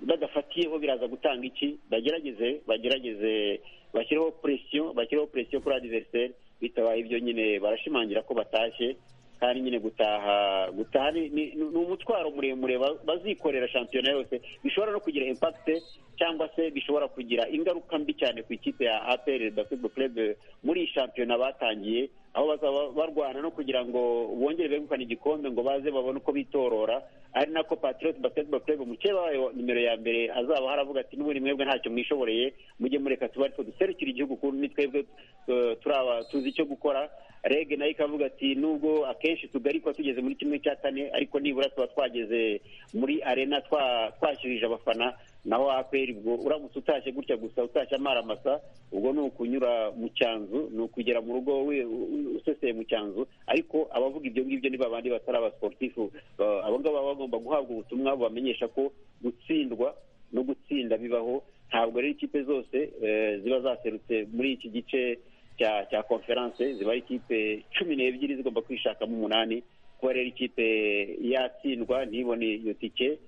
badafatiyeho biraza gutanga iki bagerageze bagerageze bashyireho presiyo bashyireho presiyo kuri adiveriseri bitabaye ibyo nyine barashimangira ko batashye kandi nyine gutaha gutaha ni umutwaro muremure bazikorera shampiyona yose bishobora no kugira impakite cyangwa se bishobora kugira ingaruka mbi cyane ku ikipe ya apr basketball club muri iyi shampiyona batangiye aho bazaba barwana no kugira ngo bongere begukane igikombe ngo baze babone uko bitorora ari nako patriots basketball club mukeba wayo nimero ya mbere azaba haravuga ati n'ubundi mwebwe ntacyo mwishoboreye mujye mureka tuba ariko duserukira igihugu kuko ni twebwe turaba tuzi icyo gukora rege nayo ikavuga ati nubwo akenshi tugarikwa tugeze muri kimwe cya kane ariko nibura tuba twageze muri arena twashyirije abafana naho aperi ubwo uramutse utashye gutya gusa utashye amaramasa ubwo ni ukunyura mu cyanzu ni ukugera mu rugo useseye mu cyanzu ariko abavuga ibyo ngibyo niba abandi batari abasiporutifu abo ngabo baba bagomba guhabwa ubutumwa bubamenyesha ko gutsindwa no gutsinda bibaho ntabwo rero ikipe zose ziba zaserutse muri iki gice cya cya konferanse ziba ari ikipe cumi n'ebyiri zigomba kwishakamo umunani kuba rero ikipe yatsindwa ntibone iyo tike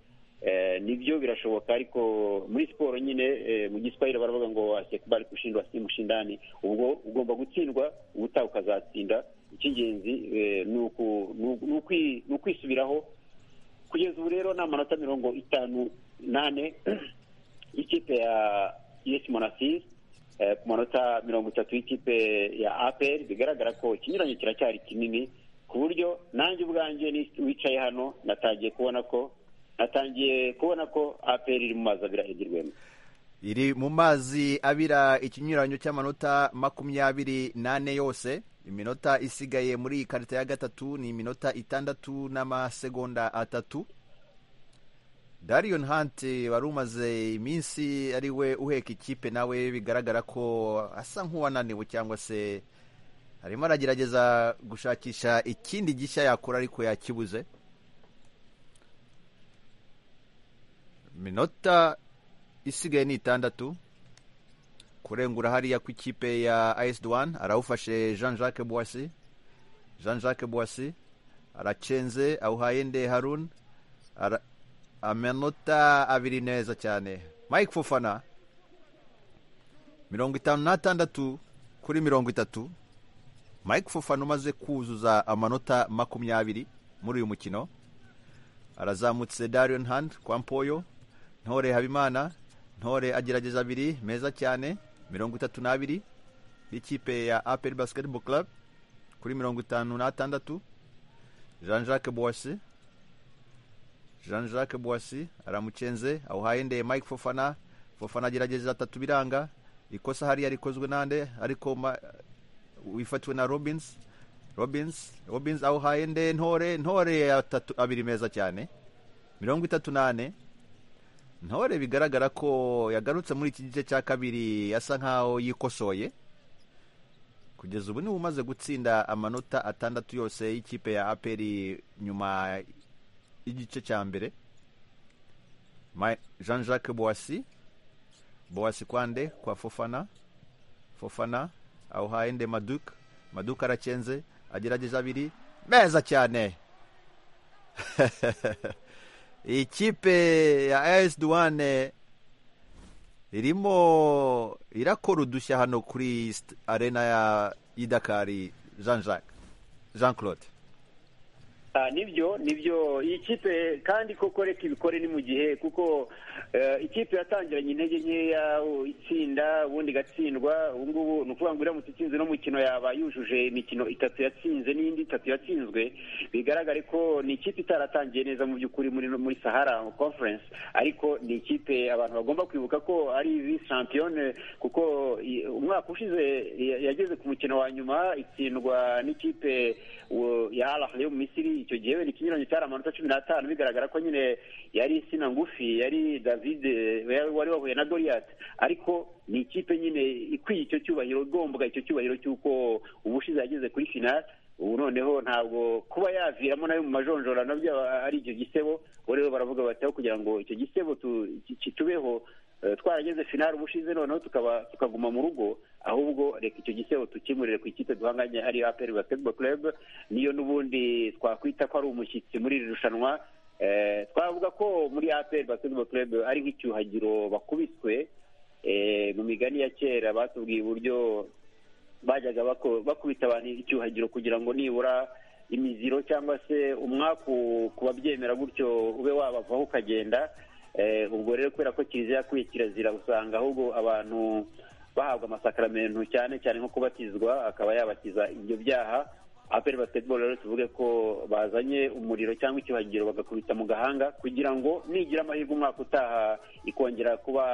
nibyo birashoboka ariko muri siporo nyine mu giswahili baravuga ngo wasekubari kushindwa si mushindani ubwo ugomba gutsindwa ubutaha ukazatsinda icy'ingenzi ni ukwisubiraho kugeza ubu rero ni amanota mirongo itanu nane y'ikipe ya yesi monasiri ku manota mirongo itatu y'ikipe ya aperi bigaragara ko ikinyuranye kiracyari kinini ku buryo nanjye ubwanjye wicaye hano natangiye kubona ko atangiye kubona ko aperi iri mu mazi abira hirwemo iri mu mazi abira ikinyuranyo cy'amanota makumyabiri n'ane yose iminota isigaye muri iyi karita ya gatatu ni iminota itandatu n'amasegonda atatu darion hanti wari umaze iminsi ari we uheka ikipe nawe bigaragara ko asa nk'uwananiwe cyangwa se arimo aragerageza gushakisha ikindi gishya yakora ariko yakibuze minota isigaye ni itandatu kurengura hariya ku ikipe ya as duwani arawufashe jean jacques boisi jean jacques boisi aracenze awuhaye nde harun Ara- amanota abiri neza cyane mike fofana mirongo itanu n'atandatu kuri mirongo itatu mike fofana umaze kuzuza amanota makumyabiri muri uyu mukino arazamutse darion hand kwa mpoyo ntore habimana ntore agerageza abiri meza cyane mirongo itatu n'abiri y'ikipe ya apel basketball club kuri mirongo itanu n'atandatu jean jacques boisi jean jacques boisi aramucenze awuhaye ndeye mike fofana fofana agerageza atatu biranga ikosa hariya rikozwe nande ariko ma- wifatiwe na robins robins robins awuhaye nde ntore ntore atatu abiri meza cyane mirongo itatu n'ane ntore bigaragara ko yagarutse muri iki gice cya kabiri asa nkaho yikosoye kugeza ubu niwe umaze gutsinda amanota atandatu yose y'ikipe ya aperi nyuma y'igice cya mbere Ma- jean jacques boasi boasi kwande kwa fofana fofana awuhaye nde maduk maduk aracenze agerageza abiri meza cyane ikipe ya as duwane irimo irakora udushya hano kuri st- arena ya y'idakari jean jacques jean claude Ah, nibyo nibyo iyi kipe kandi koko reka ibikore ni mu gihe kuko eh, ikipe yatangiranye intege nkeya u- itsinda ubundi igatsindwa ubu ngubu ni ukuvuga ngo iramutse itsinze n'umukino yaba yujuje imikino itatu yatsinze n'indi itatu yatsinzwe bigaragare ko ni ikipe itaratangiye neza mu by'ukuri muri muri sahara conference ariko ni ikipe abantu bagomba kwibuka ko ari vice championne kuko i- umwaka ushize ya- yageze ku mukino wa nyuma itsindwa n'ikipe wo- ya Al Ahly yo mu Misiri icyo gihe wenda ikinyuranyo cyari amanota cumi n'atanu bigaragara ko nyine yari insina ngufi yari david eh, wari wari wahuye na goliath ariko ni ikipe nyine ikwiye icyo cyubahiro igombwa icyo cyubahiro cy'uko ubushize yageze kuri finale ubu noneho ntabwo kuba yaviramo nayo mu majonjora nabyo aba ari icyo gisebo ubu rero baravuga bati aho kugira ngo icyo gisebo tu- ki- kitubeho eh, twarageze finale ubushize noneho tukaba tukaguma mu rugo ahubwo reka icyo gisebo tukimurire ku ikipe duhanganye ari aperi basketball club niyo n'ubundi twakwita ko ari umushyitsi muri iri rushanwa Eh, twavuga ko muri aperi basketball club ari nk'icyuhagiro bakubiswe Eh, mu migani ya kera batubwiye uburyo bajyaga bako- bakubita abantu icyuhagiro kugira ngo nibura imiziro cyangwa se umwaku ku babyemera gutyo ube wabavaho ukagenda Eh, ubwo rero kubera ko kiliziya yakuye kirazira usanga ahubwo abantu bahabwa amasakaramentu cyane cyane nko kubatizwa akaba yabakiza ibyo byaha aperi basketball rero tuvuge ko bazanye umuriro cyangwa icyuhagiro bagakubita mu gahanga kugira ngo nigira amahirwe umwaka utaha ikongera kuba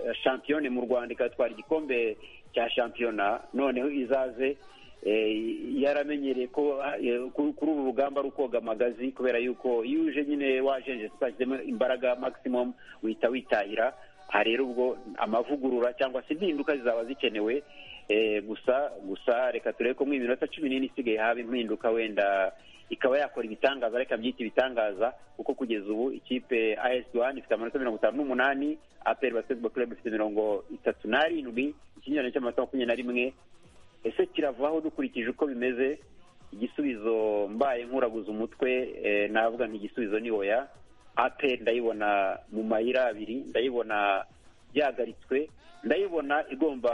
eh, shampiyone mu rwanda ikatwara igikombe cya shampiyona noneho izaze eh, yaramenyereye ko eh, kuri kuri uru rugamba ari ukoga amagazi kubera yuko iyo uje nyine wajenje tutashyizemo imbaraga maximum wihita witahira aha rero ubwo amavugurura cyangwa se impinduka zizaba zikenewe Eh, gusa gusa reka turebe ko mu minota cumi n'ine isigaye haba impinduka wenda ikaba yakora ibitangaza reka byita ibitangaza kuko kugeza ubu ikipe as duwani ifite amanota mirongo itanu n'umunani aperi basketball club ifite mirongo itatu n'arindwi ikinyurane cy'amanota makumyabiri na rimwe ese kiravaho dukurikije uko bimeze igisubizo mbaye nkuraguza umutwe eh, navuga nti igisubizo ni oya aperi ndayibona mu mayira abiri ndayibona yahagaritswe ndayibona igomba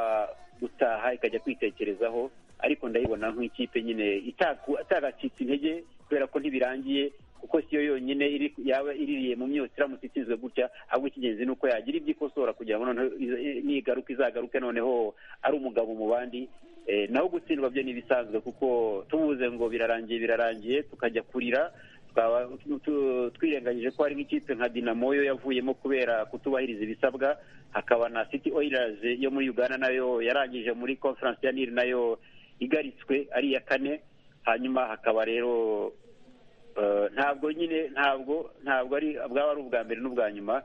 gutaha ikajya kwitekerezaho ariko ndayibona nk'ikipe nyine itaku- itagacitse intege kubera ko ntibirangiye kuko siyo yonyine iri- yaba iririye mu myotsi iramutse itsinzwe gutya ahubwo icy'ingenzi ni uko yagira ibyo ikosora kugira ngo noneho iza- i- nigaruka izagaruke noneho ari umugabo mu bandi Eh, naho gutsindwa byo ni ibisanzwe kuko tubuze ngo birarangiye birarangiye tukajya kurira tukaba tu- twirengagije ko hari nk'ikipe nka dinamo yo yavuyemo kubera kutubahiriza ibisabwa hakaba na city oilers yo muri uganda nayo yarangije muri conference ya nili nayo igaritswe ari iya kane hanyuma hakaba rero eh, ntabwo nyine ntabwo ntabwo ari bwaba ari ubwa mbere n'ubwa nyuma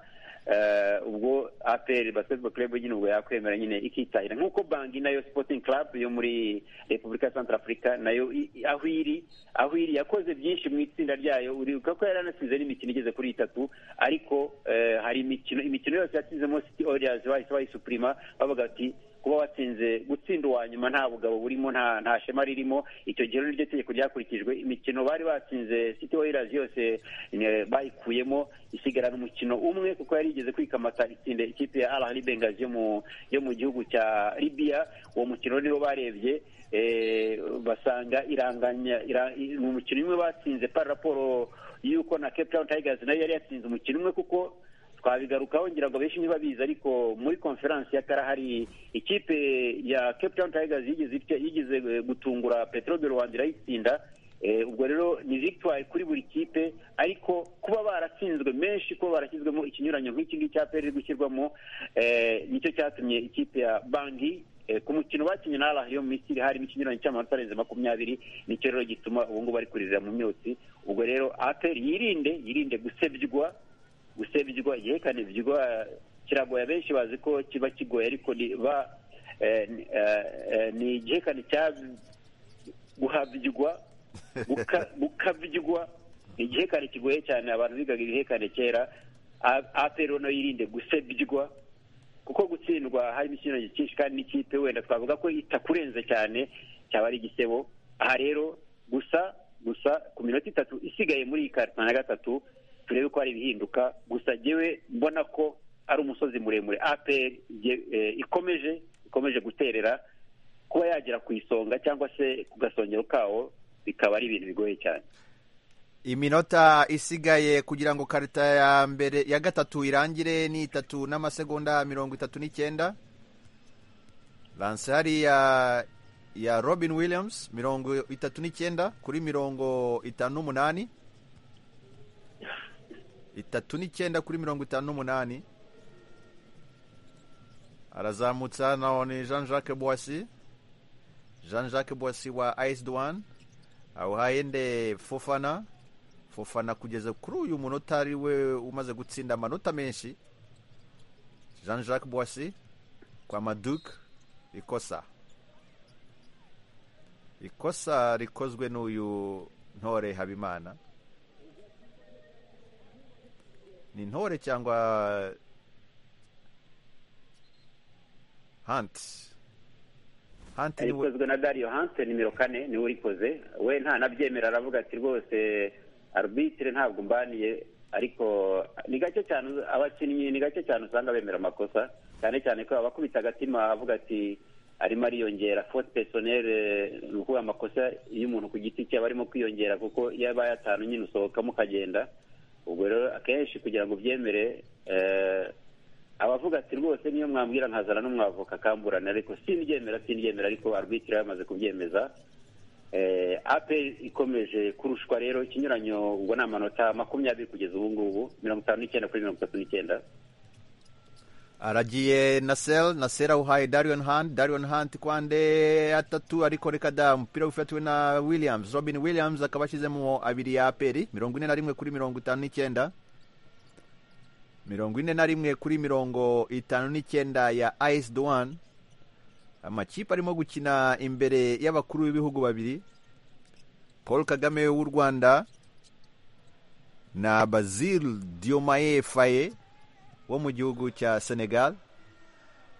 eh, ubwo apr basketball club nyine ubwo yakwemera nyine ikitahira nk'uko bangi nayo sporting club yo muri repubulika ya centrafrica nayo i- i- aho iri aho iri yakoze byinshi mu itsinda ryayo uribuka ko yari yanasize n'imikino igeze kuri itatu ariko eh, hari imikino imikino yose yatsizemo city warriors bahise bayisupurima bavuga bati kuba watsinze gutsinda uwa nyuma nta bugabo burimo nta nta shema ririmo icyo gihe rero niryo tegeko ryakurikijwe imikino bari batsinze city warriors yose eh, bayikuyemo isigarana umukino umwe kuko yari igeze kwikamata itsinda ikipe ya al bengazi yo mu yo mu gihugu cya libya uwo mukino niwo barebye eh, basanga iranganya ira- i- ni umukino umwe batsinze par raporo y'uko na cape town tigers nayo yari yatsinze umukino umwe kuko twabigarukaho ngira ngo benshi ntibabizi ariko muri konferansi ya karahari ikipe ya cape town tigers yigeze itya- yigeze eh, gutungura petero de rwanda irayitsinda Eh, ubwo rero ni victoire kuri buri kipe ariko kuba baratsinzwe menshi kuba barashyizwemo ikinyuranyo nk'iki ngiki cya peri gushyirwamo eh, nicyo cyatumye ikipe ya bangi eh, ku mukino bakinnye na arahiyo mu misiri harimo ikinyuranyo cy'amanota arenze makumyabiri nicyo rero gituma ubu ngubu bari kurizira mu myotsi ubwo rero aperi yirinde yirinde gusebywa gusebywa yekane byigwa kiragoye benshi bazi ko kiba kigoye ariko ni ba eh, ni- eh, eh, ni igihekane cya guhabyigwa guka- gukabyigwa ni igihekane kigoye cyane abantu bigaga ibihekane kera A- apero no yirinde gusebyigwa kuko gutsindwa harimo ikintu cyinshi kandi n'ikipe wenda twavuga ko itakurenze cyane cyaba ari igisebo aha rero gusa gusa ku minota itatu isigaye muri iyi karita na gatatu turebe ko hari ibihinduka gusa jyewe mbona ko ari umusozi muremure apr ikomeje ikomeje guterera kuba yagera ku isonga cyangwa se ku gasongero kawo bikaba ari ibintu bigoye cyane iminota isigaye kugira ngo karita ya mbere ya gatatu irangire ni itatu n'amasegonda mirongo itatu n'icyenda lansari ya ya robin williams mirongo itatu n'icyenda kuri mirongo itanu n'umunani itatu n'icyenda kuri mirongo itanu n'umunani arazamutsa na ni jean jacques boissy jean jacques boissy wa ice douane awuhaye nde fofana fofana kugeza kuri uyu munota ari we umaze gutsinda amanota menshi jean jacques boissy kwa maduke ikosa ikosa rikozwe n'uyu ntore habimana ni ntore cyangwa hanti hanti ni we rikozwe na dario hanse nimero kane niwe urikoze we nta nabyemera aravuga ati rwose arbitire ntabwo mbaniye ariko ni gake cyane abakinnyi ni gake cyane usanga bemera amakosa cyane cyane ko abakubita agatima avuga ati arimo ariyongera fote pesonere ni ukuvuga amakosa y'umuntu ku giti cye aba arimo kwiyongera kuko iyo abaye atanu nyine usohokamo ukagenda ubwo rero akenshi kugira ngo ubyemere eh, abavuga ati rwose niyo mwambwira nkazana n'umwavoka akamburana ariko simbyemera simbyemera ariko arbitire yamaze kubyemeza eh, aperi ikomeje kurushwa rero ikinyuranyo ubwo ni amanota makumyabiri kugeza ubu ngubu mirongo itanu n'icyenda kuri mirongo itatu n'icyenda aragiye nasel nasel awuhaye darion hunt darion hunt kwande atatu ariko reka da umupira wifatiwe na williams robin williams akaba ashyizemo abiri ya aperi mirongo ine na rimwe kuri mirongo itanu n'icyenda mirongo ine na rimwe kuri mirongo itanu n'icyenda ya ice duwan amakipe arimo gukina imbere y'abakuru b'ibihugu babiri paul kagame w'u rwanda na bazil diomaye faye wo mu gihugu cya senegal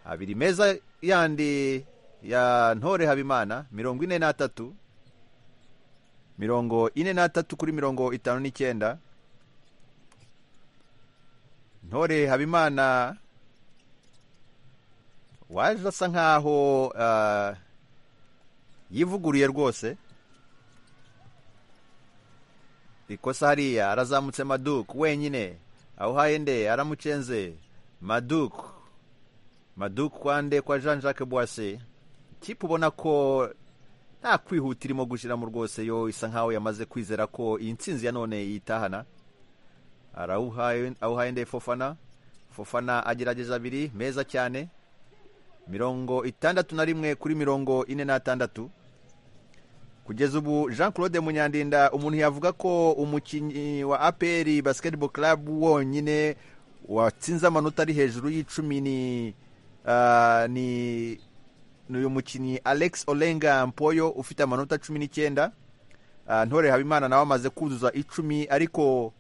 abiri meza yandi ya ntore habimana mirongo ine n'atatu mirongo ine n'atatu kuri mirongo itanu n'icyenda ntore habimana waje asa nkaho ah, yivuguruye rwose ikosa hariya arazamutse maduke wenyine awuhaye nde aramucenze maduke maduke kwa nde kwa jean jacques boise kipe ubona ko nta kwihuta irimo gushyiramo rwose yo isa nkaho yamaze kwizera ko iyi nsinzi ya none yitahana arawuhaye awuhaye nde fofana fofana agerageza abiri meza cyane mirongo itandatu na rimwe kuri mirongo ine n'atandatu kugeza ubu jean claude munyandinda umuntu yavuga ko umukinnyi wa apr basketball club wonyine watsinze amanota ari hejuru y'icumi ni ah, ni ni uyu mukinnyi alex olenga mpoyo ufite amanota cumi n'icyenda Ah, ntore habimana nawe amaze kuzuza icumi ariko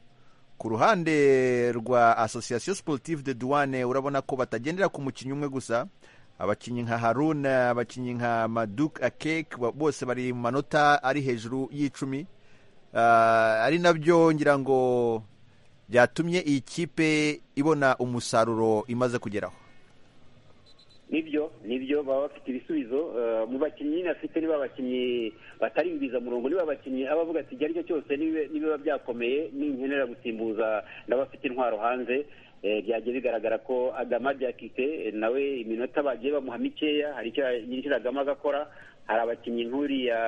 ku ruhande rwa association sportive de douane urabona ko batagendera ku mukinnyi umwe gusa abakinnyi nka haruna abakinnyi nka maduk akeke ba- bose bari mu manota ari hejuru y'icumi Ah, ari nabyo ngira ngo byatumye iyi kipe ibona umusaruro imaze kugeraho nibyo nibyo baba bafite ibisubizo eh, mu bakinnyi nyine afite niba abakinnyi batari ibizamurongo niba abakinnyi aba avuga ati igihe ari cyo cyose nibe- nibiba byakomeye ninkenera gusimbuza ndabafite intwaro hanze eh, byagiye bigaragara ko agama byakite eh, nawe iminota bagiye bamuha mikeya hari icyo yinjiragamo agakora hari abakinnyi nk'uriya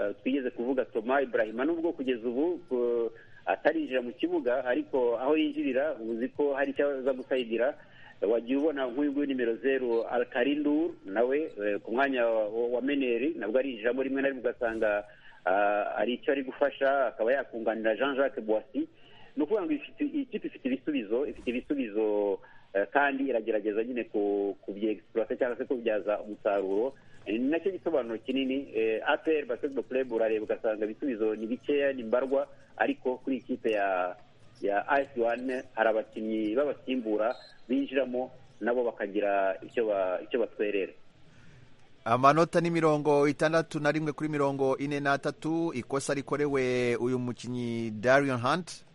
eh, twigeze kuvuga toma ibrahima nubwo kugeza ubu eh, atarinjira mu kibuga ariko aho yinjirira uzi ko hari icyo aza gusayigira wagiye ubona nk'uyu nguyu nimero zeru alkarindur nawe eh, ku mwanya wa- wa meneri nabwo arinjiramo rimwe na rimwe ugasanga ah, ari icyo ari gufasha akaba yakunganira jean jacques boisi ni ukuvuga ngo ifite- iyi kipe ifite ibisubizo ifite ibisubizo eh, kandi iragerageza nyine ku- kubyegisipurata cyangwa se kubyaza umusaruro Eh, ni nacyo gisobanuro kinini eh, apr basketball club urareba ugasanga ibisubizo ni bikeya ni mbarwa ariko kuri iyi kipe ya ya ayisi wani hari abakinnyi b'abasimbura binjiramo nabo bakagira icyo ba- icyo batwerera amanota ni mirongo itandatu na rimwe kuri mirongo ine n'atatu ikosa rikorewe uyu mukinnyi dariyo hanti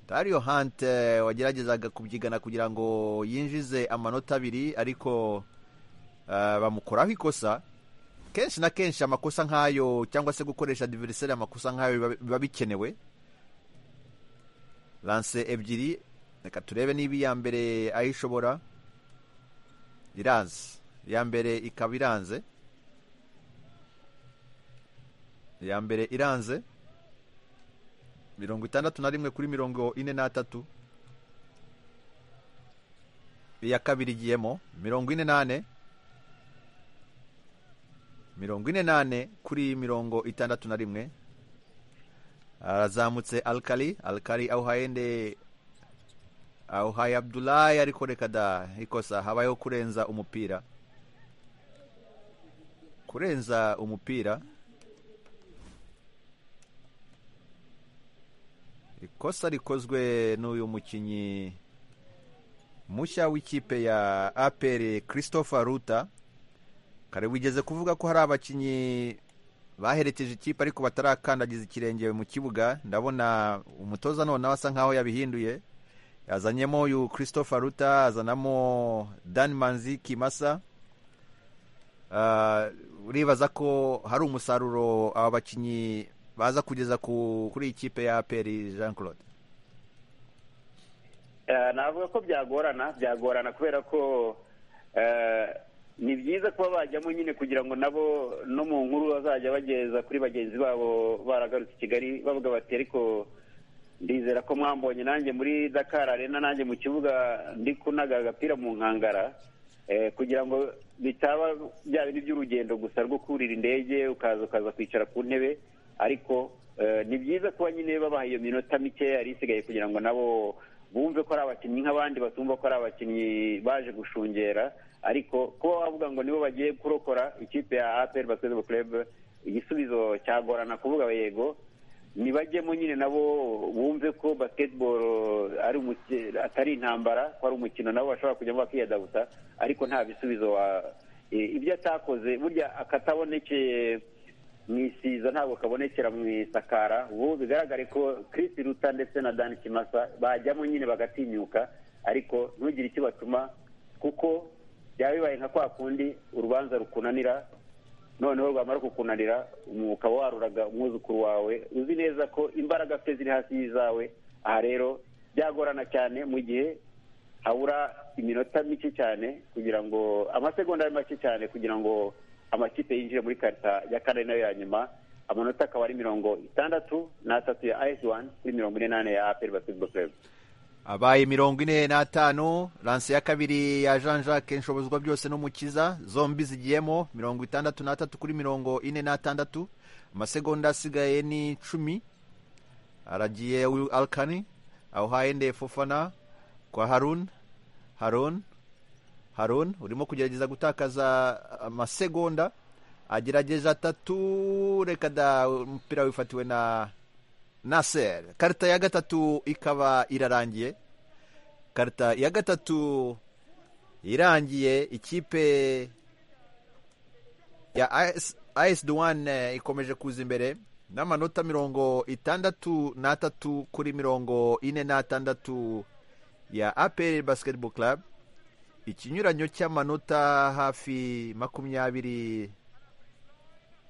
dariyo hanti eh, wageragezaga kubyigana kugira ngo yinjize amanota abiri ariko eh, bamukoraho ikosa kenshi na kenshi amakosa nk'ayo cyangwa se gukoresha diveriseri amakosa nk'ayo biba- biba bikenewe lanse ebyiri reka turebe niba iya mbere ayishobora iranze iya mbere ikaba iranze iya mbere iranze mirongo itandatu na rimwe kuri mirongo ine n'atatu iya kabiri igiyemo mirongo ine n'ane mirongo ine n'ane kuri mirongo itandatu na rimwe arazamutse alkali alkali awuhayende awuhaye abdulayi ariko reka da ikosa habayeho kurenza umupira kurenza umupira ikosa rikozwe n'uyu mukinnyi mushya w'ikipe ya apere christopher ruta kare wigeze kuvuga ko hari abakinnyi baherekeje ikipe ariko batarakandagiza ikirenge mu kibuga ndabona umutoza noneho asa nkaho yabihinduye yazanyemo uyu christopher ruta azanamo dan manzi kimasa Ah, uribaza ko hari umusaruro aba bakinnyi baza kugeza ku, kuri iyi kipe ya peri jean claude Eh, navuga ko byagorana byagorana kubera ko eh, ni byiza kuba bajyamo nyine kugira ngo nabo no mu nkuru bazajya bageza kuri bagenzi babo baragarutse i kigali bavuga bati ariko ndizera ko mwambonye nanjye muri dakar arena nanjye mu kibuga ndi kunaga agapira mu nkangara eh, kugira ngo bitaba bya bindi by'urugendo gusa rwo kurira indege ukaza ukaza kwicara ku ntebe ariko eh, ni byiza kuba nyine babaha iyo minota mikeya yari isigaye kugira ngo nabo bumve ko ari abakinnyi nk'abandi batumva ko ari abakinnyi baje gushungera ariko kuba wavuga ngo nibo bagiye kurokora ikipe ya apr basketball club igisubizo cyagorana kuvuga yego nibajyemo nyine nabo bumve ko basketball ari umuki- atari intambara ko ari umukino nabo bashobora kujyamo bakiyadabuta ariko nta bisubizo wa i- ibyo atakoze burya akatabonekeye mu isiza ntabwo kabonekera mu isakara ubu bigaragare ko Chris Ruta ndetse na Dan Kimasa bajyamo nyine bagatinyuka ariko ntugire icyo batuma kuko byaba bibaye nka kwa kundi urubanza rukunanira noneho rwamara kukunanira umu- ukaba waruraga umwuzukuru wawe uzi neza ko imbaraga afite ziri hasi y'izawe aha rero byagorana cyane mu gihe habura iminota mike cyane kugira ngo amasegonda ari make cyane kugira ngo amakipe yinjire muri karita ya kane nayo ya nyuma amanota akaba ari mirongo itandatu n'atatu ya ayesi wani kuri mirongo ine n'ane ya aperi basketball club abaye mirongo ine n'atanu lanse ya kabiri ya jean jacques nshobozwa byose n'umukiza zombi zigiyemo mirongo itandatu n'atatu kuri mirongo ine n'atandatu amasegonda asigaye ni icumi aragiye uyu alkani awuhaye nde fofana kwa harun harun harun urimo kugerageza gutakaza amasegonda agerageje atatu reka da umupira wifatiwe na Nasser karita ya gatatu ikaba irarangiye karita ya gatatu irangiye ikipe ya ayesi duwane ikomeje kuza imbere n'amanota mirongo itandatu n'atatu kuri mirongo ine n'atandatu ya aperi basiketiboro club ikinyuranyo cy'amanota hafi makumyabiri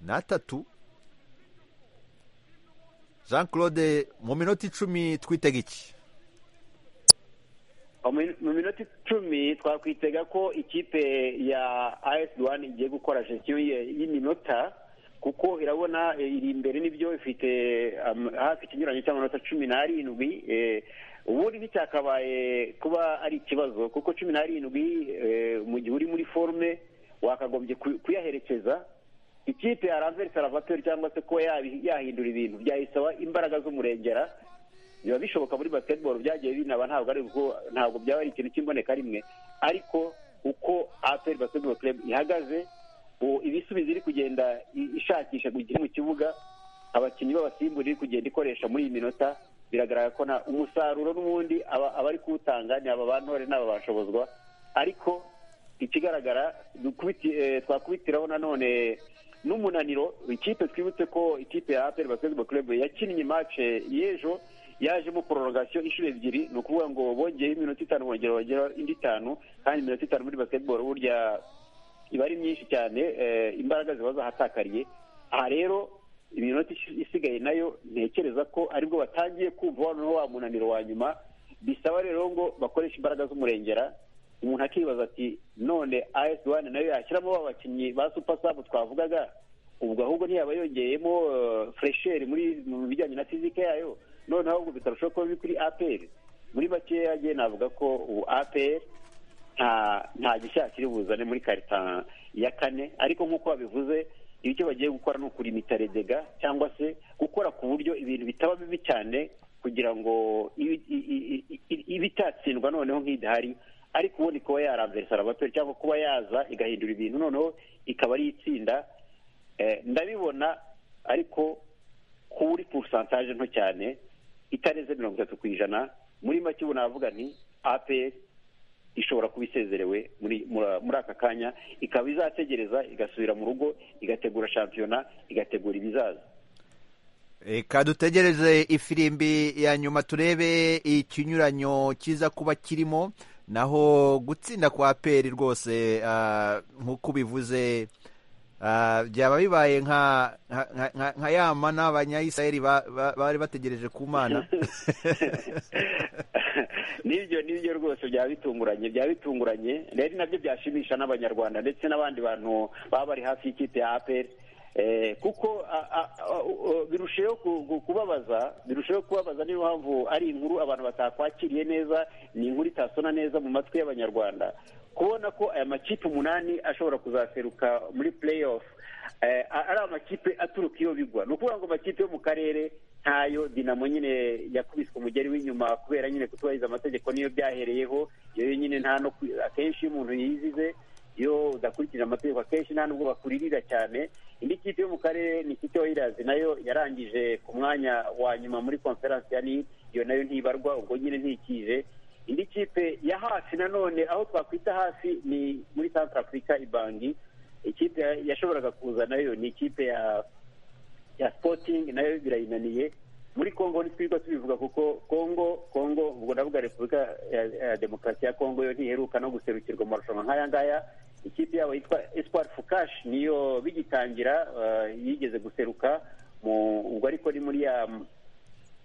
n'atatu jean claude mu minota icumi twitega iki mu minota icumi twakwitega ko ikipe ya ayesi duwane igiye gukora gestion y'iminota kuko irabona iri imbere n'ibyo ifite hafi ikinyuranyo cy'amanota cumi n'arindwi ubundi nticyakabaye kuba ari ikibazo kuko cumi n'arindwi mu gihe uri muri forume wakagombye kuyaherekeza ikipe ya ranveri salvatore cyangwa se kuba yahindura ibintu byayisaba imbaraga z'umurengera biba bishoboka muri basketball byagiye binaba ntabwo ari ntabwo byaba ari ikintu cy'imboneka rimwe ariko uko aperi basketball club ihagaze ibisubizo iri kugenda ishakisha mu kibuga abakinnyi b'abasimbura iri kugenda ikoresha muri iyi minota biragaragara ko umusaruro n'ubundi abari kuwutanga ni aba bantore n'aba bashobozwa ariko ikigaragara twakubitiraho nanone n'umunaniro ikipe twibutse ko ikipe ya aperi basketball club yakinnye mace y'ejo yajemo pororogasiyo inshuro ebyiri ni ukuvuga ngo bongeyeho iminota itanu bongera bongera indi itanu kandi iminota itanu muri basketball burya iba ari myinshi cyane imbaraga ziba zahatakariye aha rero iminota isigaye nayo ntekereza ko aribwo batangiye kumva noneho wa munaniro wa nyuma bisaba rero ngo bakoreshe imbaraga z'umurengera umuntu akibaza ati none ayesi wani nayo yashyiramo ba bakinnyi ba supasamu twavugaga ubwo ahubwo ntiyaba yongeyemo furesheri mu bijyanye na fizike yayo noneho ahubwo bikarushaho kuba biri kuri aperi muri makeya yagiye navuga ko ubu aperi nta gishyashya kiri buzane muri karita ya kane ariko nk'uko babivuze ibyo bagiye gukora ni ukurimita redega cyangwa se gukora ku buryo ibintu bitaba bibi cyane kugira ngo ibe itatsindwa noneho nk'idahari ariko ubundi kuba yarambere sarabatori cyangwa kuba yaza igahindura ibintu noneho ikaba ari itsinda ndabibona ariko kuri purisantaje nto cyane itarenze mirongo itatu ku ijana muri make ubu navuga ni aperi ishobora kuba isezerewe muri aka kanya ikaba izategereza igasubira mu rugo igategura shampiyona igategura ibizaza reka dutegereze ifirimbi ya nyuma turebe ikinyuranyo kiza kuba kirimo naho gutsinda kwa peri rwose nk'uko ubivuze byaba bibaye nka yama n'abanyayisirayeri bari bategereje ku mana n'ibyo n'ibyo rwose byaba bitunguranye byaba bitunguranye rero nabyo byashimisha n'abanyarwanda ndetse n'abandi bantu baba bari hafi y'ikipe ya aperi kuko birushaho kubabaza birushaho kubabaza niyo mpamvu ari inkuru abantu batakwakiriye neza ni inkuru itasona neza mu matwi y'abanyarwanda kubona ko aya makipe umunani ashobora kuzaseruka muri pureyi ofu ari amakipe aturuka iyo bigwa ni ukuvuga ngo amakipe yo mu karere ntayo dinamo nyine yakubiswe umugeri w'inyuma kubera nyine kutubahiriza amategeko niyo byahereyeho iyo nyine nta no akenshi iyo umuntu yizize iyo udakurikije amategeko akenshi nta nubwo bakuririra cyane indi kipe yo mu karere ni ikipe wayirazi nayo yarangije ku mwanya wa nyuma muri konferansi ya niyo iyo nayo ntibarwa ubwo nyine ntikije indi kipe ya hafi nanone aho twakwita hafi ni muri santara afurika ibangi ikipe yashoboraga kuza nayo ni ikipe ya ya sipotingi nayo birayinaniye muri congo ntitwirirwa tubivuga kuko congo congo ubwo ndavuga repubulika ya demokarasi ya congo yo ntiheruka no guserukirwa amarushanwa nk'aya ngaya ikipe yabo yitwa esipuwari fukashi niyo bigitangira yigeze guseruka ubwo ariko ni muri ya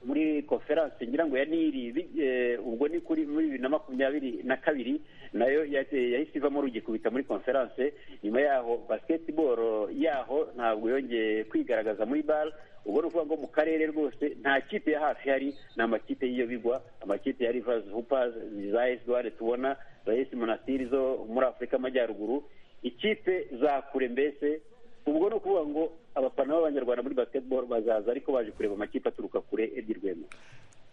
muri konferanse ngira ngo ya niri ubwo ni kuri muri bibiri na makumyabiri na kabiri nayo yahise ivamo rugikubita muri konferanse nyuma yaho basiketiboro yaho ntabwo yongeye kwigaragaza muri bara ubwo ni ukuvuga ngo mu karere rwose nta kipe ya hafi hari ni amakipe y'iyo bigwa amakipe ya rivazi hupazi za esi duware tubona za esi monasitiri zo muri afurika amajyaruguru ikipe za kure mbese ubwo ni ukuvuga ngo abafana b'abanyarwanda muri basiketiboro bazaza ariko baje kureba amakipe aturuka kure ebyirwemo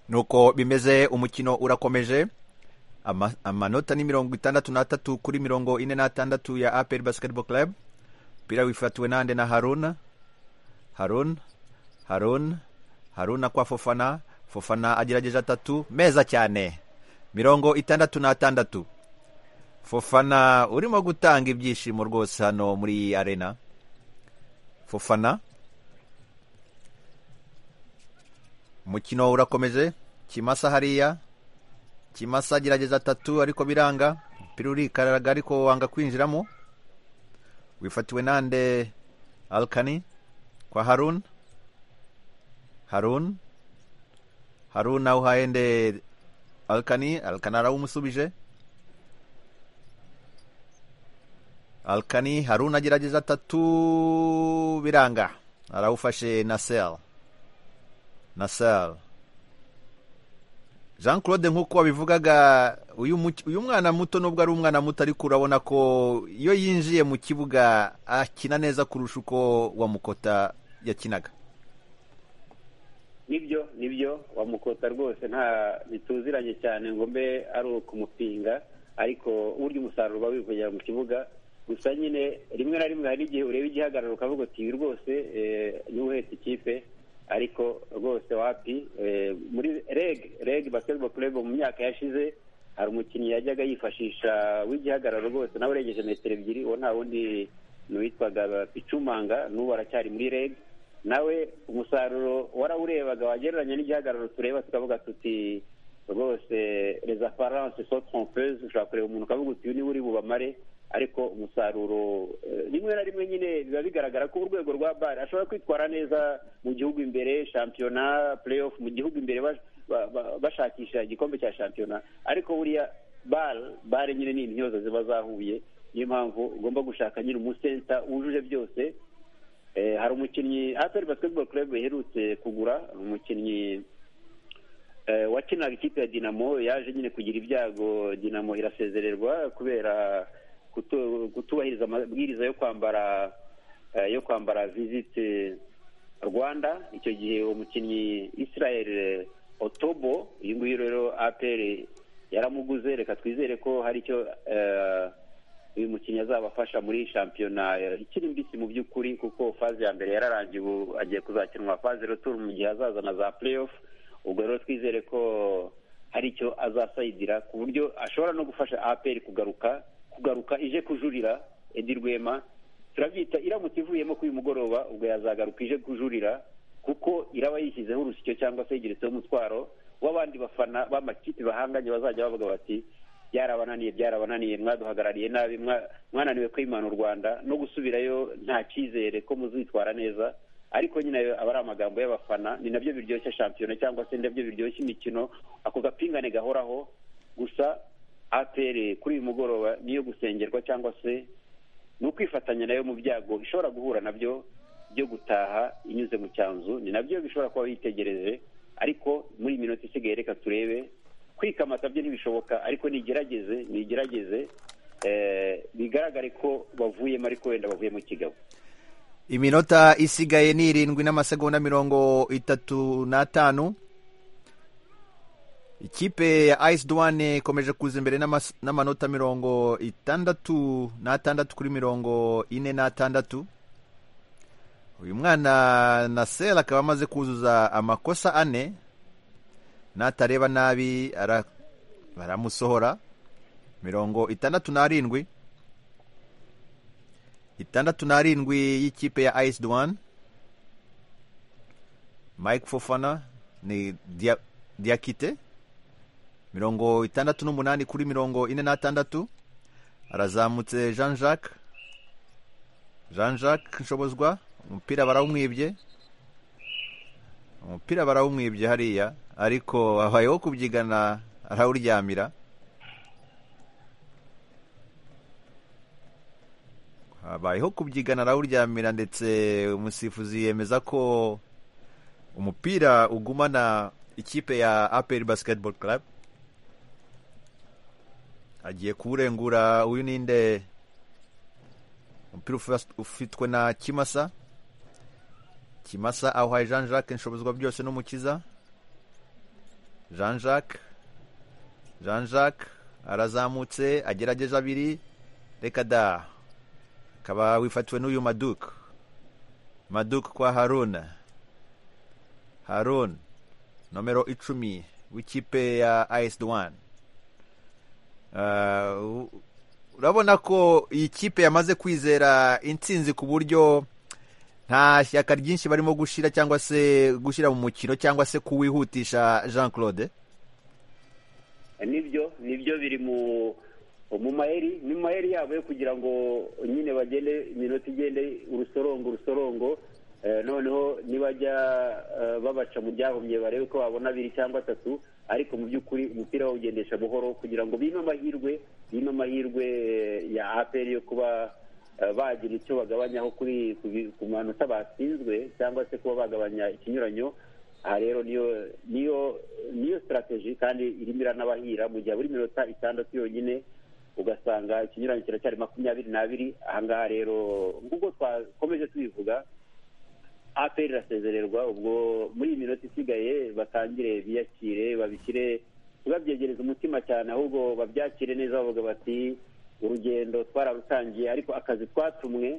nuko bimeze umukino urakomeje amanota ni mirongo itandatu n'atatu kuri mirongo ine n'atandatu ya aperi basiketiboro club umupira wifatiwe nande na haruna haruna haruna haruna kwa fofana fofana agerageje atatu meza cyane mirongo itandatu n'atandatu fofana urimo gutanga ibyishimo rwose hano muri iyi arena fofana umukino urakomeje kimasa hariya kimasa agerageza atatu ariko biranga umupira urikaraga ariko wanga kwinjiramo wifatiwe nande alkani kwa harun harun harun nawe uhaye nde alkani alkani arawumusubije alkani harun agerageza atatu biranga arawufashe nasel nasel jean claude nk'uko wabivugaga uyu mwana muto nubwo ari umwana muto ariko urabona ko iyo yinjiye mu kibuga akina neza kurusha uko wamukota yakinaga nibyo nibyo wamukota rwose nta bituziranye cyane ngo mbe ari ukumupinga ariko urya umusaruro uba wivugira mu kibuga gusa nyine rimwe na rimwe hari igihe ureba igihagararo ukavuga uti ibi rwose n'uwuhetse ikipe ariko rwose wapi muri reg reg basketball club mu myaka yashize hari umukinnyi yajyaga yifashisha w'igihagararo rwose nawe urengeje metero ebyiri uwo nta wundi n'uwitwaga icumanga n'ubu aracyari muri reg nawe umusaruro warawurebaga wagereranya n'igihagararo tureba tukavuga tuti rwose les apparences sont trompeuses ushobora kureba umuntu ukavuga uti niba uri bubamare ariko umusaruro rimwe na rimwe nyine biba bigaragara ko urwego rwa bare ashobora kwitwara neza mu gihugu imbere shampiyona playoff mu gihugu imbere bashakisha igikombe cya shampiyona ariko buriya bare bare nyine ni intyozo ziba zahuye niyo mpamvu ugomba gushaka nyine umusenta wujuje byose hari umukinnyi aperi basketball club iherutse kugura umukinnyi wakinaga ikipe ya dinamo yaje nyine kugira ibyago dinamo irasezererwa kubera kutubahiriza amabwiriza yo kwambara yo kwambara visite rwanda icyo gihe uwo mukinnyi israel otobo uyu nguyu rero apr yaramuguze reka twizere ko hari icyo uyu mukinnyi azabafasha muri shampiyona ikiri mbisi mu by'ukuri kuko faze ya mbere yararangiye ubu agiye kuzakinwa faze retour mu gihe azaza na za playoff ubwo rero twizere ko hari icyo azasayidira ku buryo ashobora no gufasha apr kugaruka kugaruka ije kujurira edi rwema turabyita iramutse ivuyemo kuri uyu mugoroba ubwo yazagaruka ije kujurira kuko iraba yishyizeho urusyo cyangwa se yegeretseho umutwaro w'abandi bafana b'amakipe bahanganye bazajya bavuga bati byarabananiye byarabananiye mwaduhagarariye nabi mwananiwe kwimana u rwanda no gusubirayo nta cyizere ko muzitwara neza ariko nyine ayo aba ari amagambo y'abafana ni nabyo biryoshya shampiyona cyangwa se nabyo biryoshya imikino ako gapingane gahoraho gusa atere kuri uyu mugoroba niyo gusengerwa cyangwa se ni ukwifatanya nayo mu byago ishobora guhura nabyo byo gutaha inyuze mu cyanzu ni nabyo bishobora kuba bitegereje ariko muri iyi minota isigaye reka turebe kwikamata byo ntibishoboka ariko nigerageze nigerageze bigaragare ko bavuyemo ariko wenda bavuyemo kigabo iminota isigaye ni irindwi n'amasegonda mirongo itatu n'atanu ikipe ya ayisi duwane ikomeje kuza imbere n'amanota mirongo itandatu n'atandatu kuri mirongo ine n'atandatu uyu mwana na sera akaba amaze kuzuza amakosa ane n'atareba nabi baramusohora mirongo itandatu n'arindwi itandatu n'arindwi y'ikipe ya ayisi duwane mike fofana ni diyakite mirongo itandatu n'umunani kuri mirongo ine n'atandatu arazamutse jean jacques jean jacques nshobozwa umupira barawumwibye umupira barawumwibye hariya ariko habayeho kubyigana arawuryamira habayeho kubyigana arawuryamira ndetse umusifuzi yemeza ko umupira ugumana ikipe ya aperi basiketibolo club agiye kuwurengura uyu ninde umupira ufitwe na kimasa kimasa awuhaye jean jacques inshobozwa byose n'umukiza jean jacques jean jacques arazamutse agerageje abiri reka da akaba wifatiwe n'uyu maduke maduke kwa haruna harun nomero icumi w'ikipe ya ayisi duwane urabona ko iyi kipe yamaze kwizera intsinzi ku buryo nta shyaka ryinshi barimo gushyira cyangwa se gushyira mu mukino cyangwa se kuwihutisha jean claude nibyo nibyo biri mu mu mayeri ni mu mayeri yabo yo kugira ngo nyine bagende iminota igende urusorongo urusorongo noneho nibajya babaca mu byahumye barebe ko babona abiri cyangwa atatu ariko mu by'ukuri umupira bawugendesha buhoro kugira ngo bime amahirwe bime amahirwe ya aperi yo kuba bagira icyo bagabanyaho kuri ku manota batsinzwe cyangwa se kuba bagabanya ikinyuranyo aha rero niyo niyo niyo sitarateji kandi irimo iranabahira mu gihe buri minota itandatu yonyine ugasanga ikinyuranyo kiracyari makumyabiri n'abiri ahangaha rero nk'uko twakomeje tubivuga aperi irasezererwa ubwo muri iyi minota isigaye batangire biyakire babishyire ntibabyegereze umutima cyane ahubwo babyakire neza bavuga bati urugendo twararutangiye ariko akazi twatumwe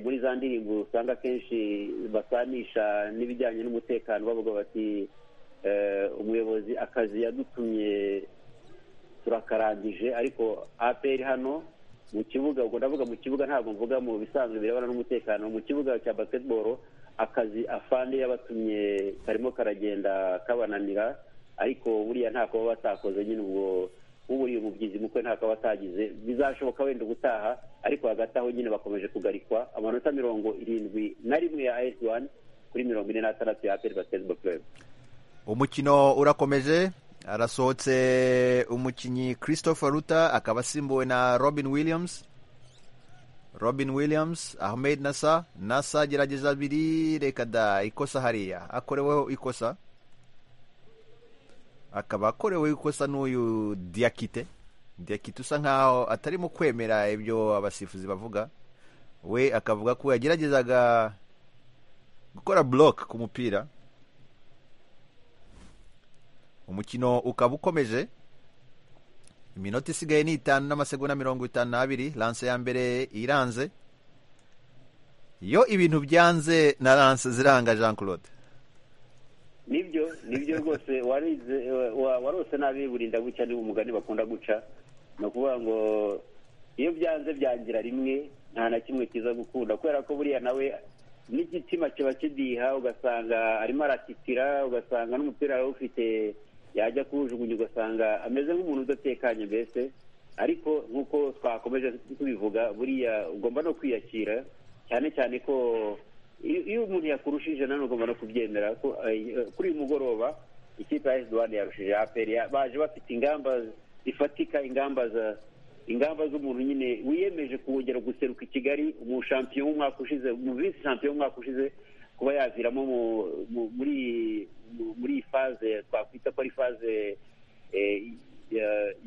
muri za ndirimbo usanga akenshi basanisha n'ibijyanye n'umutekano bavuga bati umuyobozi akazi yadutumye turakarangije ariko aperi hano mu kibuga ubwo ndavuga mu kibuga ntabwo mvuga mu bisanzwe birebana n'umutekano mu kibuga cya basiketiboro akazi afande yabatumye karimo karagenda kabananira ariko buriya nta kuba batakoze nyine ubwo uburiye umubyizi mukwe nta kuba atagize bizashoboka wenda gutaha ariko hagati aho nyine bakomeje kugarikwa amanota mirongo irindwi na rimwe ya ayesi wani kuri mirongo ine n'atandatu ya aperi basiketiboro purebe umukino urakomeje arasohotse umukinnyi christopher ruta akaba asimbuwe na robin williams robin williams ahmed nasa nasa gerageza abiri reka da ikosa hariya akoreweho ikosa akaba akoreweho ikosa n'uyu diyakite diyakite usa nkaho atarimo kwemera ibyo abasifuzi bavuga we akavuga ko yageragezaga gukora buroke ku mupira umukino ukaba ukomeje iminota isigaye ni itanu n'amasegonda mirongo itanu n'abiri lanse ya mbere iranze iyo ibintu byanze na lanse ziranga jean claude nibyo nibyo rwose warose nabi burinda guca ni umugani bakunda guca ni ukuvuga ngo iyo byanze byangira rimwe nta na kimwe kiza gukunda kubera ko buriya nawe n'igitima kiba kidiha ugasanga arimo aratitira ugasanga n'umupira arawufite yajya kuwujugunya ugasanga ameze nk'umuntu udatekanye mbese ariko nk'uko twakomeje tubivuga buriya ugomba no kwiyakira cyane cyane ko iyo umuntu yakurushije nanone ugomba no kubyemera kuri uyu mugoroba ikipe ya esiduwani yarushije aperi baje bafite ingamba zifatika ingamba za ingamba z'umuntu nyine wiyemeje kongera guseruka i kigali umushampiyo w'umwaka ushize visi shampiyo w'umwaka ushize kuba yaviramo muri muri iyi faze twakwita ko ari faze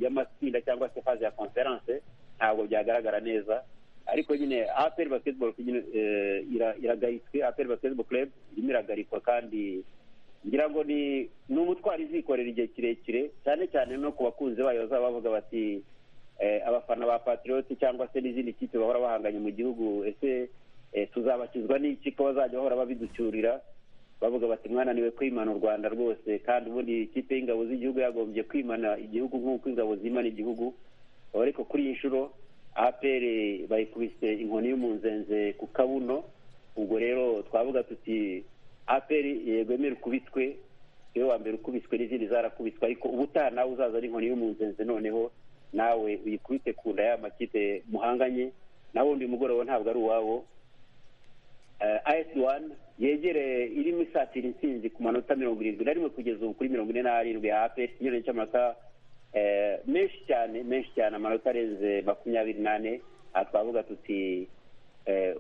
y'amatsinda cyangwa se faze ya konferanse ntabwo byagaragara neza ariko nyine aperi basiketiboro iragaritse aperi basiketiboro kerebu irimo iragarikwa kandi ngira ngo ni umutwaro izikorera igihe kirekire cyane cyane no ku bakunzi bayo bazaba bavuga bati abafana ba patiriyoti cyangwa se n'izindi kipe bahora bahanganye mu gihugu ese tuzabakizwa n'iki ko bazajya bahora babiducyurira bavuga bati mwananiwe kwimana u rwanda rwose kandi ubundi ikipe y'ingabo z'igihugu yagombye kwimana igihugu nk'uko ingabo zimana igihugu ariko kuri iyi nshuro aperi bayikubise inkoni y'umunzenze ku kabuno ubwo rero twavuga tuti aperi yegwemere ukubitwe iyo wa mbere ukubiswe n'izindi zarakubiswe ariko ubutaha nawe uzaza ari inkoni y'umunzenze noneho nawe uyikubite ku nda ya makipe muhanganye nawe undi mugoroba ntabwo ari uwabo ayesi wani yegereye irimo isatira intsinzi ku manota mirongo irindwi na rimwe kugeza ubu kuri mirongo ine n'arindwi ya aperi ikinyuranye cy'amanota menshi cyane menshi cyane amanota arenze makumyabiri n'ane aha twavuga tuti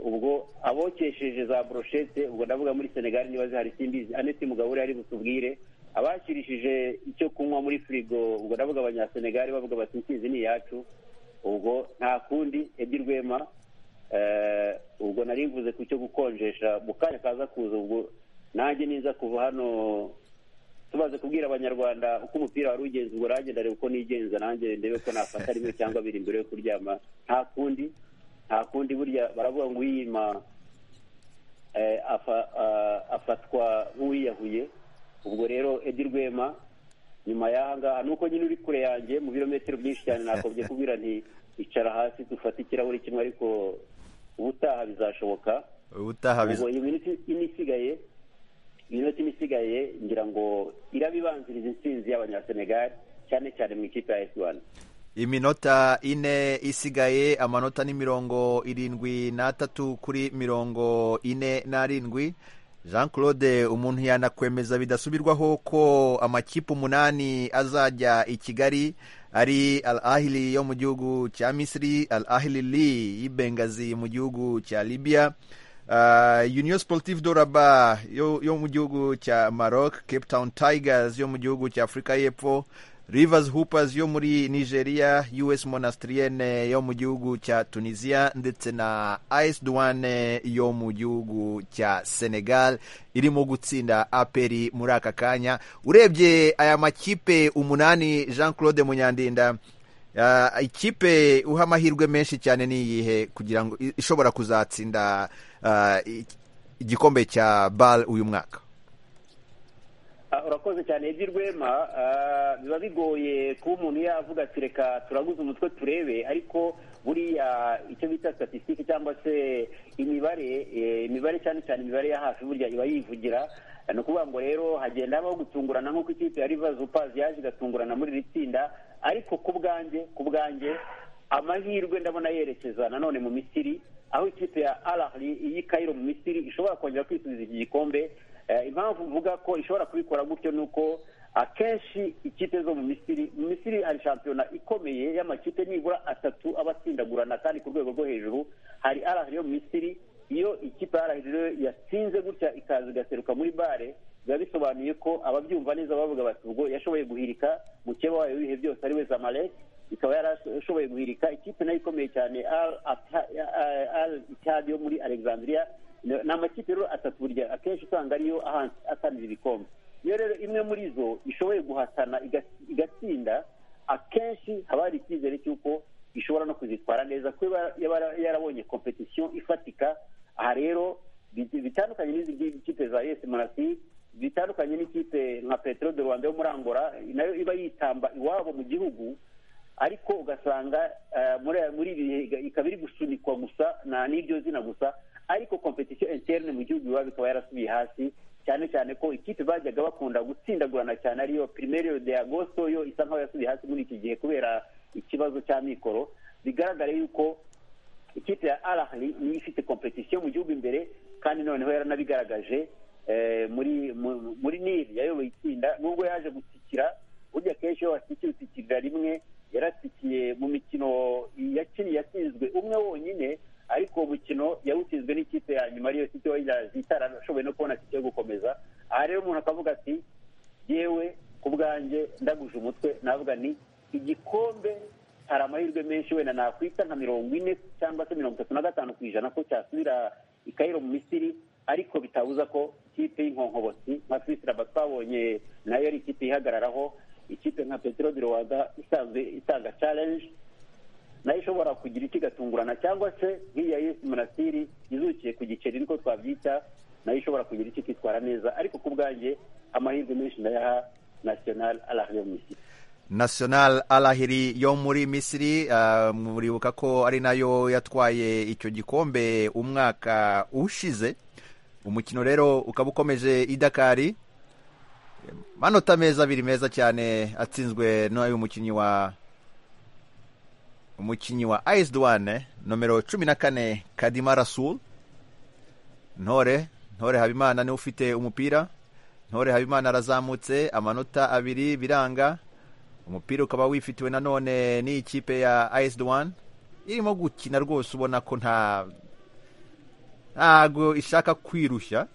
ubwo abokesheje za boroshete ubwo ndavuga muri senegali niba zihari simbizi aneti mugabo ari butubwire abakirishije icyo kunywa muri firigo ubwo ndavuga abanyasenegali bavuga bati insinzi ni iyacu ubwo nta kundi edi rwema ubwo nari mvuze ku cyo gukonjesha mu kanya kaza kuza ubwo nanjye niza kuva hano tumaze kubwira abanyarwanda uko umupira wari ugenza ubwo nanjye ndareba uko nigenza nanjye ndebe ko nafata rimwe cyangwa biri mbere yo kuryama nta kundi nta kundi burya baravuga ngo uyima afatwa nk'uwiyahuye ubwo rero edi rwema nyuma y'aha ngaha nuko nyine uri kure yanjye mu birometero byinshi cyane nakobye kubwira nti icara hasi dufata ikirahuri kimwe ariko ubutaha bizashoboka ubutaha biza ubwo iyi minota ine isigaye iminota ine isigaye ngira ngo irabibanziriza intsinzi y'abanyasenegal cyane cyane mu ikipe ya esiwani iminota ine isigaye amanota ni mirongo irindwi n'atatu kuri mirongo ine n'arindwi jean claude umuntu yanakwemeza bidasubirwaho ko amakipe umunani azajya i kigali ari al ahili yo mu gihugu cya misiri al ahili li y'Bengazi mu gihugu cya libya Uh, union sportive doraba yo, yo mu gihugu cya maroc cape town tigers yo mu gihugu cya afurika y'epfo rivers hoopers yo muri nigeria us monastrienne yo mu gihugu cya tunisia ndetse na as douane yo mu gihugu cya senegal irimo gutsinda aperi muri aka kanya urebye aya makipe umunani jean claude munyandinda uh, ikipe uha amahirwe menshi cyane niyihe kugira ngo i- ishobora kuzatsinda uh, i- igikombe cya bal uyu mwaka Ah, urakoze cyane ibyo rwema ah, biba bigoye kuba umuntu yavuga ati reka turaguze umutwe turebe ariko buriya icyo bita statisitike cyangwa se imibare eh, imibare cyane cyane imibare ya hafi burya iba yivugira ni ukuvuga ngo rero hagenda habaho gutungurana nk'uko ikipe ya rivers upazi yaje igatungurana muri iri tsinda ariko ku bwanjye ku bwanjye amahirwe ndabona yerekeza nanone mu misiri aho ikipe ya arahari iyi kayiro mu misiri ishobora kongera kwisubiza iki gikombe Eh, impamvu mvuga ko ishobora kubikora gutyo ni uko akenshi ikipe zo mu misiri mu misiri hari shampiyona ikomeye y'amakipe nibura atatu aba atsindagurana kandi ku rwego rwo hejuru hari arahari yo mu misiri iyo ikipe arahari yatsinze gutya ikaza igaseruka muri bare biba bisobanuye ko ababyumva neza bavuga bati ubwo yashoboye guhirika mukeba wayo w'ibihe byose ari we zamalek ikaba yarashoboye guhirika ikipe nayo ikomeye cyane al Atta- eh, al itihad yo muri alexandria ni amakipe rero atatu burya akenshi usanga ariyo ahan- ahatanira ibikombe iyo rero imwe muri zo ishoboye guhatana iga- igatsinda akenshi haba hari icyizere cy'uko ishobora no kuzitwara neza kuko iba yaba yarabonye competition ifatika aha rero bi- bitandukanye n'izi ngizi kipe za yesi monasiri bitandukanye n'ikipe nka petero de rwanda yo muri angola nayo iba yitamba iwabo mu gihugu ariko ugasanga eh, muri muri ibi bihe iga- ikaba iri gusunikwa gusa na n'iryo zina gusa ariko competition interne mu gihugu iwabo ikaba yarasubiye hasi cyane cyane ko ikipe bajyaga bakunda gutsindagurana cyane ariyo primeiro de agosto yo isa nkaho yasubiye hasi muri iki gihe kubera ikibazo cy'amikoro bigaragare yuko ikipe ya arahari niyo ifite competition mu gihugu imbere kandi noneho yaranabigaragaje eh, muri mu- muri nili yayoboye itsinda nubwo yaje gutsikira burya kenshi iyo watsikira utsikirira rimwe yaratsikiye mu mikino yakiniye yatsinzwe umwe wonyine ariko uwo mukino yawutsinzwe n'ikipe ya nyuma ariyo city wayilers itarashoboye no kubona tike yo gukomeza aha rero umuntu akavuga ati yewe ku bwanjye ndaguje umutwe navuga ni igikombe hari amahirwe menshi wenda nakwita nka mirongo ine cyangwa se mirongo itatu na gatanu ku ijana ko cyasubira i Cairo mu misiri ariko bitabuza ko ikipe y'inkonkobotsi nka fisiraba twabonye nayo ari ikipe ihagararaho ikipe nka petero de rwanda isanzwe itanga challenge nayo ishobora kugira icyo igatungurana cyangwa se nk'iya yesi monasiri izukiye ku giceri niko twabyita nayo ishobora kugira icyo ikitwara neza ariko ku bwanjye amahirwe menshi ndayaha national arahari mu misiri national alahiri yo muri misiri uh, muribuka ko ari nayo yatwaye icyo gikombe umwaka ushize umukino rero ukaba ukomeje idakari amanota meza abiri meza cyane atsinzwe n'uyu mukinnyi wa umukinnyi wa ayisi duwane nomero cumi na kane kadima rasul ntore ntore habimana niwe ufite umupira ntore habimana arazamutse amanota abiri biranga umupira ukaba wifitiwe nanone n'ikipe ya as duwane irimo gukina rwose ubona ko nta ntago ishaka kwirushya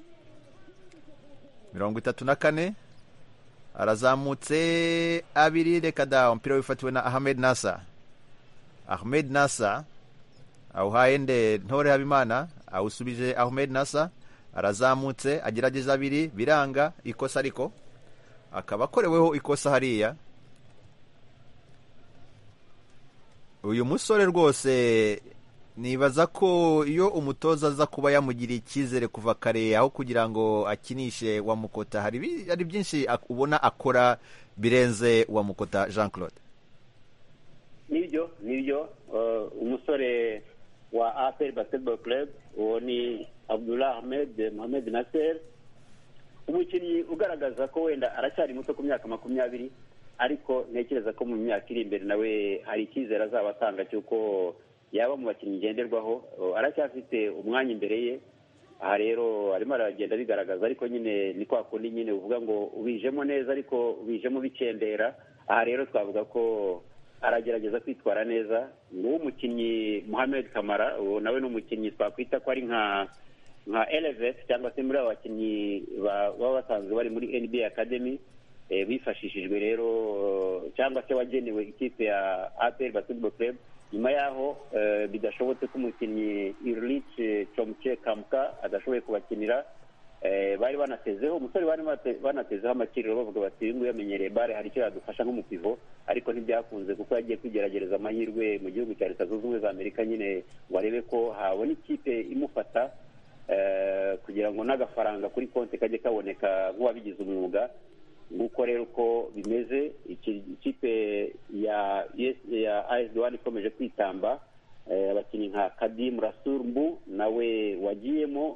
mirongo itatu na kane arazamutse abiri reka da umupira wifatiwe na ahmed nasa ahmed nasa awuhaye nde ntore habimana awusubije ahmed nasa arazamutse agerageza abiri biranga ikosa ariko akaba akoreweho ikosa hariya uyu musore rwose nibaza ko iyo umutoza aza kuba yamugiriye icyizere kuva kare aho kugira ngo akinishe wa mukota hari bi- hari byinshi ak- ubona akora birenze wa mukota jean claude nibyo nibyo umusore wa aperi basiketiboro club uwo ni abdullah ahmed mohamed nasser umukinnyi ugaragaza ko wenda aracyari muto ku myaka makumyabiri ariko ntekereza ko mu myaka iri imbere nawe hari icyizere azaba atanga cy'uko yaba mu bakinnyi ngenderwaho aracyafite umwanya imbere ye aha rero arimo aragenda bigaragaza ariko nyine ni kwa kundi nyine uvuga ngo ubijemo neza ariko ubijemo bikendera aha rero twavuga ko aragerageza kwitwara neza nguwo umukinnyi muhammed kamara uwo nawe ni umukinnyi twakwita ko ari nka nka elevesi cyangwa se muri aba bakinnyi baba basanzwe bari muri nba academy bifashishijwe rero cyangwa se wagenewe ikipe ya aperi basketball club nyuma yaho bidashobotse ko umukinnyi irilice comce kamuka adashoboye kubakinira bari banatezeho umusore bari banatezeho amakiriro bavuga bati uyu nguyu yamenyereye bare hari icyo yadufasha nk'umupivo ariko ntibyakunze kuko yagiye kwigerageza amahirwe mu gihugu cya leta zunze ubumwe za amerika nyine ngo arebe ko habona ikipe imufata kugira ngo n'agafaranga kuri konti kajye kaboneka nk'uwabigize umwuga nguko rero uko bimeze ikipe ya ya asd wani ikomeje kwitamba abakinnyi nka kadimu rasurumbu nawe wagiyemo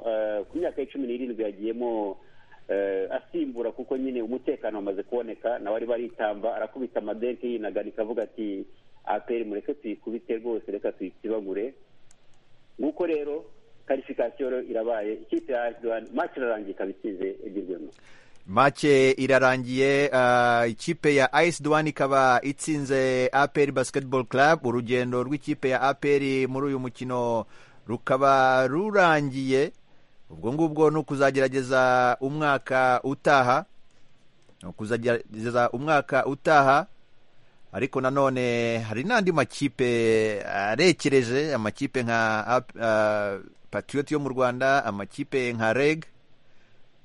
ku myaka ya cumi n'irindwi yagiyemo asimbura kuko nyine umutekano wamaze kuboneka nawe arimo aritamba arakubita amadenke yinaganika avuga ati aperi mureke tuyikubite rwose reka tuyikibagure nguko rero karifikasiyo irabaye ikipe ya asd wani maci irarangiye ikaba ikize egirwemo make irarangiye uh, ikipe ya ice duwani ikaba itsinze aperi basketball club urugendo rw'ikipe ya aperi muri uyu mukino rukaba rurangiye ubwo ngubwo ni ukuzagerageza umwaka utaha ni ukuzagerageza umwaka utaha ariko nanone hari n'andi makipe arekereje amakipe nka uh, patriot yo mu rwanda amakipe nka reg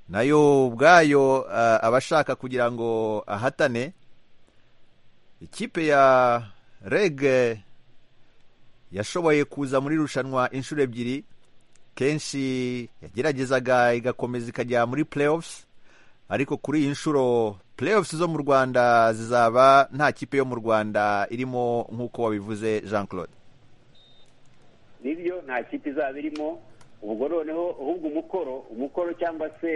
nayo ubwayo abashaka kugira ngo ahatane ikipe ya rege yashoboye kuza muri rushanwa inshuro ebyiri kenshi yageragezaga igakomeza ikajya muri playoffs ariko kuri iyi nshuro playoffs zo mu rwanda zizaba nta kipe yo mu rwanda irimo nk'uko wabivuze jean claude nibyo nta kipe izaba irimo ubwo noneho ahubwo umukoro umukoro cyangwa se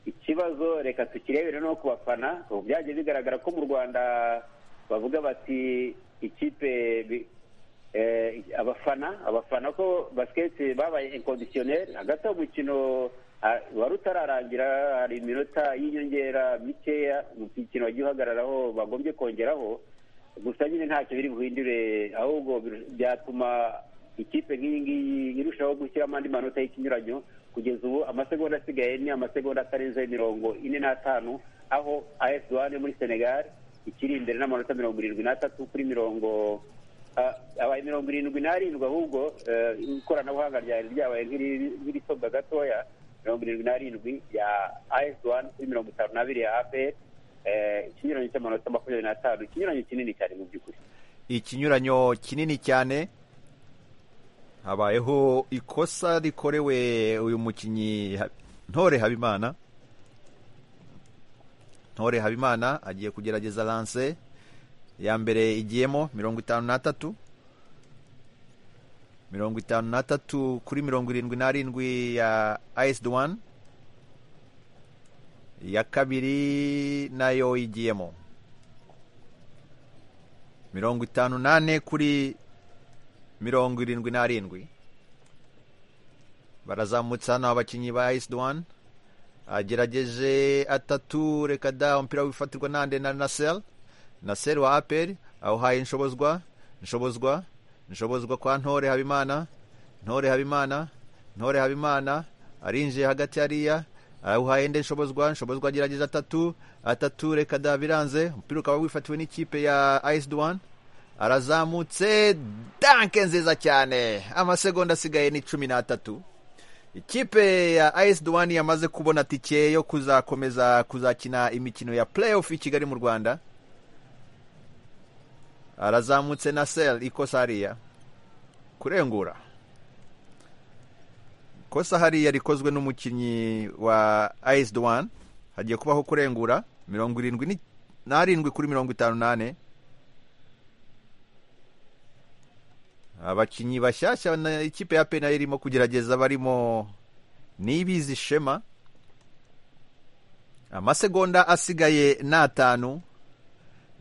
ikibazo reka tukirebere no ku bafana ubu byagiye bigaragara ko mu rwanda bavuga bati ikipe abafana abafana ko basiketi babaye inkondisiyoneri hagati aho umukino wari utararangira hari iminota y'inyongera mikeya umukino wagiye uhagararaho bagombye kongeraho gusa nyine ntacyo biri buhindure ahubwo byatuma ikipe nk'iyi ngiyi irushaho gushyiramo andi manota y'ikinyuranyo kugeza ubu amasegonda asigaye ni amasegonda atarenze mirongo ine n'atanu aho afd yo muri senegal ikiri imbere n'amanota mirongo irindwi n'atatu kuri mirongo abaye mirongo irindwi n'arindwi ahubwo ikoranabuhanga ryari ryabaye nk'irisobwa gatoya mirongo irindwi n'arindwi ya afd kuri mirongo itanu n'abiri ya apr ikinyuranyo cy'amanota makumyabiri n'atanu ikinyuranyo kinini cyane mu by'ukuri ikinyuranyo kinini cyane habayeho ikosa rikorewe uyu mukinnyi ntore habimana ntore habimana agiye kugerageza lanse ya mbere igiyemo mirongo itanu n'atatu mirongo itanu n'atatu kuri mirongo irindwi n'arindwi ya ayisidi wani iya kabiri nayo igiyemo mirongo itanu n'ane kuri mirongo irindwi n'arindwi barazamutse hano abakinnyi ba ayisidi wani agerageje atatu reka da umupira wifatirwa nande na naseri naseri wa aperi awuhaye inshobozwa inshobozwa inshobozwa kwa ntore habimana ntore habimana ntore habimana arinjiye hagati hariya awuhaye indi nshobozwa nshobozwa agerageza atatu atatu reka da biranze umupira ukaba wifatiwe n'ikipe ya ayisidi wani arazamutse danke nziza cyane amasegonda asigaye ni cumi n'atatu ikipe ya ayisi duwani yamaze kubona tike yo kuzakomeza kuzakina imikino ya playoff i kigali mu rwanda arazamutse na seri ikosa hariya kurengura ikosa hariya rikozwe n'umukinnyi wa ayisi duwani hagiye kubaho kurengura mirongo irindwi n'arindwi kuri mirongo itanu n'ane abakinnyi bashyashya na ikipe ya pena irimo kugerageza barimo nibizi shema amasegonda asigaye ni atanu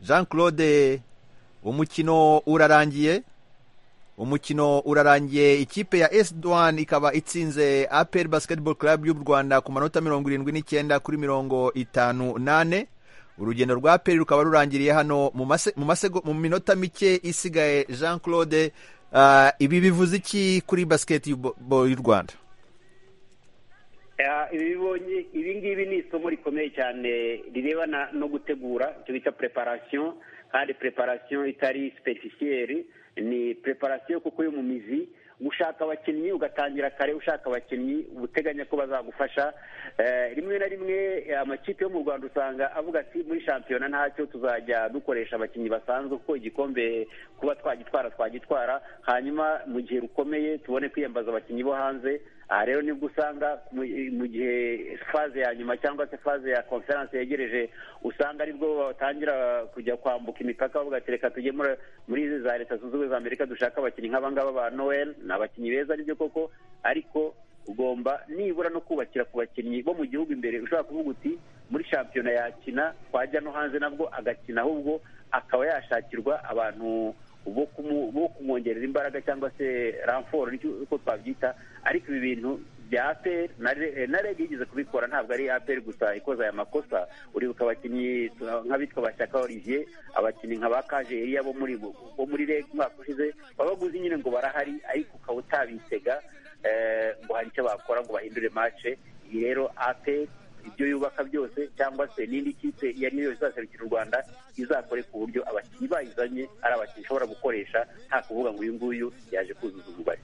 jean claude umukino urarangiye umukino urarangiye ikipe ya esi duwani ikaba itsinze aperi basiketibolo club y'u rwanda ku manota mirongo irindwi n'icyenda kuri mirongo itanu nane urugendo rwa aperi rukaba rurangiriye hano mu mase- mu masego- mu minota mike isigaye jean claude Ah, ibi bivuze iki kuri basiketibolo y'u rwanda Eh, ibi bibonye ibi ngibi ni isomo rikomeye cyane rirebana no gutegura icyo bita preparation kandi preparation itari superficielle ni preparation kuko yo mu mizi gushaka abakinnyi ugatangira kare ushaka abakinnyi uteganya ko bazagufasha Eh, rimwe na rimwe eh, amakipe yo mu rwanda usanga avuga ati muri shampiyona ntacyo tuzajya dukoresha abakinnyi basanzwe kuko igikombe kuba twagitwara twagitwara hanyuma mu gihe rukomeye tubone kwiyambaza abakinnyi bo hanze aha rero nibwo usanga mu- mu gihe faze ya nyuma cyangwa se faze ya konferanse yegereje usanga aribwo batangira kujya kwambuka imipaka bavuga ati reka tujye muri- muri izi za leta zunze ubumwe za amerika dushaka abakinnyi nk'abangaba ba noel ni abakinnyi beza nibyo koko ariko ugomba nibura no kubakira ku bakinnyi bo mu gihugu imbere ushobora kuvuga uti muri shampiyona yakina twajya no hanze nabwo agakina ahubwo akaba yashakirwa abantu bo kumu- bo kumwongerera imbaraga cyangwa se ramforo uko twabyita ariko ibi bintu bya aperi na rege yigeze kubikora ntabwo ari aperi gusa ikoze aya makosa uribuka abakinnyi uh, nk'abitwa bashyaka olivier abakinnyi nka ba kajeriya bo muri bo muri rege umwaka ushize babaguzi nyine ngo barahari ariko ukaba utabitega eh, ngo hari icyo bakora ngo bahindure mace iyi rero aperi ibyo yubaka byose cyangwa se n'indi kipe iyo ari yo yose izaserukira u rwanda izakore ku buryo abakinnyi bayizanye ari abakinnyi ishobora gukoresha nta kuvuga ngo uyu nguyu yaje kuzuza umubare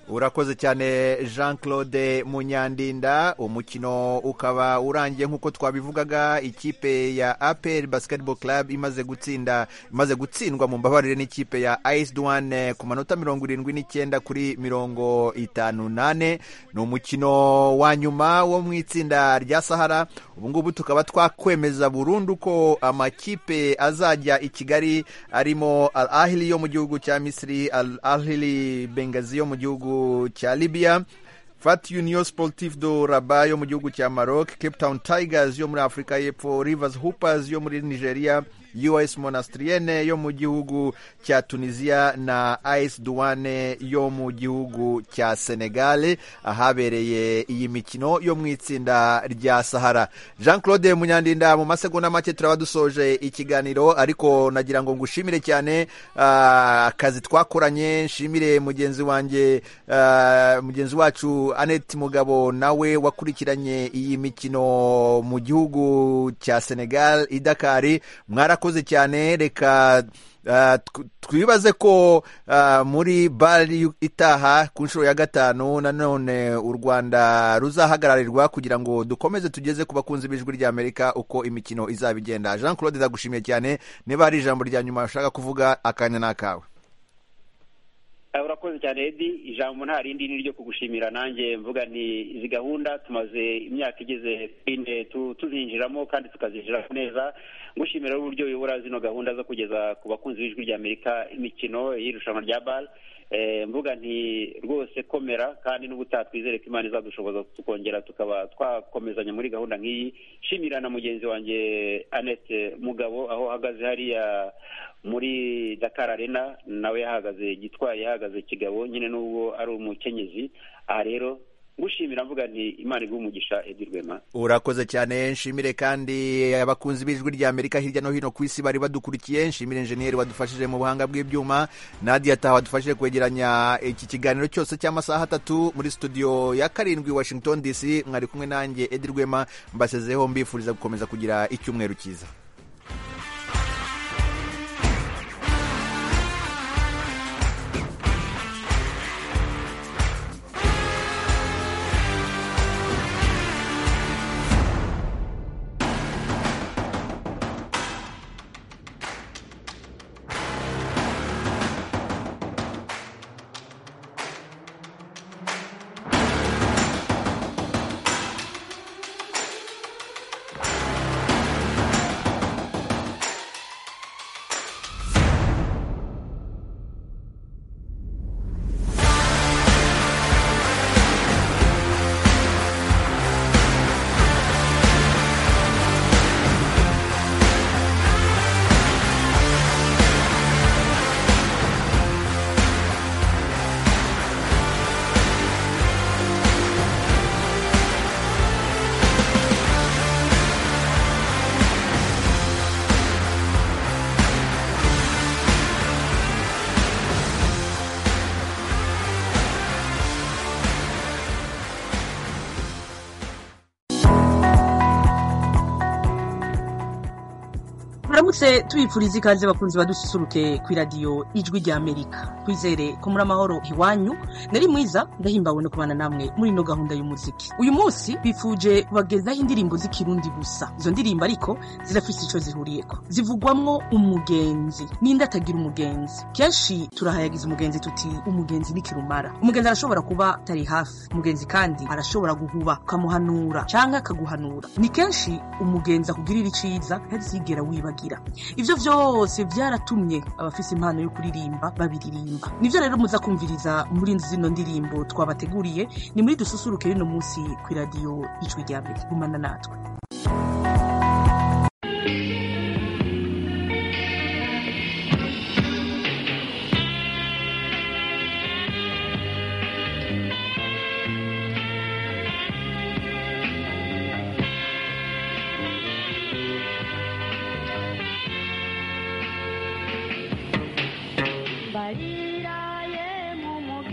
urakoze cyane jean claude munyandinda umukino ukaba urangiye nk'uko twabivugaga ikipe ya aperi basiketibolo club imaze gutsinda imaze gutsindwa mu mbabarire n'ikipe ya ayisi duwane ku manota mirongo irindwi n'icyenda kuri mirongo itanu nane ni umukino wa nyuma wo mu itsinda rya sahara ubungubu tukaba twakwemeza burundu ko amakipe azajya i kigali arimo al ahili yo mu gihugu cya misiri al ahili bengazi yo mu gihugu cya libya fat union sportif do raba yo mu gihugu cya maroc cape town tigers yo muri afurika y'epfo rivers hoopers yo muri nigeria us monastrienne yo mu gihugu cya tunisia na ice duwane yo mu gihugu cya senegal ahabereye iyi mikino yo mu itsinda rya sahara jean claude munyandinda mu masegonda make turaba dusoje ikiganiro ariko nagira ngo ngushimire cyane ah, akazi twakoranye nshimire mugenzi wanjye ah, mugenzi wacu annette mugabo nawe wakurikiranye iyi mikino mu gihugu cya senegal idakari mwarakoze cyane reka ah, tw- twibaze ko ah, muri bari itaha ku nshuro ya gatanu nanone u rwanda ruzahagararirwa kugira ngo dukomeze tugeze ku bakunzi b'ijwi ry'amerika uko imikino izaba igenda jean claude ndagushimiye cyane niba hari ijambo rya nyuma ushaka kuvuga akanya ni akawe Eh, urakoze cyane edi ijambo nta rindi ni iryo kugushimira nanjye mvuga nti izi gahunda tumaze imyaka igeze kuri ine tu- tuzinjiramo kandi tukazinjiramo neza ngushimira uburyo uyobora zino gahunda zo kugeza ku bakunzi b'ijwi ry'amerika imikino y'irushanwa rya bal mvuga nti rwose komera kandi n'ubutaha twizere ko imana izadushoboza tukongera tukaba twakomezanya muri gahunda nk'iyi shimira na mugenzi wanjye annette mugabo aho ahagaze hariya muri dakar arena nawe yahagaze gitwaye yahagaze kigabo nyine n'ubwo ari umukenyezi aha rero ngushimira mvuga nti imana iguhe umugisha edi rwema urakoze cyane nshimire kandi abakunzi b'ijwi rya amerika hirya no hino ku isi bari badukurikiye nshimire enjeniyeri wadufashije mu buhanga bw'ibyuma nadia taha wadufashije kwegeranya iki kiganiro cyose cy'amasaha atatu muri studio ya karindwi washington dc mwari kumwe nanjye edi rwema mbasezeho mbifuriza gukomeza kugira icyumweru cyiza turamutse tubifuriza ikaze bakunzi badususuruke ku iradiyo ijwi rya amerika twizere ko muri amahoro iwanyu nari mwiza ndahimbawe no kubana namwe muri ino gahunda y'umuziki uyu munsi bifuje kubagezaho indirimbo z'ikirundi gusa izo ndirimbo ariko zirafise icyo zihuriyeko zivugwamwo umugenzi ninde atagira umugenzi kenshi turahayagiza umugenzi tuti umugenzi n'ikirumara umugenzi arashobora kuba atari hafi umugenzi kandi arashobora guhuba ukamuhanura cyangwa akaguhanura ni kenshi umugenzi akugirira iciza ntazigera wibagira ibyo byose byaratumye abafise impano yo kuririmba babiririmba nibyo rero muza kumviriza muri zino ndirimbo twabateguriye ni muri dususuruke y'uno munsi ku iradiyo ijwi rya mbere gumana natwe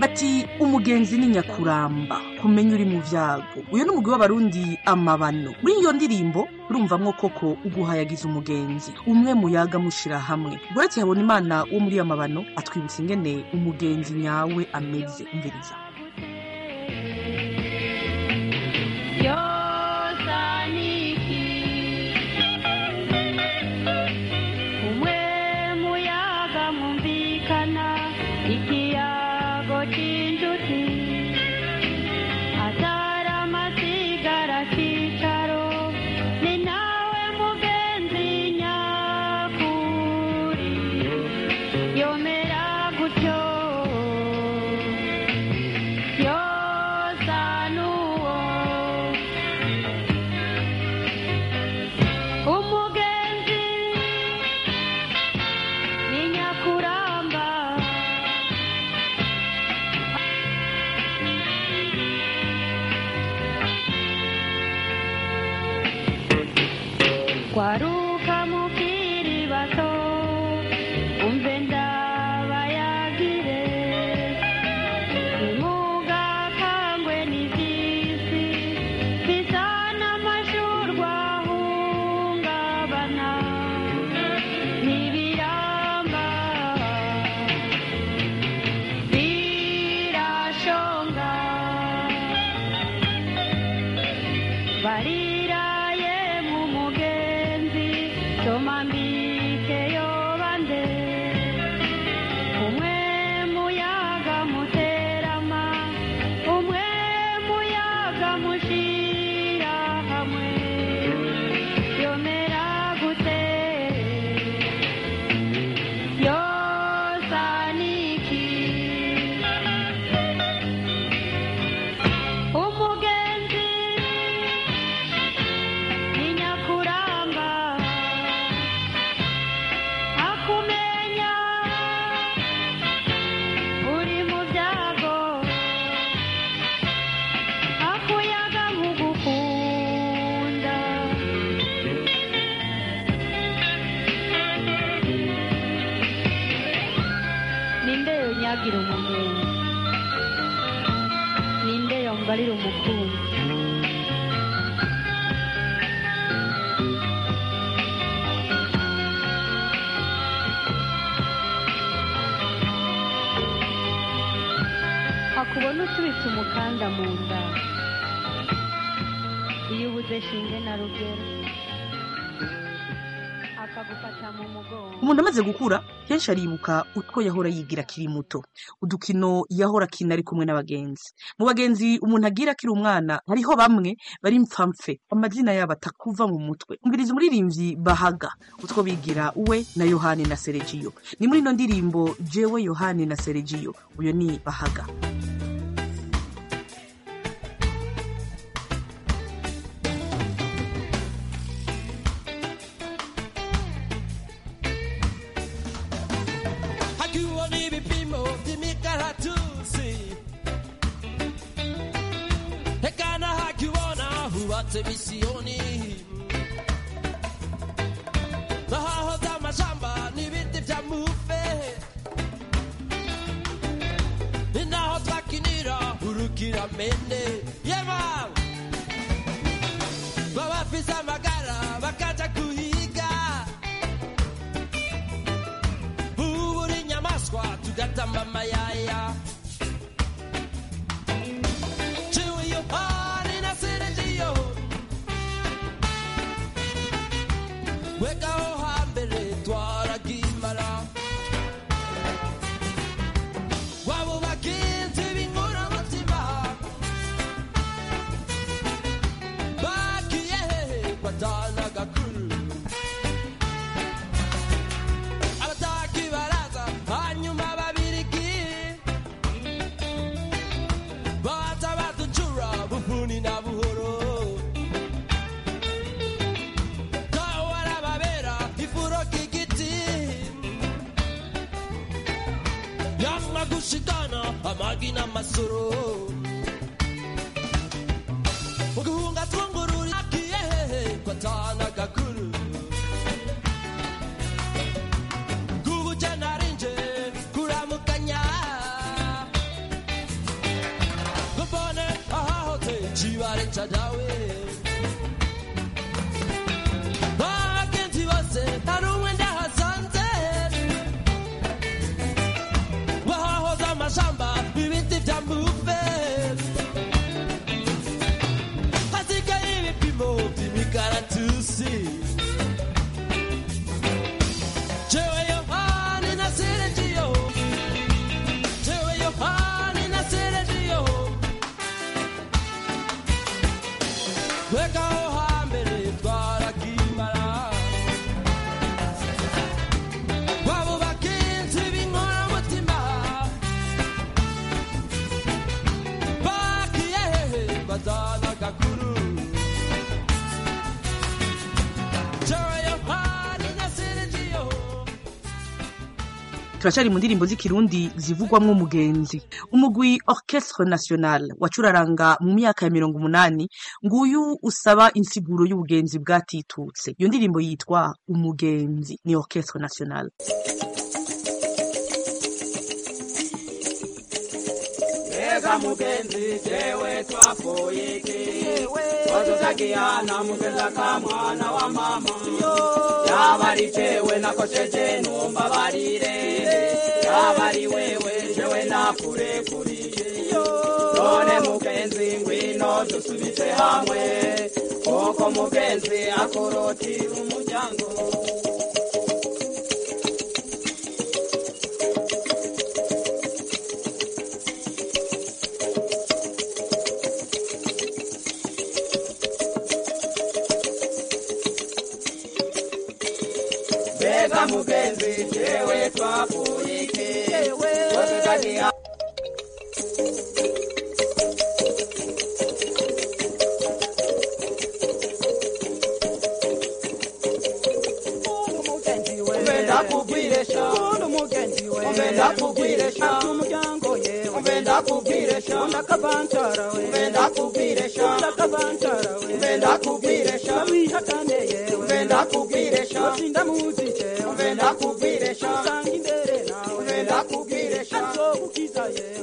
bati umugenzi ni nyakuramba kumenya uri mu byago uyu ni umugwi w'abarundi amabano muri iyo ndirimbo urumvamwo koko uguhayagiza umugenzi umwe muyaga mushira hamwe buretse habona imana wo muri amabano atwibutsa ingene umugenzi nyawe ameze umviriza umuntu amaze gukura kenshi aribuka utwo yahora yigira akiri muto udukino yahora akina ari kumwe n'abagenzi mu bagenzi umuntu agira akiri umwana hariho bamwe bari mpfamfe amazina yabo atakuva mu mutwe umviriza umuririmbyi bahaga utwo bigira we na yohani na seregiyo ni muri ino ndirimbo jewe yohani na seregiyo uyu ni bahaga televisioni nahaho vy'amashamba n'ibindi vya muve ni naho twakinira urukiramende yema babafise amagara bakaja kuhiga bamba amayaya Chewing your heart in a city weka aho hambere twaragimara waba bagenzi b'inkora mutima bagiye hehe batana agakuru abataki baraza hanyuma babirigi baza baducura bufuni na buhoro kawarababera ifuro kigiti yamma gushikana amagi n'amasoro uguhunga twungururi akiyehehe kwatana gakuru gubuje narinje kuramukanya gubone ahahoze kibare ca dawe bagenzi bose hari umwe ndahasanze bahahoze amajamba ibiti bya mbufe hasigaye ibipimo by'imikaratusi jewe yohani na seregiyo jewe yohani na seregiyo Weka aho hambere twarakimara wabo bagenzi b'inkora mutima bagiye hehe bazana agakuru Joy of heart na Sergio turacyari mu ndirimbo z'ikirundi zivugwamo umugenzi umugwi orchestre national wacuraranga mu myaka ya mirongo umunani nguyu usaba insiguro y'ubugenzi bwatitutse iyo ndirimbo yitwa umugenzi ni orchestre national Eza mugenzi jewe twapfuye iki wazozakihana mugenza ka mwana wa mama yaba ari jewe nakosheje numva barire yaba ari wewe jewe nakurekuriye none mugenzi ngwino dusubitse hamwe kuko mugenzi akorotira umuryango mbega mugenzi jewe twapfuye iki wazozakihana umbe ndakubwire sha umbe ndakubwire sha umbe ndakubwire sha umbe ndakubwire sha umbe ndakubwire sha umbe ndakubwire sha umbe ndakubwire sha umbe ndakubwire sha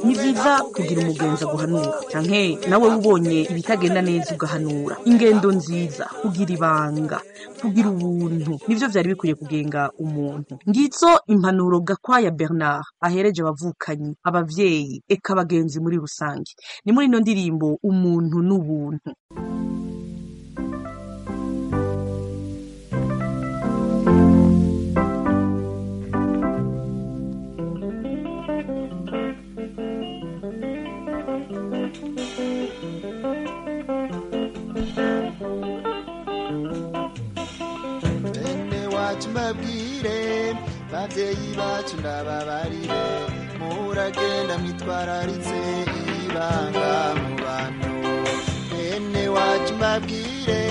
ni byiza kugira umugenzi aguhanura cyane nawe ubonye ibitagenda neza ugahanura ingendo nziza kugira ibanga kugira ubuntu nibyo byari bikwiye kugenga umuntu ngitso impanuro gakwaya bernard ahereje abavukanyi ababyeyi eka abagenzi muri rusange ni muri ino ndirimbo umuntu n'ubuntu bene wacu mbabwire babyeyi bacu ndababarire muragenda mwitwararitse ibanga mu bantu bene wacu mbabwire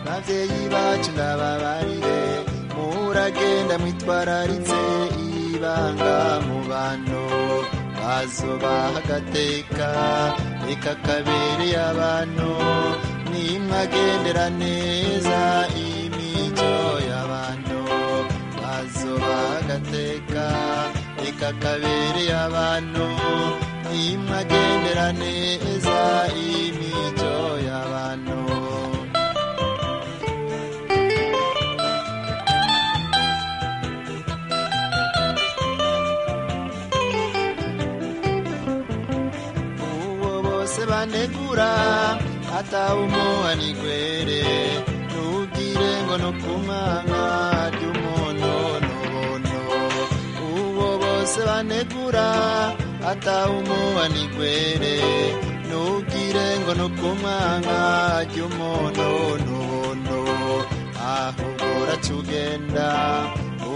babyeyi bacu ndababarire muragenda mwitwararitse ibanga mu bantu bazobaha agateka reka kabereye abantu nimwagendera neza imico y'abantu bazobaha agateka reka kabereye abantu nimwagendera neza imico y'abantu bose banegura atawe umuha n'igwere ntugire ngo no ku mwana ry'umuntu n'ubuntu uwo bose banegura atawe umuha n'igwere ntugire ngo no ku mwana ry'umuntu n'ubuntu ahubwo urakigenda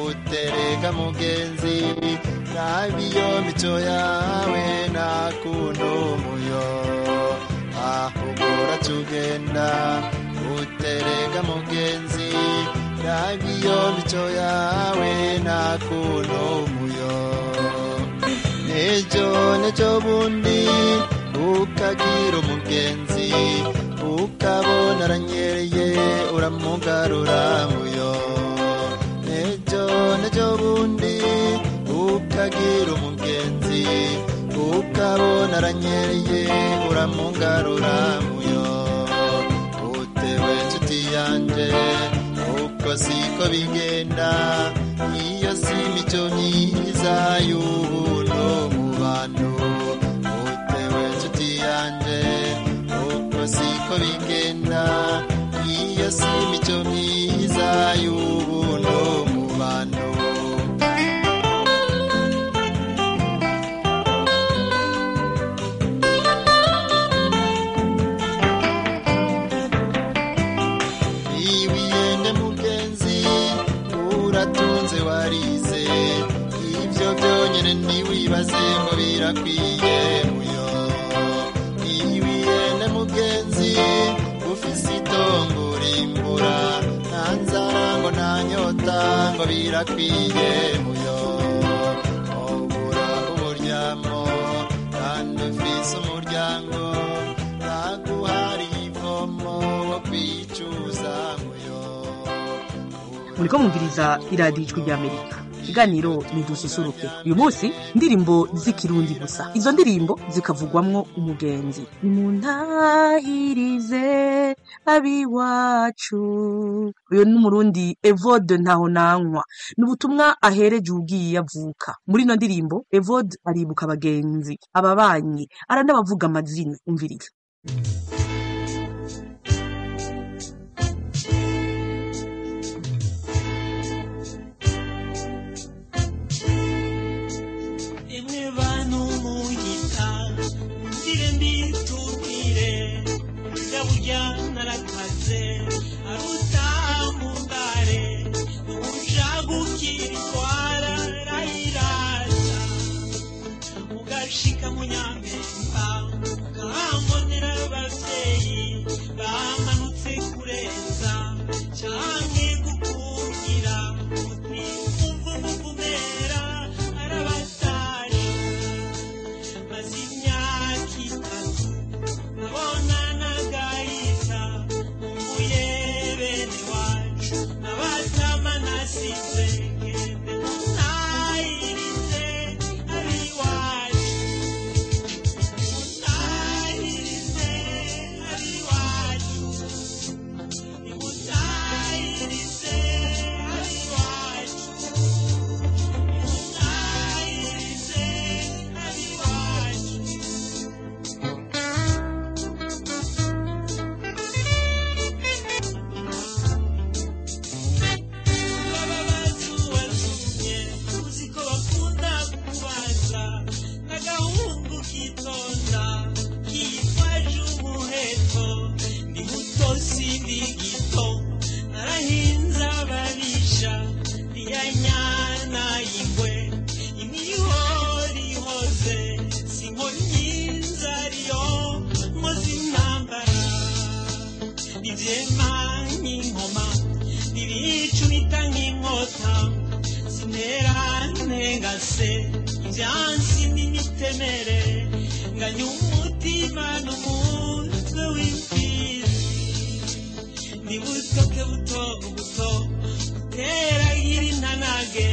utereka mugenzi nabiyo mico yawe nakunda umuyo ahubwo urakigenda utereka mugenzi nabiyo mico yawe nakunda umuyo nejo nejo bundi ukagira umugenzi ukabona aranyereye uramugarura muyo nejo nejo bundi ukagira umugenzi ukabona aranyereye uramugarura muyo utewe nshuti yanjye uko siko bigenda iyo si imico myiza y'ubuntu mu bantu utewe nshuti yanjye uko siko bigenda iyo si imico myiza y'ubuntu mu bantu niba uyende mugenzi uratunze warize ibyo byonyine ntiwibaze ngo birakwiye muyo niba uyende mugenzi ufise itongo urimbura nta nzara ngo nta nyota ngo birakwiye muyo obura uburyamo kandi ufise umuryango naguhari ivomo wo kwicuza muyo muriko mwumviriza iradiyo ijwi rya amerika ikiganiro ni dususuruke uyu munsi indirimbo z'ikirundi gusa izo ndirimbo zikavugwamwo umugenzi nimuntahirize abiwacu uyu ni umurundi evode ntaho nanywa ni ubutumwa ahereje ugiye avuka muri ino ndirimbo evode aribuka abagenzi ababanyi aranabavuga amazina umviriza imwe bantu muyita ngire mbitubwire burya burya narakaze aruta mumbare uja gukirwara rayiraza ugashika munyambemba ukahambonera abavyeyi bamanutse kurenza canke gukungira uti umva umuvumera arabatari maze imyaka itatu nabona nagahita mvuye bene wacu nabatama nasize ngende munahirize abiwacu munahirize abiwacu nimutahirize abiwacu nimutahirize abiwacu Mangi ngoma, ibicu bitanga inkota, sinerane ngase ibyansi n'imitemere nganya umutima n'umutwe w'imfizi ni butoke buto buto uteragira intanage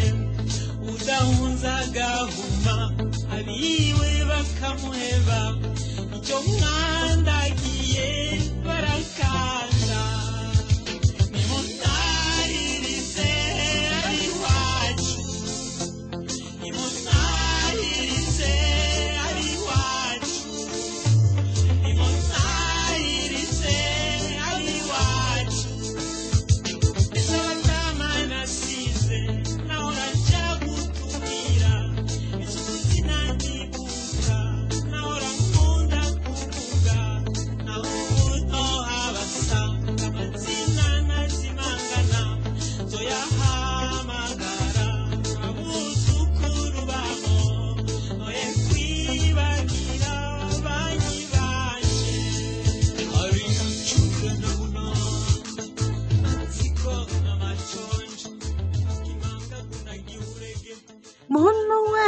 udahunza agahuma abiwe bakamuheba icyo mwandagiye barakanda nimutahirize abiwacu nimutahirize abiwacu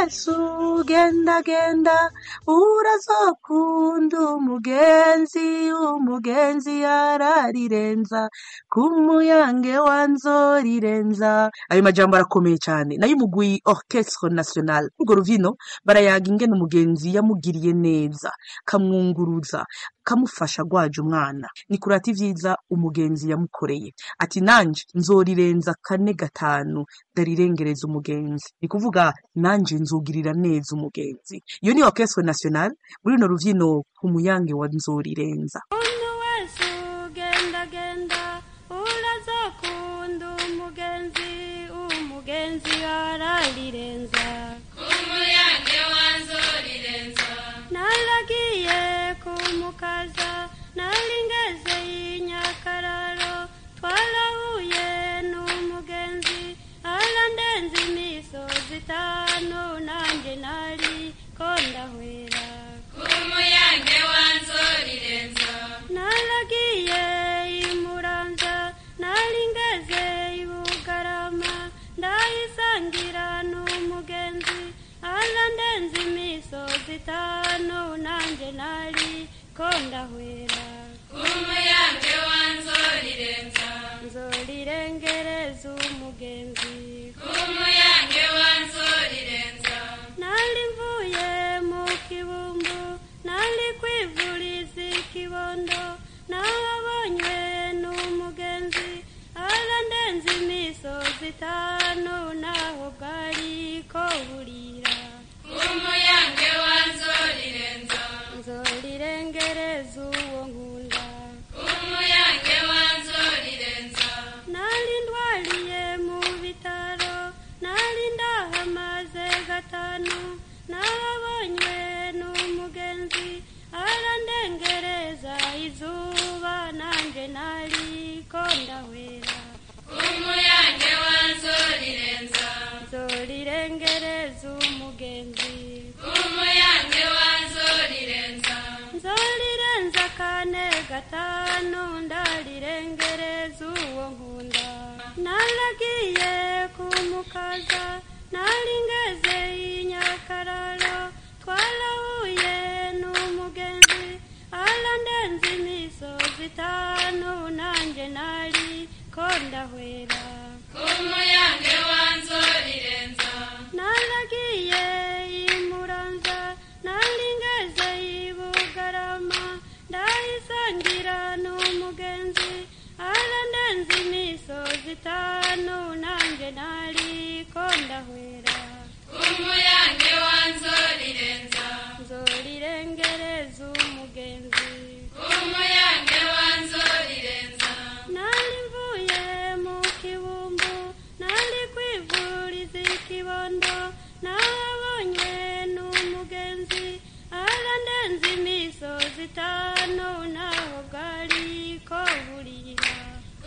yesu genda genda urazokunda umugenzi umugenzi yararirenza ku muyange wa nzorirenza ayo majambo arakomeye cyane nayo umugwi orchestre national urwo ruvino barayaga ingene umugenzi yamugiriye neza kamwunguruza kamufasha gwaje umwana ni kurata ivyiza umugenzi yamukoreye ati nanje nzorirenza kane gatanu ndarirengereza umugenzi ni kuvuga nanje nzugirira neza umugenzi iyo ni orchestre national muri runo ruvyino ku muyange wa nzorirenza umuntu wese ugendagenda urazakunda umugenzi umugenzi ararirenza umuyange wanzorirenza naragiye kumukaza nari ngeze i nyakararo twarahuye n'umugenzi arandenze imisozi itanu nanjye nari ko ndahwera umuyange wanzorirenza naragiye i muramza nari ngeze i bugarama ndayisangira n'umugenzi arandenze imisozi itanu nanjye nari ko ndahwera umuyange wanzorirenza nzorirengereza umugenzi umuyange wanzorirenza nari mvuye mu kibumbu nari kwivuriza ikibondo nahabonywe n'umugenzi arandenze imisozi itanu naho bwari ko burira umuyange wanzorirenza nzorirengereza uwo nkunda umuyange wanzorirenza nari ndwariye mu bitaro nari ndahamaze gatanu nahabonywe n'umugenzi arandengereza izuba nanjye nari ko ndahwera umuyange wanzorirenza nzorirengereza umugenzi umuyange wanzorirenza nzorirenza kane gatanu ndarirengereza uwo nkunda naragiye kumukaza nari ngeze i nyakararo twarahuye n'umugenzi arandenze imisozi itanu nanjye nari ko ndahwera umuyange wanzorirenza naragiye i muranza nari ngeze i bugarama ndayisangira n'umugenzi arandenze imisozi itanu nanjye nari ko ndahwera umuyange wanzorirenza nzorirengereza umugenzi umuyange wanzorirenza nari mvuye mu kibumbu nari kwivuriza ikibondo nahabonywe n'umugenzi arandenze imisozi itanu naho bwari ko burira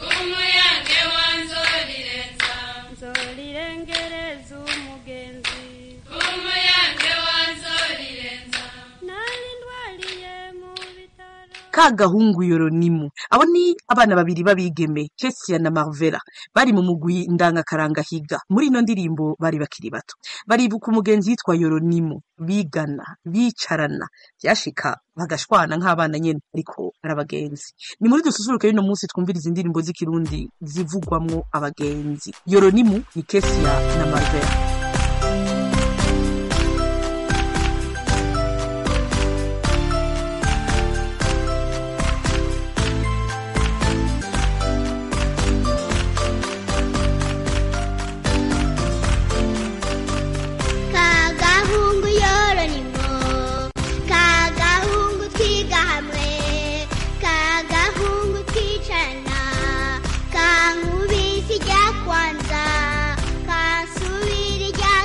umuyange wanzorirenza nzorirengereza umugenzi umuyange wanzorirenza nari ndwariye mu bitaro ka gahungu yoronimu abo ni abana babiri b'abigeme Chessia na Marvera bari mu mugwi ndangakaranga higa muri ino ndirimbo bari bakiri bato baribuka umugenzi yitwa yoronimu bigana bicarana byashika bagashwana nk'abana nyene ariko ari abagenzi ni muri dususuruke y'uno munsi twumvira izi ndirimbo z'ikirundi zivugwamwo abagenzi yoronimu ni Chessia na Marvera kagahungu yoronimo kagahungu twiga hamwe kagahungu twicarana kankubisi rya kwanza kansubira irya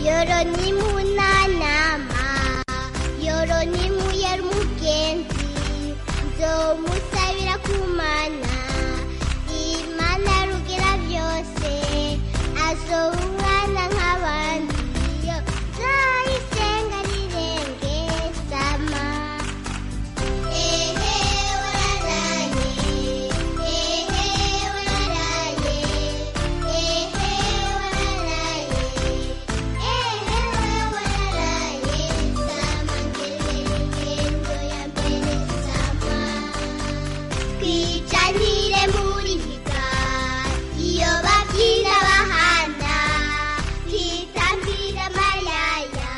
yoro ni munanama yoro ni muyera umugenzi nzomusabira kumana imana rugira byose azoba umwana nk'abandi yo nzayisenga rirenge sama ehe wararaye ehe wararaye ehe wararaye ehe wararaye sama ngerengendo ya mbere sama twicanire muri higa iyo babyina bahana twitambire amayaya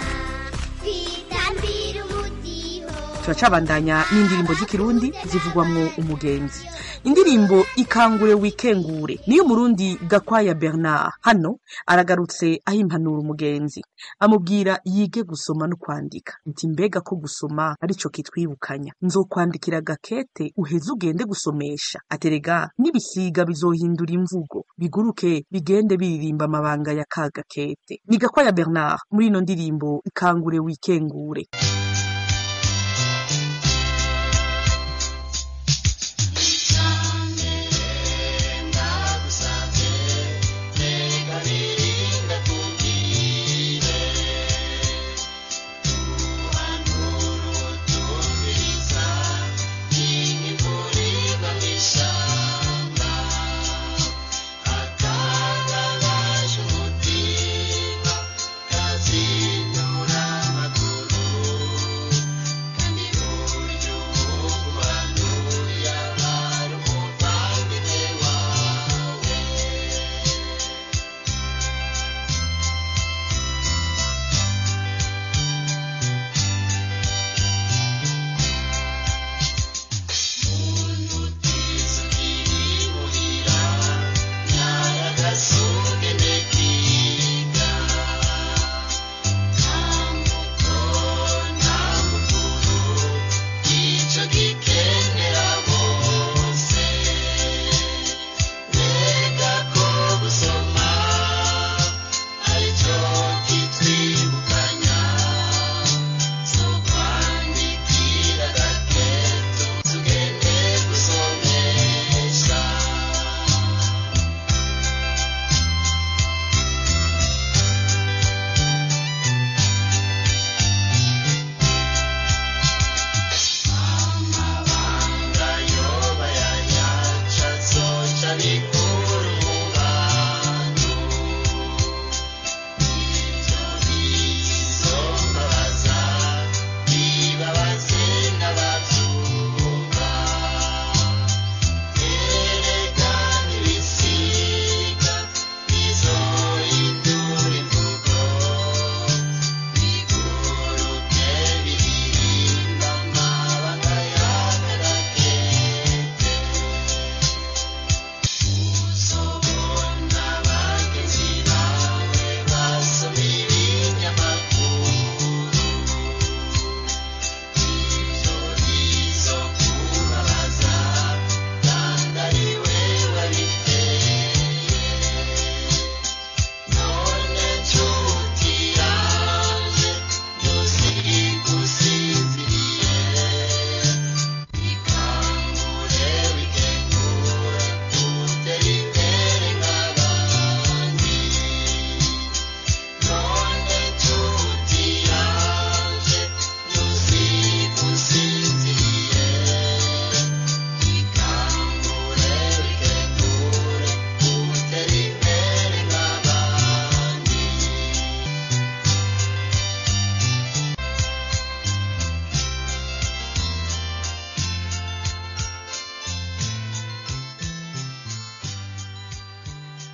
twitambire umudiho turacabandanya n'indirimbo z'ikirundi zivugwamwo umugenzi indirimbo ikangure wikengure niyo murundi gakwaya bernard hano aragarutse ahimpanura umugenzi amubwira yige gusoma no kwandika nti mbega ko gusoma aricyo kitwibukanya nzokwandikira gakete uheze ugende gusomesha aterega n'ibisiga bizohindura imvugo biguruke bigende biririmba amabanga ya ka gakete ni gakwaya bernard muri ino ndirimbo ikangure wikengure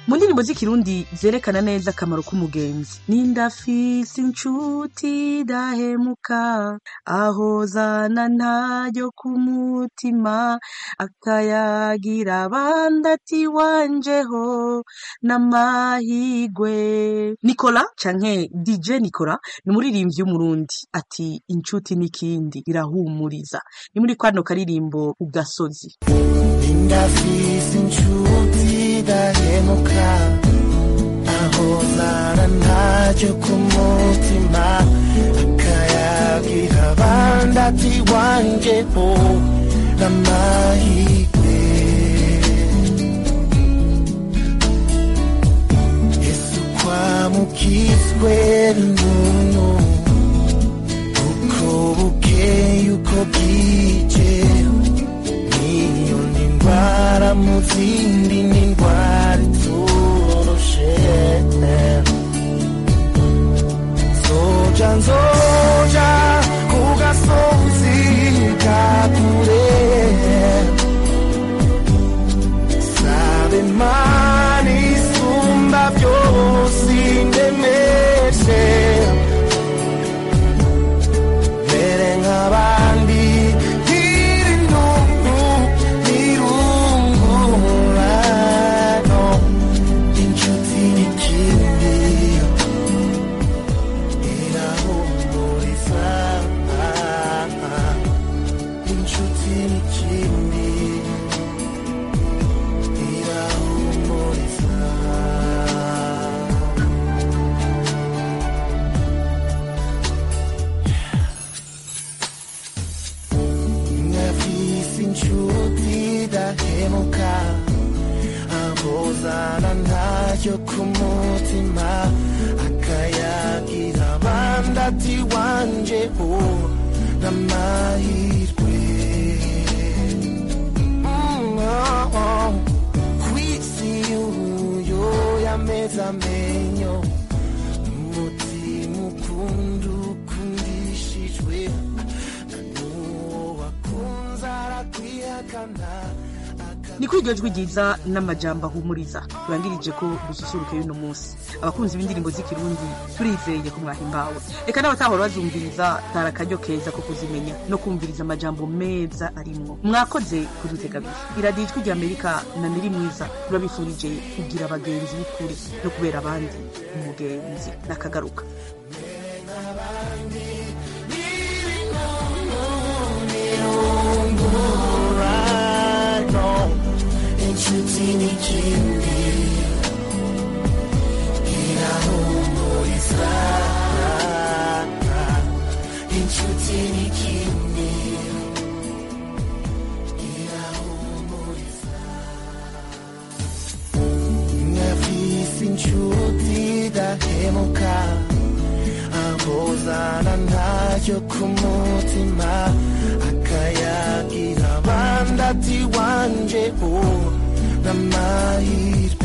mu ndirimbo z'ikirundi zerekana neza akamaro k'umugenzi n'indafise inshuti dahemuka aho zana ntayo ku mutima akayagira abandi ati wanjeho n'amahigwe nikola canke dj nikola ni umuririmbyi w'umurundi ati inshuti n'ikindi irahumuriza ni muri kwano karirimbo ku gasozi ndafise inshuti dahemuka aho ahorana ntacyo ku mutima akayabwira abandi ati wanjyeho n'amahirwe yesu kwamukizwe n'umuntu uko bukeye uko bwije niyo ni ndwara mu zindi ni indwara iturushe zoja nzoja ku gasozi ka kure sabe mana isumba byose indemeje mbere nk'abandi ntirungu ntirungurano inshuti n'ikindi irahumuriza inshuti n'ikindi irahumuriza nafise inshuti idahemuka abuzana ntacyo ku mutima akayagira abandi ati wanje uwo n'amahirwe Mm, oh, oh. kwisi uyo yameze amenyo umutima ukunda ukundishijwe n'uwo wakunze arakwihakana ni kuri iryo jwi ryiza n'amajambo ahumuriza turangirije ko dususuruke y'uno munsi abakunzi b'indirimbo z'ikirundi turizeye ko mwahimbawe reka n'abatahora bazumviriza tari akaryo keza ko kuzimenya no kumviriza amajambo meza arimwo mwakoze kudutega abiri iradiyo ijwi rya amerika na miri mwiza turabifurije kugira abagenzi b'ukuri no kubera abandi umugenzi n'akagaruka urano inshuti n'ikindi irahumuriza inshuti n'ikindi irahumuriza nkafise inshuti idahemuka abuzana ntacyo ku mutima akayagira abandi ati wanje uwo n'amahirwe